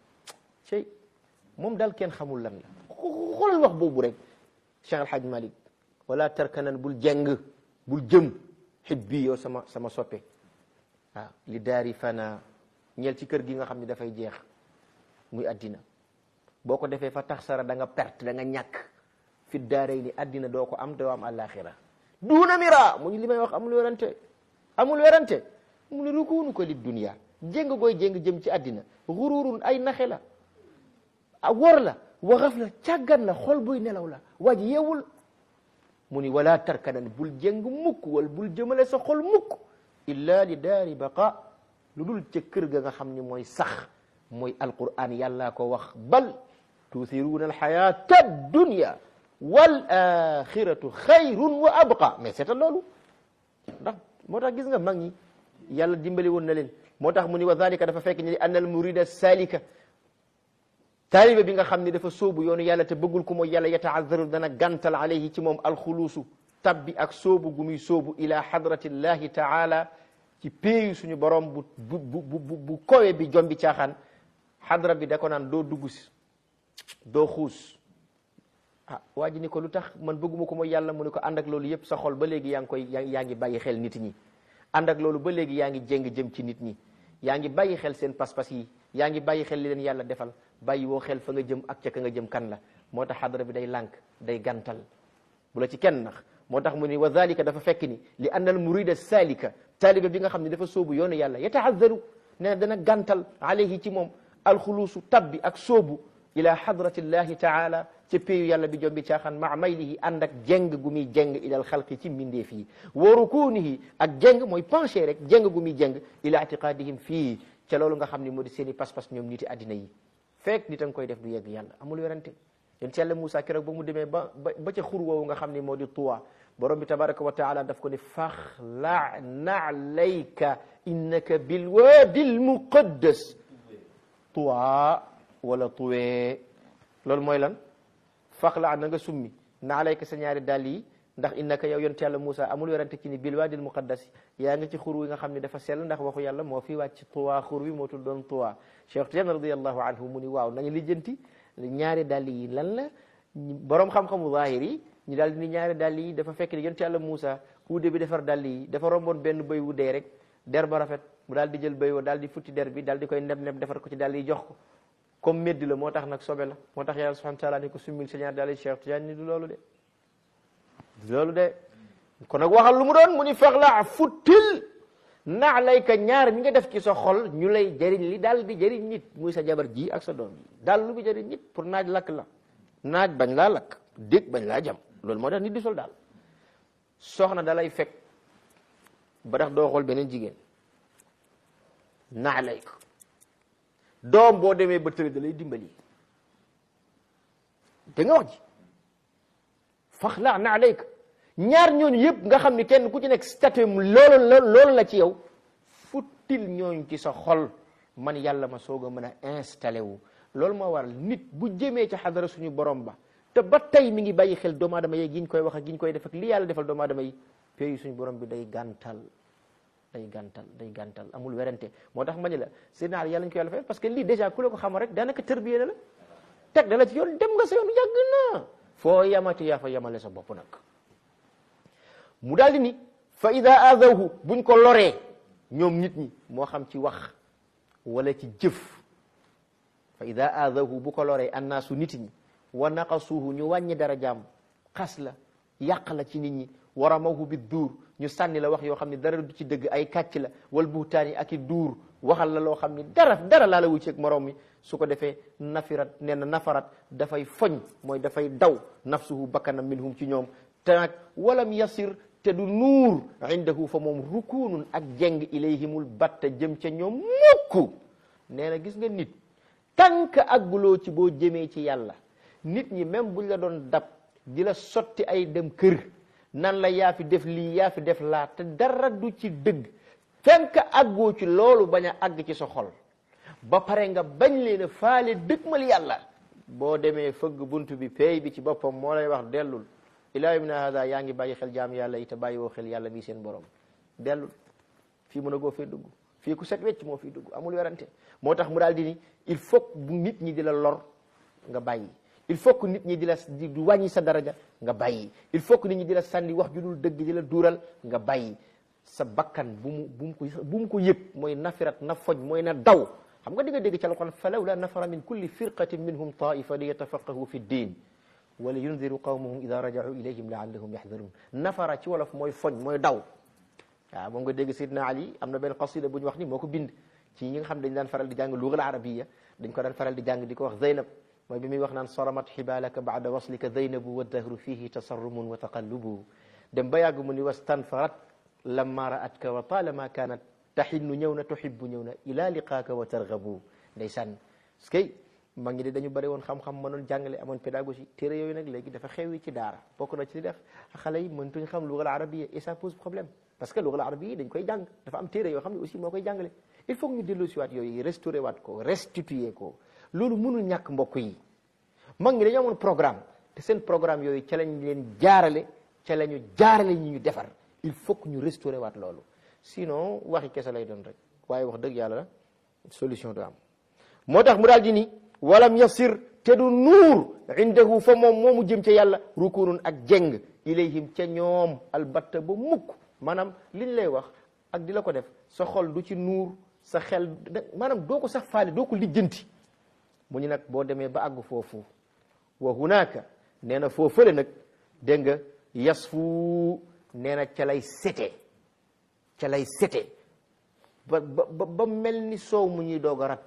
cey moom daal kenn xamul lan la xoolal wax boobu rek Cheikh Alhaj Malik wala tarkanan bul jeng bul jëm xibbi yow sama sama soppe waaw li daari fana ñeel ci kër gi nga xam ne dafay jeex muy addina boo ko defee fa tax sara da nga perte da nga ñàkk fi daaray ni addina doo ko am doo am àllaaxira duuna mira mu ñu li may wax amul werante amul werante mu ne rukuunu ko li dunia jéng gooy jéng jëm ci addina xururun ay naxe la a wor la waxaf la càggan la xol buy nelaw la waaj yeewul mu ni wala tarkanan bul jéng mukk wal bul jëmale sa xol mukk illa li daari baqa lu dul ca kër ga nga xam ni mooy sax mooy alquran yàllaa ko wax bal tuuthiruuna alxayata dunya wal axiratu xayrun wa abqa mais seetal loolu ndax moo tax gis nga mag ñi yàlla dimbali woon na leen moo tax mu ni wa dalika dafa fekk ni anna al murida salika taalibe bi nga xam ne dafa sóobu yoonu yàlla te bëggul ko mooy yàlla yataazzaru dana gantal alayhi ci moom alxuluusu tabbi ak sóobu gu muy sóobu ila hadratillahi taala ci péeyu suñu borom bu bu bu bu bu kowe bi jombi caaxaan xadra bi da ko naan doo dugg si doo xuus ah waa ji ni ko lu tax man bëgguma ko mooy yàlla mu ne ko ànd ak loolu yëpp sa xol ba léegi yaa ngi koy yaa ngi bàyyi xel nit ñi ànd ak loolu ba léegi yaa ngi jéng jëm ci nit ñi yaa ngi bàyyi xel seen pas-pas yi yaa ngi bàyyi xel li leen yàlla defal bàyyi woo xel fa nga jëm ak ca ka nga jëm kan la moo tax xadra bi day lànk day gantal bu la ci kenn nax moo tax mu ni wa dalika dafa fekk ni li anna al murida salika taaliba bi nga xam ne dafa sóobu yoonu yàlla yataazzaru ne dana gantal alayhi ci moom alxuluusu tabbi ak sóobu ila hadratillahi taala ca péeyu yàlla bi jombi caaxaan maa maylihi ànd ak jeng gu muy jeng ilal xalqi ci mbindeef yi wa rukunihi ak jeng mooy penché rek jeng gu muy jeng ila itiqadihim fii ca loolu nga xam ne moo di seen i pas-pas ñoom niti addina yi fekk nit a nga koy def du yegg yàlla amul werante yéen ci yàlla Moussa keroog ba mu demee ba ba ca xur woowu nga xam ne moo di tuwa borom bi tabaraka wa taala daf ko ne faxla nalayka innaka bilwaadi almuqaddas tuwa wala tuwee loolu mooy lan faxla na nga summi naalayka sa ñaari dàll yi ndax innaka yow yonte yàlla Moussa amul werante ci ni bil waadil muqaddas yaa ngi ci xur wi nga xam ne dafa sell ndax waxu yàlla moo fi wàcc tuwa xur wi moo tudd doon tuwa Cheikh Tidiane radiallahu anhu mu ni waaw nañu lijjanti ñaari dàll yi lan la borom xam-xamu zahir yi ñu daal di ni ñaari dàll yi dafa fekk ni yonte yàlla Moussa uude bi defar dàll yi dafa romboon benn bëy wu dee rek der ba rafet mu daal di jël bëy wa daal di futti der bi daal di koy neb neb defar ko ci dàll yi jox ko comme médd la moo tax nag sobe la moo tax yàlla subhanahu wa taala ni ko summil sa ñaari dàll yi Cheikh Tidiane ni du loolu de du loolu de kon nag waxal lu mu doon mu ni fex la futtil naa lay ka ñaar ñi nga def ci sa xol ñu lay jëriñ li daal di jëriñ nit muy sa jabar ji ak sa doom ji daal lu bi jëriñ nit pour naaj lakk la naaj bañ laa lakk dégg bañ laa jam loolu moo tax nit di sol daal soxna da lay fekk ba tax doo xool beneen jigéen naa lay ko doom boo demee ba tëri da lay dimbali da nga wax ji fax la naa lay ko ñaar ñooñu yëpp nga xam ni kenn ku ci nekk statut loolu la loolu la ci yow futtil ñooñu ci sa xol man yàlla ma soog a mën a installé wu loolu moo waral nit bu jëmee ci xadara suñu borom ba te ba tey mi ngi bàyyi xel doomu aadama yi gi ñu koy wax ak gi ñu koy def ak li yàlla defal doomu aadama yi pays suñu borom bi day gàntal day gàntal day gàntal amul werante moo tax ma ne la seen yàlla ñu ko yàlla fay parce que lii déjà ku la ko xamal rek daanaka tërbiye na la teg da la ci yoon dem nga sa yoon yàgg na foo yamati yaa fa yamale sa bopp nag mu daal di ni fa ida aadawhu buñ ko loree ñoom nit ñi moo xam ci wax wala ci jëf fa ida aadawhu bu ko loree annaasu nit ñi wa naqasuuhu ñu wàññi dara jaam xas la yàq la ci nit ñi waramahu bi duur ñu sànni la wax yoo xam ne dara du ci dëgg ay kàcc la wal buhtaan yi ak i duur waxal la loo xam ni dara dara laa la wu ci ak morom mi su ko defee nafirat nee na nafarat dafay foñ mooy dafay daw nafsuhu bakkanam minhum ci ñoom te nag walam yasir te du nuur indahu fa moom rukunun ak jeng ilayhimul batta jëm ca ñoom mukk nee na gis nga nit tànk agguloo ci boo jëmee ci yàlla nit ñi même buñ la doon dab di la sotti ay dem kër nan la yaa fi def lii yaa fi def laa te dara du ci dëgg fenk àggoo ci loolu bañ a àgg ci sa xol ba pare nga bañ leen a faale dëgmal yàlla boo demee fëgg bunt bi pay bi ci boppam moo lay wax dellul ilaa yawmina hada yaa ngi bàyyi xel jaam yàlla yi te bàyyi woo xel yàlla mi seen borom dellul fii mën a goo fee dugg fii ku set wecc moo fii dugg amul werante moo tax mu daal di ni il faut bu nit ñi di la lor nga bàyyi il faut que nit ñi di la di wàññi sa daraja nga bàyyi il faut que nit ñi di la sànni wax ju dul dëgg di la duural nga bàyyi sa bakkan bu mu bu mu ko bu mu ko yëg mooy nafirat na foñ mooy na daw xam nga di nga dégg ci alquran falawla nafara min kulli firqatin minhum taifa li yatafaqahu fi ddin wala yundiru qawmahum ida rajau ilayhim laallahum yaxdarun nafara ci wolof mooy foñ mooy daw waaw moom nga dégg Seydina Ali am na benn qasida bu ñu wax ni moo ko bind ci ñi nga xam dañ daan faral di jàng lugal arabiya dañ ko daan faral di jàng di ko wax Zeynab mooy bi muy wax naan saramat xibalaka bada waslika zeynabu wa dahru fihi tasarrumun wa taqallubu dem ba yàgg mu ni wastanfarat lamma ra'atka wa talama kanat taxinnu ñëw na tuhibbu ñëw na ila liqaaka wa targabu ndeysaan parce que mag ñi de dañu bëri woon xam-xam mënoon jàngale amoon pédagogie téere yooyu nag léegi dafa xewi ci daara bokk na ci li def xale yi mëntuñ xam lugal arabiya et ça pose problème parce que lugal arabiya dañ koy jàng dafa am téere yoo xam ne aussi moo koy jàngale il faut que ñu dellu si waat yooyu restauré waat ko restituer ko loolu mënul ñàkk mbokk yi mag ñi dañoo amoon programme te seen programme yooyu ca lañ leen jaarale ca la ñu jaarale ñi ñu defar il faut que ñu restauré waat loolu sinon waxi kese lay doon rek waaye wax dëgg yàlla solution du am moo tax mu daal di ni walam yasir te du nuur indahu fa moom moomu jëm ca yàlla rukunun ak jeng ilayhim ca ñoom albatta ba mukk maanaam liñ lay wax ak di la ko def sa xol du ci nuur sa xel maanaam doo ko sax faale doo ko lijjanti mu ñu nag boo demee ba àgg foofu wa hunaka nee na foofale nag dégg nga yasfu nee na ca lay sete ca lay sete ba ba ba mel ni soow mu ñuy doog a rat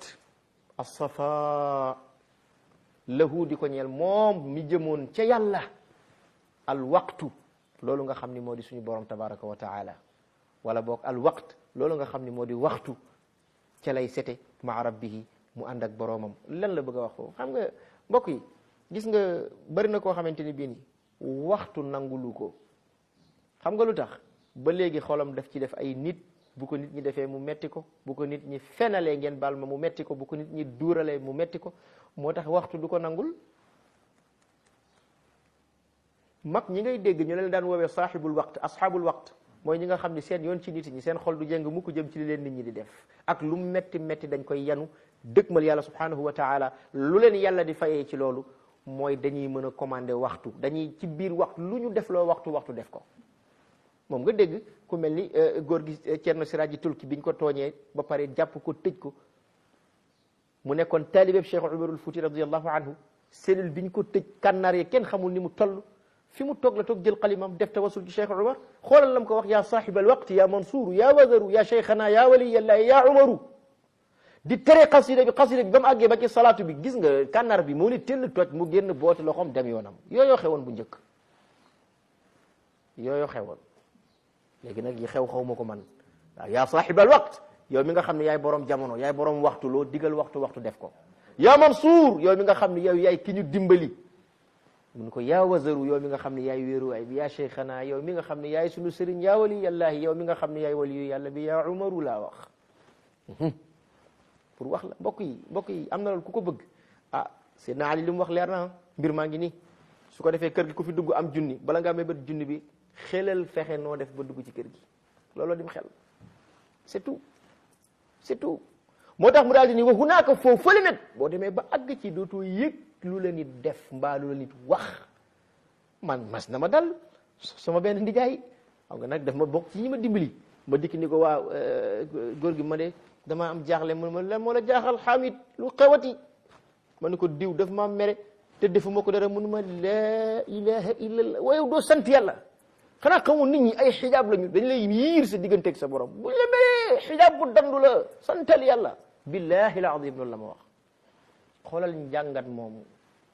asafa lahu di ko ñeel moom mi jëmoon ca yàlla al waqtu loolu nga xam ni moo di suñu borom tabaraka wa taala wala boog al waqt loolu nga xam ni moo di waxtu ca lay sete maa rabbihi mu ànd ak boroomam lan la bëgg a wax foofu xam nga mbokk yi gis nga bari na koo xamante ni bii ni waxtu nangulu ko xam nga lu tax ba léegi xolam daf ci def ay nit bu ko nit ñi defee mu metti ko bu ko nit ñi fenalee ngeen baal ma mu metti ko bu ko nit ñi duuralee mu metti ko moo tax waxtu du ko nangul mag ñi ngay dégg ñu leen daan woowee saaxibul waqt asxaabul waqt mooy ñi nga xam ne seen yoon ci nit ñi seen xol du jëng mukk jëm ci li leen nit ñi di def ak lu metti metti dañ koy yanu dëkkmal yàlla subhanahu wa taala lu leen yàlla di fayee ci loolu mooy dañuy mën a commander waxtu dañuy ci biir waxtu lu ñu def loo waxtu waxtu def ko moom nga dégg ku mel ni góor gi Cerno Siraaji Tulki biñ ko tooñee ba pare jàpp ko tëj ko mu nekkoon taalibeeb Cheikh Umarul Fuuti radiallahu anhu cellule biñ ko tëj kànnaar yi kenn xamul ni mu toll fi mu toog la toog jël xalimam def tawasul ci Cheikh Umar xoolal lam ko wax yaa saaxibal waqti yaa Mansuuru yaa Wadaru yaa Cheikhana yaa waliyallaahi yaa Umaru di tere xasida bi xasida bi ba mu àggee ba ci salaatu bi gis nga kànnaar bi moo ni tell toj mu génn boote loxoom dem yoonam yooyoo xewoon bu njëkk yooyoo xewoon léegi nag yi xew xaw ma ko man waaw yaa saaxibal waqt yow mi nga xam ne yaay borom jamono yaay borom waxtu loo digal waxtu waxtu def ko yaa Mansuur yow mi nga xam ne yow yaay ki ñu dimbali mun ko yaa wazaru yow mi nga xam ne yaay wéeruwaay bi yaa cheikhana yow mi nga xam ne yaay sunu sëriñ yaa wali yàllaahi yow mi nga xam ne yaay waliyu yàlla bi yaa umaru laa wax pour wax la mbokk yi mbokk yi am na loolu ku ko bëgg ah Seydina Ali li mu wax leer na mbir maa ngi nii su ko defee kër gi ku fi dugg am junni bala ngaa may bët junni bi xelal fexe noo def ba dugg ci kër gi looloo dim xel c'est tout c'est tout moo tax mu daal di ni wa hunaaka foofu fële nag boo demee ba àgg ci dootoo yëg lu la nit def mbaa lu la nit wax man mas na ma dal sama benn ndijaay xam nga nag daf ma bokk ci ñi ma dimbali ma dikk ni ko waaw góor gi ma de damaa am jaaxle mu ne ma lan moo la jaaxal xamit lu xewati ma ne ko diw daf ma mere te defuma ko dara mënu ma laa ilaha illallah waaye doo sant yàlla xanaa xamul nit ñi ay xijaab lañu dañ lay yiir sa digganteeg sa borom buñ la meree xijaab bu dandu la santal yàlla billahi al azim loolu la ma wax xoolal njàngat moomu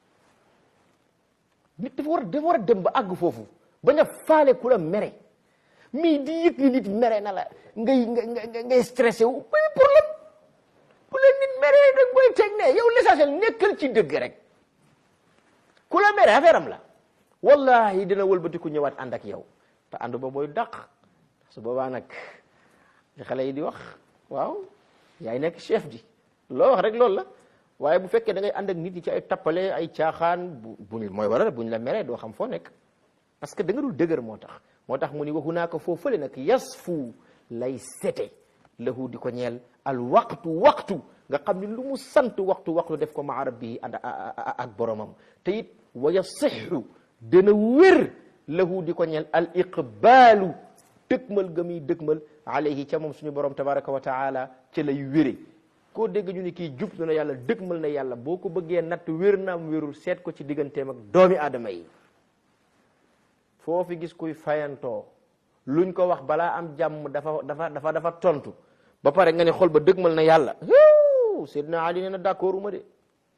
nit dafa war dafa war a dem ba àgg foofu bañ a faale ku la mere mii di yëg ni nit mere na la ngay ngay ngay stressé wu bay problème ku la nit mere dag koy teg ne yow l'essentiel nekkal ci dëgg rek ku la mere affaire am la wallahi dina wëlbati ku ñëwaat ànd ak yow te ànd ba mooy dàq su boobaa nag li xale yi di wax waaw yaay nekk chef di loo wax rek loolu la waaye bu fekkee da ngay ànd ak nit yi ci ay tappale ay caaxaan bu buñ mooy waral buñ la meree doo xam foo nekk parce que da nga dul dëgër moo tax moo tax mu ni waxu naa ko foo fële nag yasfu lay sete lahu di ko ñeel al waqtu waxtu nga xam ni lu mu sant waxtu waxtu def ko maa rabbi ànd ak boromam te it wa yasixu dana wér lahu di ko ñeel al iqbaalu dëgmal ga muy dëgmal alayhi ca moom suñu borom tabaraka wa taala ca lay wére koo dégg ñu ni kii jub na yàlla dëgmal na yàlla boo ko bëggee natt wér naam wérul seet ko ci digganteem ak doomi aadama yi foofi gis kuy fayantoo luñ ko wax balaa am jàmm dafa dafa dafa dafa tontu ba pare nga ne xol ba dëgmal na yàlla Seydina Ali nee na d'accord uma de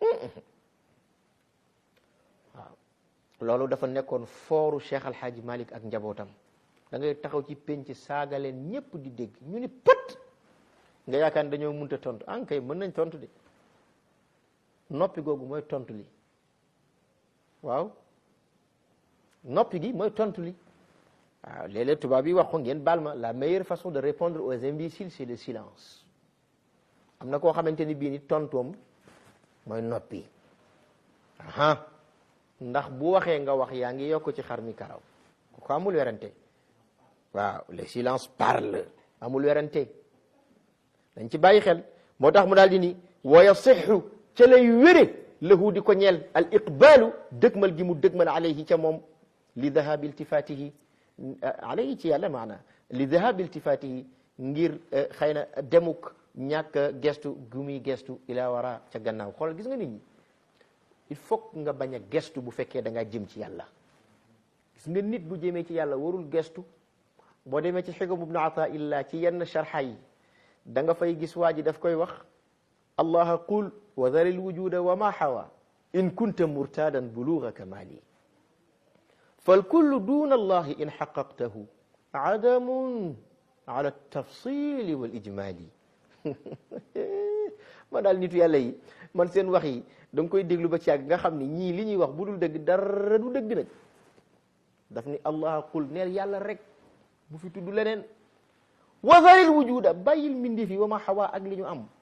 waaw loolu dafa nekkoon fooru Cheikh Alhaaji Malik ak njabootam da ngay taxaw ci penc saaga leen ñépp di dégg ñu ni pët nga yaakaar ne dañoo munta tontu an kay mën nañ tontu de noppi googu mooy tontu li waaw noppi gi mooy tontu li waaw léeg-léeg tubaab yi wax ko ngeen baal ma la meilleure façon de répondre aux imbéciles c'est le silence am na koo xamante ni bii ni tontoom mooy noppi aha ndax bu waxee nga wax yaa ngi yokk ci xar mi karaw ko amul werante waaw le silence parle amul werante dañ ci bàyyi xel moo tax mu daal di ni wa yasixu ca lay wére lahu di ko ñeel al iqbaalu dëgmal gi mu dëgmal alayhi ca moom li dahabi iltifatihi alayhi ci yàlla maana li dahabi iltifatihi ngir xëy na demuk ñàkk gestu gu muy gestu ila wara ca gannaaw xoolal gis nga nit ñi il faut nga bañ a gestu bu fekkee da ngaa jëm ci yàlla gis nga nit bu jëmee ci yàlla warul gestu boo demee ci xigam ibnu ata illa ci yenn sharxa yi da nga fay gis waa ji daf koy wax allaha qul wa dharil wujuda wa ma hawa in kunta murtadan buluga kamali falkullu duna allahi in xaqaqtahu adamun ala tafsili wal ijmali ma daal nitu yàlla yi man seen wax yi da nga koy déglu ba ci yàgg nga xam ni ñii li ñuy wax bu dul dëgg dara du dëgg nag daf ni allaha qul neel yàlla rek bu fi tudd leneen wazaril wujuda bàyyil mbindeef yi wa ma xawaa ak li ñu am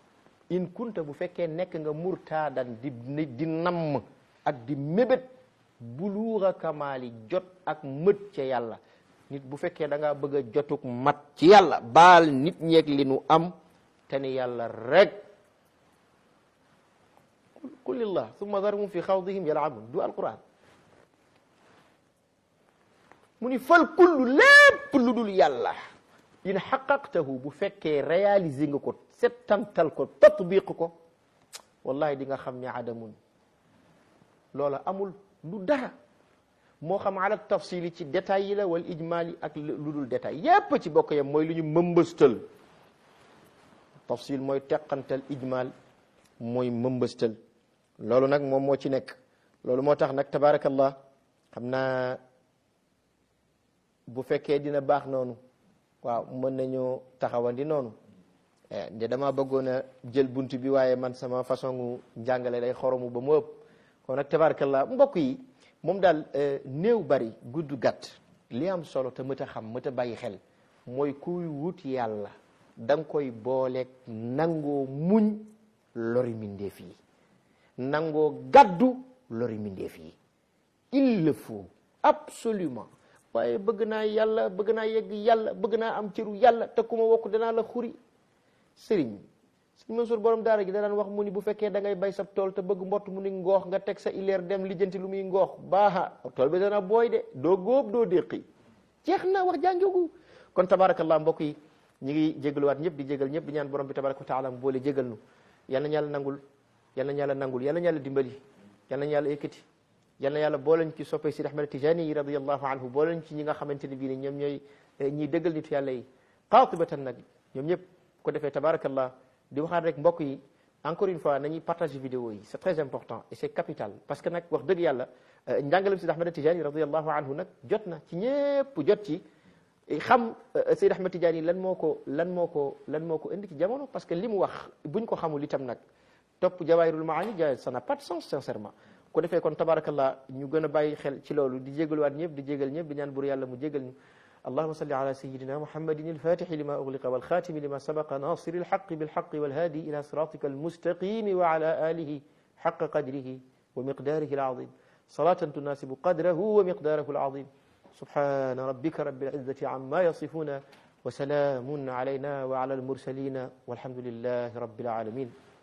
in kunta bu fekkee nekk nga murtaadan di di namm ak di mébét buluuxa kamaali jot ak mët ca yàlla nit bu fekkee da ngaa bëgg a jotuk mat ci yàlla baal nit ñeeg li nu am te ni yàlla rek qul lillah summa darhum fi xawdihim yalabun du alquran mu ni fal kullu lépp lu dul yàlla in xaqaqtahu bu fekkee réaliser nga ko settantal ko tatbiq ko wallahi di nga xam ne adamun loola amul du dara moo xam ala tafsili ci détails yi la wal ijmaali ak lu dul détail yépp ci bokk yam mooy lu ñu mëmbëstal tafsil mooy teqantal ijmaal mooy mëmbëstal loolu nag moom moo ci nekk loolu moo tax nag tabarakallah xam naa bu fekkee dina baax noonu waaw mën nañoo taxawandi noonu nde dama bëggoon a jël bunt bi waaye man sama façon gu njàngale day xoromu ba mu ëpp kon nag tabarakallah mbokk yi moom daal néew bari gudd gàtt li am solo te mët a xam mët a bàyyi xel mooy kuy wut yàlla da nga koy booleeg nangoo muñ lori mindeef yi nangoo gàddu lori mindeef yi il le faut absolument waaye bëgg naa yàlla bëgg naa yegg yàlla bëgg naa am cëru yàlla te ku ma wokk danaa la xuri sëriñ sëñ Mansour borom daara gi da daan wax mu ni bu fekkee da ngay bay sab tool te bëgg mbott mu ni ngoox nga teg sa ileer dem lijjanti lu muy ngoox baaxa tool bi dana booy de doo góob doo déqi jeex na wax jànjogu kon tabarakallah mbokk yi ñi ngi jégaluwaat ñëpp di jégal ñëpp di ñaan borom bi tabaraka wa taala mu boole jégal nu yal na yàlla nangul yal na yàlla nangul yal na yàlla dimbali yal na yàlla yëkkati yal na yàlla boolañ ci soppay Sidi Ahmad Tijani yi radiyallahu anhu boolañ ci ñi nga xamante ne bii ne ñoom ñooy ñiy dëggal nitu yàlla yi qaatibatan nag ñoom ñëpp ko defee tabarakallah di waxaat rek mbokk yi encore une fois nañuy partager vidéo yi c'est très important et c'est capital parce que nag wax dëgg yàlla njàngalem Sidi Ahmad Tijani radiyallahu anhu nag jot na ci ñëpp jot ci xam Sidi Ahmad Tijani lan moo ko lan moo ko lan moo ko indi ci jamono parce que li mu wax buñ ko xamul itam nag topp jawaahirul maani ja ça n'a pas de sens sincèrement ko defee kon tabarakallah ñu gën a bàyyi xel ci loolu di jégaluwaat ñëpp di jégal ñëpp di ñaan bur yàlla mu jégal ñu اللهم صل على سيدنا محمد الفاتح لما أغلق والخاتم لما سبق ناصر الحق بالحق والهادي إلى صراطك المستقيم وعلى آله حق قدره ومقداره العظيم صلاة تناسب قدره ومقداره العظيم سبحان ربك رب العزة عما يصفون وسلام علينا وعلى المرسلين والحمد لله رب العالمين